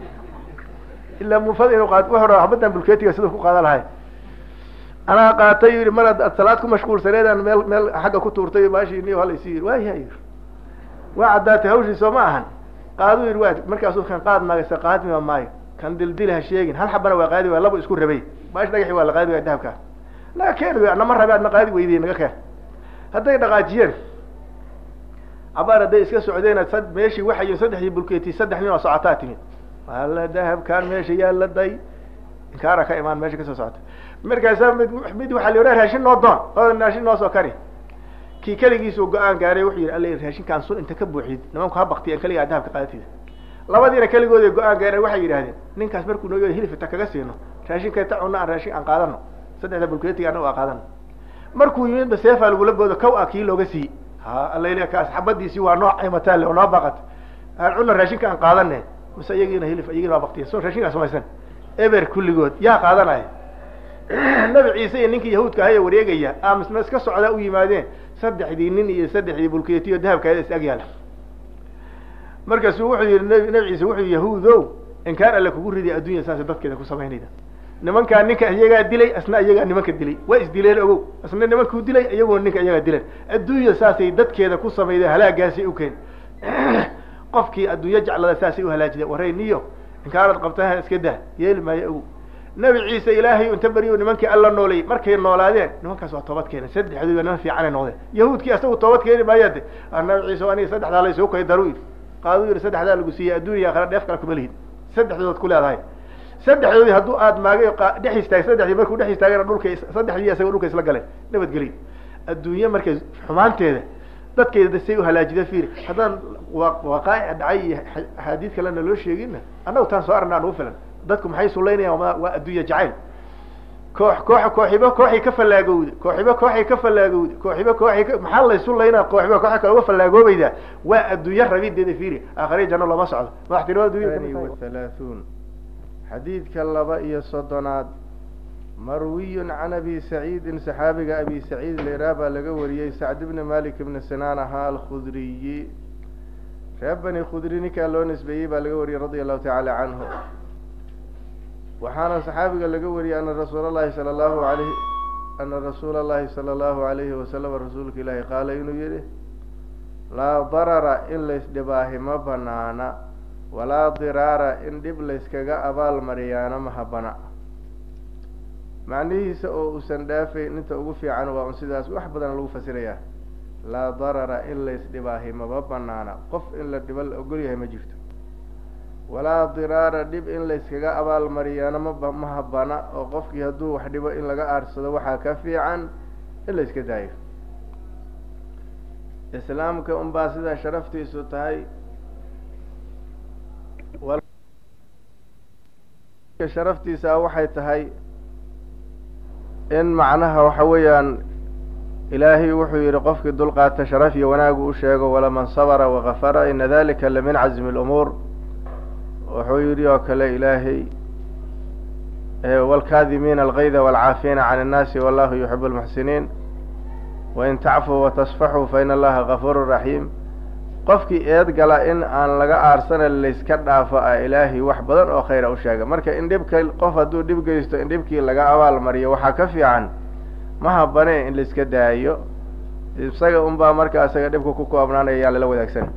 ilaa muufada inuu qaat wuxuu raa xabaddan bulkeetiga siduu ku qaada lahay anaa qaatay yihi mar ad salaad ku mashquulsaneedaan meel meel xagga ku tuurtay baashii niyo halaysi yii waayaha yii waa caddaatay hawshii soo ma ahan qaaduu yidhi waa markaasuu kan qaad maagaysa qaadmima maayo kan dildil ha sheegin hal xabana waa qaadi waay laba isku rabay baash dhagaxi waa la qaadi waaya dahabkaa naga keen wy nama rabe adna qaadi weydiye naga keen hadday dhaqaajiyeen cabaar hadday iska socdeen sad meeshii waxay saddexdii bulkeeti saddex nin oo socotaa timid alla dahabkaan meesha yaalla day inkaara ka imaan meesha kasoo socota markaasa mid mid waxaa la yidhaha raashin noo doon oo raashin noo soo kari kii keligiisuu go-aan gaaray wuxuu yidhi alla raashinkaan sun inta ka buuxid nimanku ha baktiyan keligaa dahabka qaadatiida labadiina keligooda go-aan gaareen waxay yidhahdeen ninkaas markuu noo hilif inta kaga siino raashinka ta cunno aan raashin aan qaadano saddexda bulkeetiga anagu aan qaadano markuu yimidba seefaa lagula boodo kaw a kii looga siiyey ha alla kaas xabadiisii waa noo caymataalle oo noo baqat aan cunno raashinka aan qaadane mise iyagiina hilif iyagina waa baktiya so raashinkaan samaysan eber kulligood yaa qaadanaya nabi ciise iyo ninkii yahuudka ahaya wareegaya amisna iska socdaa u yimaadeen saddexdii nin iyo saddexdii bulkeetiyo dahabkaada is agyaala markaasuu wuxuu yihi nb nabi ciise wuxuu yihi yahuudow inkaan alle kugu riday addunya saasa dadkeeda ku samaynayda nimankaa ninka iyagaa dilay asna iyagaa nimanka dilay waa isdileen ogow asna nimankuu dilay iyaguna ninka iyagaa dileen adduunya saasay dadkeeda ku samayda halaagaasay ukeen qofkii adduunyo jeclada saasay uhalaajiday warayniyo inkaanad qabtaha iska dah yeeli maayo ogow nabi ciise ilaahay inta beriyo nimankii alla noolayy markay noolaadeen nimankaas waa toobad keenen saddexdooda niman fiicanay noqdeen yahuudkii asagu toobad keeni maayaade nabi ciise aniga saddexdaa laysuu kay daru yidhi qaaduu yidhi saddexdaa lagu siiyey adduuniya akhira dheef kale kuma lihid saddexdood ku leedahay saddexdoodii hadduu aad maagay dhex istaag saddexdii markuu dhex istaagana dhulka saddexdii asagoo dhulka isla galeen nabadgeliy adduunye markay xumaanteeda dadkeeda say uhalaajida fiiri haddaan waqaa'ic dhacay iyo axaadiid kalena loo sheeginna annagu taan soo arnaa nugu filan dadku maxay sulaynayaan waa addunya jacayl koox koox kooxiba kooxay ka fallaagowda kooxiba kooxay ka fallaagowda kooxiba kooxay ka maxaa laysu laynaa kooxiba kooxa kale uga fallaagoobaydaa waa addunya rabideeda fiiri aakhariya janno lama socdo madaxtinimada dunya wahalaaثuun xadiidka laba iyo soddonaad marwiyun can abi saciidin saxaabiga abi saciid leraa baa laga wariyey sacd bni malik bni sinaan ahaa alkhudriyi reer bani khudri ninkaa loo nisbeeyey baa laga wariyey radia allahu tacaala canhu waxaana saxaabiga laga wariyey ana rasuul allahi sala allahu alayh ana rasuula allahi sala allahu alayhi wasalam rasuulka ilaahi qaala inuu yihi laa darara in laysdhibaahi ma banaana walaa diraara in dhib layskaga abaal mariyaana ma habana macnihiisa oo uusan dhaafayn inta ugu fiican waa un sidaas wax badan lagu fasirayaa laa darara in laysdhibaahi maba banaana qof in la dhibo la ogol yahay ma jirto walaa diraara dhib in layskaga abaal mariyaana maba ma habana oo qofkii hadduu wax dhibo in laga aarsado waxaa ka fiican in layska daayo islaamka unbaa sidaa sharaftiisu tahay sharaftiisa waxay tahay in macnaha waxa weeyaan ilaahay wuxuu yihi qofkii dulqaata sharaf iyo wanaagu u sheego walaman sabra wakafara ina dalika lamin cazmi اlumuur wuxuu yihi oo kale ilaahay wاlkaadimiina algayda wاlcaafiina can الnaasi wallahu yuxib اlmuxsiniin wain tacfuu watasfaxuu fain allaha gafuur raxiim qofkii eed gala in aan laga aarsana layska dhaafo ah ilaahay wax badan oo khayra u sheega marka in dhibka qof hadduu dhib geysto in dhibkii laga abaal mariyo waxaa ka fiican ma habane in laiska daayo isaga unbaa marka isaga dhibka ku koobnaanaya yaa lala wadaagsan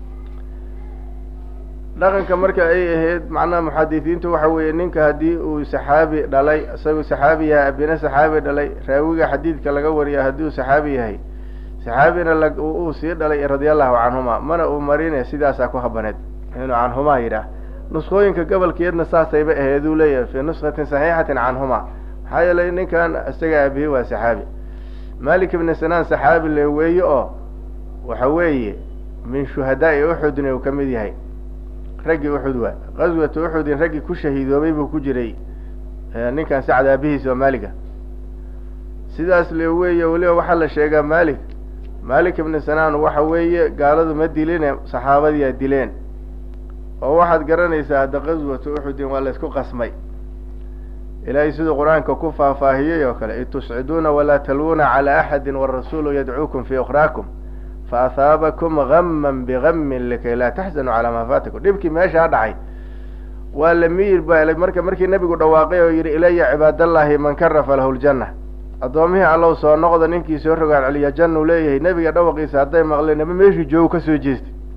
dhaqanka marka ay ahayd macnaha muxadisiintu waxa weeye ninka haddii uu saxaabi dhalay isagu saxaabi yahay abina saxaabi dhalay raawiga xadiidka laga wariya haddii uu saxaabi yahay saxaabina la uu sii dhalay radia allahu canhuma mana uu marine sidaasaa ku habaneed inuu canhumaa yidhaah nuskooyinka gobolkeedna saasayba ahayd uu leeyahay fii nuskatin saxiixatin canhuma maxaa yeelay ninkan isaga abihi waa saxaabi malik ibni sinaan saxaabi le weeye oo waxa weeye min shuhadaai uxudin uu ka mid yahay raggii uxud waa qaswatu uxudin raggii ku shahiidoobay buu ku jiray ninkan sacd aabihiis oo maaliga sidaas le weeye weliba waxaa la sheegaa malik malik ibni sinaan waxa weeye gaaladu ma diline saxaabadiyaa dileen oo waxaad garanaysaa hadda qaswatu uxudin waa laysku qasmay ilaahay siduu qur-aanka ku faahfaahiyey oo kale itusciduuna walaa talwuuna calaa axadi warasuulu yadcuukum fii ukhraakum faahaabakum gaman bigamin likay laa taxzanuu calaa maa faatakum dhibkii meeshaa dhacay waa la miyir ba marka markii nebigu dhawaaqay oo yidhi ilaya cibaadallaahi man karafa lahu ljanna addoomihii allow soo noqda ninkii soo rogaan celiya jannu leeyahay nebiga dhawaqiisa hadday maqleen naba meeshuu joogo kasoo jeestay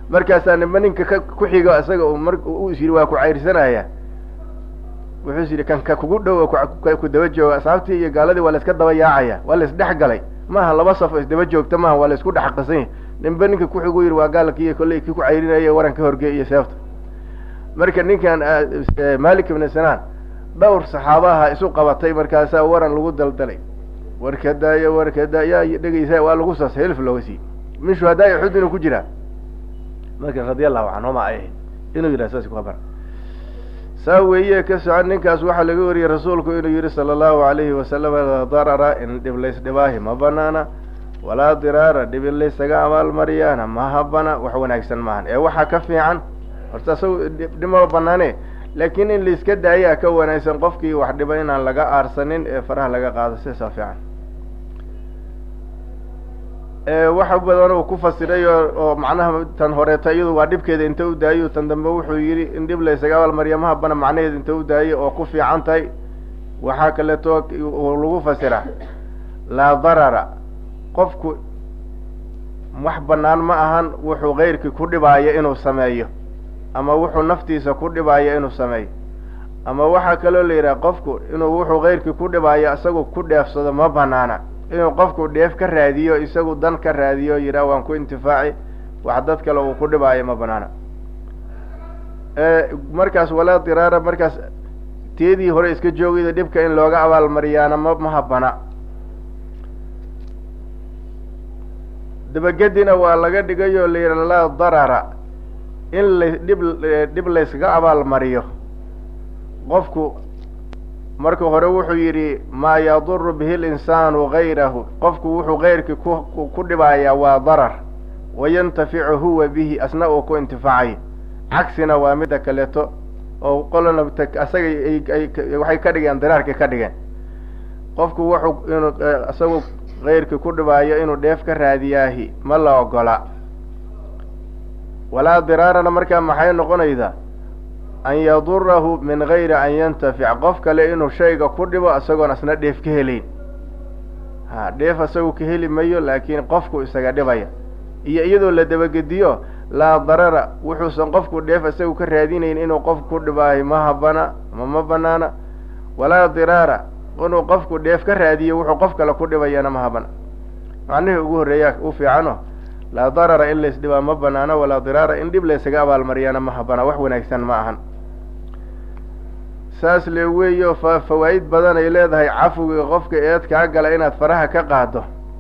markaasaa nima ninka ka ku xigo isaga u mar u is yidhi waa ku cayrsanaya wuxuu is yidhi kan ka kugu dhow ku daba jooga asxaabtii iyo gaaladii waa la iska daba yaacaya waa la isdhex galay maaha laba saf oo isdaba joogta maaha waa la isku dhex qasan yahy ninba ninka kuxigu yidhi waa gaalkii kolley kii ku cayrinaya waran ka horgey iyo seefta marka ninkan malik ibn sinaan dhowr saxaabaha isu qabatay markaasaa waran lagu daldalay warkadaaya warkada yaa dhegeysa waa lagu saas helf looga siiyey min shuhadaai uxud inuu ku jiraa marka radia allahu canhuma ay ahayd inuu yidhaha saas ku habara saa weeye ka socon ninkaas waxaa laga wariyey rasuulku inuu yihi sala allahu alayhi wasalam laa darara in dhib laysdhibaahi ma banaana walaa diraara dhib in laysaga abaalmariyaana ma habana wax wanaagsan maahan ee waxaa ka fiican horta isaga dhibma banaane laakiin in laiska daayaa ka wanaagsan qofkii wax dhiba inaan laga aarsanin ee faraha laga qaado sidaasaa fiican waxa badan uu ku fasiray oo oo macnaha tan horeeta iyadu waa dhibkeeda inta u daayo tan dambe wuxuu yidhi in dhib laysaga abaalmariya ma habana macnaheeda inta u daayo oo ku fiican tahay waxaa kaleeto lagu fasira laa darara qofku wax banaan ma ahan wuxuu keyrkii ku dhibaayo inuu sameeyo ama wuxuu naftiisa ku dhibaayo inuu sameeyo ama waxaa kaloo la yidhaha qofku inuu wuxuu keyrkii ku dhibaayo isagu ku dheefsado ma banaana inuu qofku dheef ka raadiyo isagu dan ka raadiyo yidhaha waan ku intifaaci wax dad kale uu ku dhibaayo ma banaana markaas walaa diraara markaas teedii hore iska joogayda dhibka in looga abaalmariyaana ma ma habana dabagedina waa laga dhigayoo la yidhaha laa darara in la dhib dhib layskaga abaalmariyo qofku marka hore wuxuu yidhi maa yaduru bihi linsaanu gayrahu qofku wuxuu keyrkii ku ku dhibaayaa waa darar wayantaficu huwa bihi asna uu ku intifaacayo cagsina waa midda kaleeto oo qolana asaga ay waxay ka dhigeen diraarkii ka dhigeen qofku wuxuu inuu isagu keyrkii ku dhibaayo inuu dheef ka raadiyaahi ma la ogola walaa diraarana markaa maxay noqonaydaa an yadurahu min gayri an yantafic qof kale inuu shayga ku dhibo isagoon asna dheef ka helayn ha dheef isagu ka heli mayo laakiin qofku isaga dhibaya iyo iyadoo la dabagediyo laa darara wuxuusan qofku dheef isagu ka raadinayn inuu qofku ku dhibaayo ma habana ama ma banaana walaa diraara inuu qofku dheef ka raadiyo wuxuu qof kale ku dhibayana ma habana macnihii ugu horreeyaa u fiicano laa darara in laysdhibaa ma banaano walaa diraara in dhib laysaga abaalmariyaana ma habana wax wanaagsan ma ahan saas le weeyo fa fawaa'id badan ay leedahay cafiga qofka eed kaa gala inaad faraha ka qaado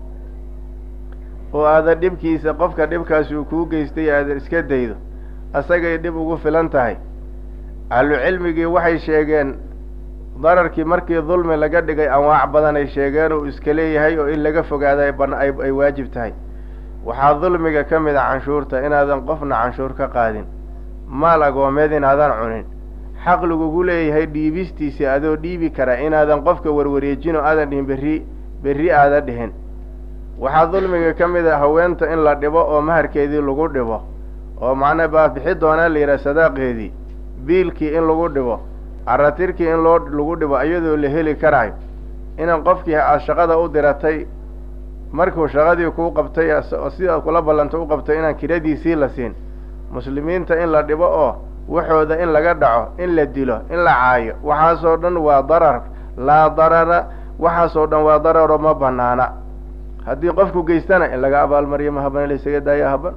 oo aadan dhibkiisa qofka dhibkaasi uu kuu geystay aadan iska daydo asagay dhib ugu filan tahay ahlucilmigii waxay sheegeen dararkii markii dulmi laga dhigay anwaac badan ay sheegeen uu iska leeyahay oo in laga fogaada ay ay waajib tahay waxaa dulmiga ka mid a canshuurta inaadan qofna canshuur ka qaadin maal agoomeed inaadan cunin xaq lagugu leeyahay dhiibistiisi adoo dhiibi kara inaadan qofka warwareejin oo aadan dhihin berri berri aada dhihin waxaa dulmiga ka mid a haweenta in la dhibo oo maharkeedii lagu dhibo oo macnaa baa bixi doonaa la yidhaha sadaaqeedii biilkii in lagu dhibo caratirkii in loo lagu dhibo iyadoo la heli karayo inan qofkii aad shaqada u diratay markuu shaqadii kuu qabtay sidaad kula ballanta u qabtay inaan kiradiisii la siin muslimiinta in la dhibo oo waxooda in laga dhaco in la dilo in la caayo waxaasoo dhan waa darar laa darara waxaasoo dhan waa dararo ma banaana haddii qofku geystana in laga abaalmariyo ma haban laysaga daaya haban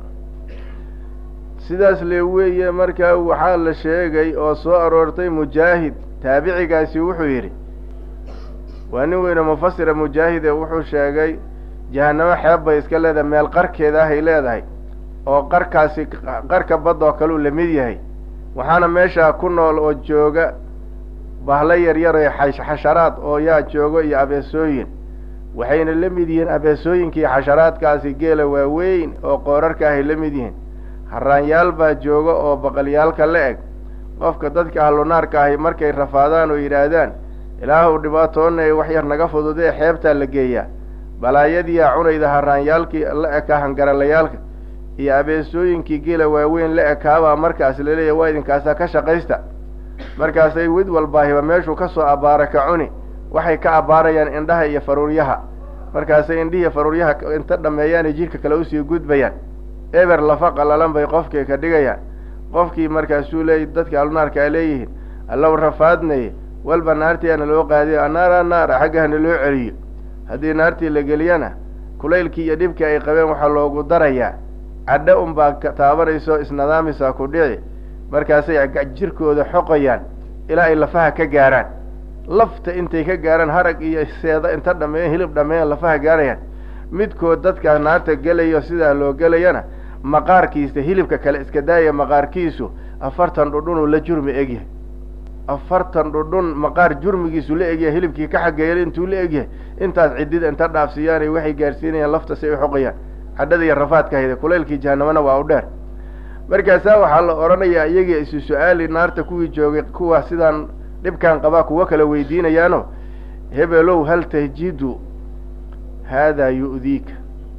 sidaas le weeye markaa waxaa la sheegay oo soo aroortay mujaahid taabicigaasi wuxuu yidhi waa nin weyne mufasira mujaahide wuxuu sheegay jahanamo xeeb bay iska leedahay meel qarkeeda ahay leedahay oo qarkaasi qarka badda oo kale uu lamid yahay waxaana meeshaa ku nool oo jooga bahlo yaryar ee xasharaad oo yaa joogo iyo abeesooyin waxayna la mid yihiin abeesooyinkii xasharaadkaasi geela waaweyn oo qoorarka ahay la mid yihiin haraanyaal baa jooga oo baqalyaalka la eg qofka dadka ahlunaarka ahi markay rafaadaan oo yidhaahdaan ilaahuw dhibaatoonay wax yar naga fududee xeebtaa la geeyaa balaayadiyaa cunayda haraanyaalkii la ekaa hangaralayaalka iyo abeesooyinkii geela waaweyn la ekaabaa markaas laleeyahy waa idinkaasaa ka shaqaysta markaasay wid walbaahiba meeshuu kasoo abbaara ka cuni waxay ka abbaarayaan indhaha iyo faruuryaha markaasay indhihiiyo faruuryaha inta dhameeyaanay jidhka kale usii gudbayaan eber lafa qalalan bay qofkii ka dhigayaan qofkii markaasuu leey dadka alnaarka a leeyihiin allow rafaadnaye walba naartii ana loo qaadiyo annaara naara xagga hana loo celiyo haddii naartii la geliyana kulaylkii iyo dhibkii ay qabeen waxaa loogu darayaa cadho unbaa taabanayso isnadaamisaa ku dhici markaasay jirkooda xoqayaan ilaa ay lafaha ka gaaraan lafta intay ka gaaraan harag iyo seeda inta dhameeyan hilib dhameeyan lafaha gaarayaan midkood dadkaa naarta gelayo sidaa loo gelayana maqaarkiisa hilibka kale iska daaya maqaarkiisu afartan dhudhunuu la jurmi egyahay afartan dhudhun maqaar jurmigiisu la egyahay hilibkii ka xageeyay intuu la egyahay intaas cidida inta dhaafsiiyaanay waxay gaarsiinayaan lafta si ay xoqayaan cadhada iyo rafaadka hayda kulaylkii jahanamana waa u dheer markaasaa waxaa la odhanayaa iyagii isu su-aali naarta kuwii joogay kuwa sidaan dhibkan qabaa kuwo kala weydiinayaano hebelow hal tahjidu haadaa yu'diika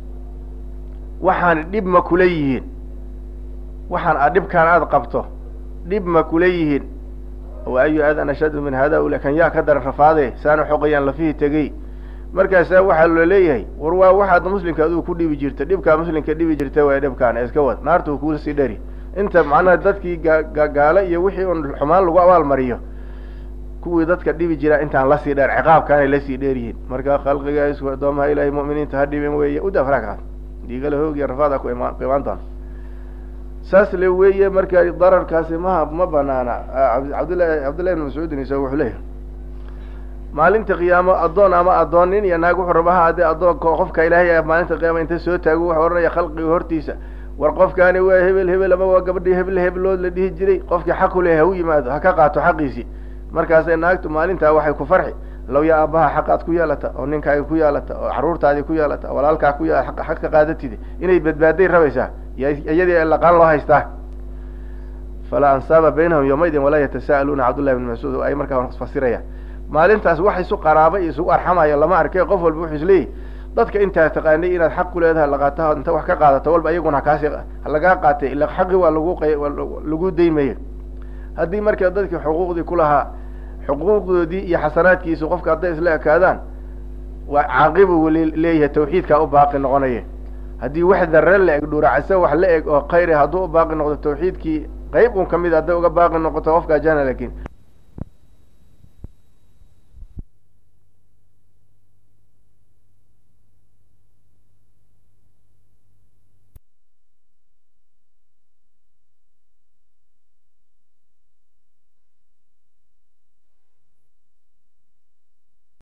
waxaan dhib ma kula yihiin waxaan a dhibkaan aada qabto dhib ma kula yihiin wa ayu adan ashaddu min hada ula kan yaa ka daran rafaade saana xoqayaan lafihii tegey markaasaa waxaa loo leeyahay war waa waxaad muslimka aduu ku dhibi jirta dhibkaa muslimka dhibi jirta waa dhibkaan iska wad naarta kuu sii dhari inta macnaha dadkii gaagaalo iyo wixii un xumaan lagu abaalmariyo kuwii dadka dhibi jiraa intaan lasii dheer ciqaabkaanay lasii dheer yihiin marka khalqiga isku addoomaha ilaahay mu'miniinta ha dhibin weeye uda farakaad dhiigala hoogiya rafaada ku imaan ku imaan doona saas le weeye marka dararkaasi maha ma banaana cabdillahi cabdillahi ibn mascuudin isaga wuxuu leeyahay maalinta qiyaamo addoon ama addoon nin iyo naag wuxuu raba ha adee addoonka qofka ilaahay maalinta qiyaama inta soo taago wuxuu odhanaya khalqiga hortiisa war qofkaani waa hebel hebel ama waa gabadhii hebel heblood la dhihi jiray qofkii xaq u leh ha u yimaado ha ka qaato xaqiisii markaasay naagtu maalintaa waxay ku farxi low yaa aabbaha xaqaad ku yeelata oo ninkaaga ku yeelata oo carruurtaadii ku yeelata oo walaalkaa ku yeela xaq ka qaadatide inay badbaaday rabaysaa iyadii laqaan loo haystaa falaa ansaaba baynahum yawmaydin walaa yatasa'aluuna cabdullahi bn mascuud oo ay markaa fasirayaan maalintaas wax isu qaraaba iyo isugu arxamayo lama arkay qof walba wuxuu isleeyahy dadka intaa taqaanay inaad xaq ku leedahay laqaataha inta wax ka qaadato walba iyaguna hakaasi halagaa qaatay ila xaqi waa lagu q lagu daymaya haddii marka dadkii xuquuqdii kulahaa xuquuqdoodii iyo xasanaadkiisu qofka hadday isla ekaadaan waa caaqibu leeyahay tawxiidkaa u baaqi noqonaya haddii wax darre la eg dhuuracase wax la eg oo khayr hadduu u baaqi noqdo tawxiidkii qayb un kamid hadday uga baaqi noqoto qofkaa jana laakiin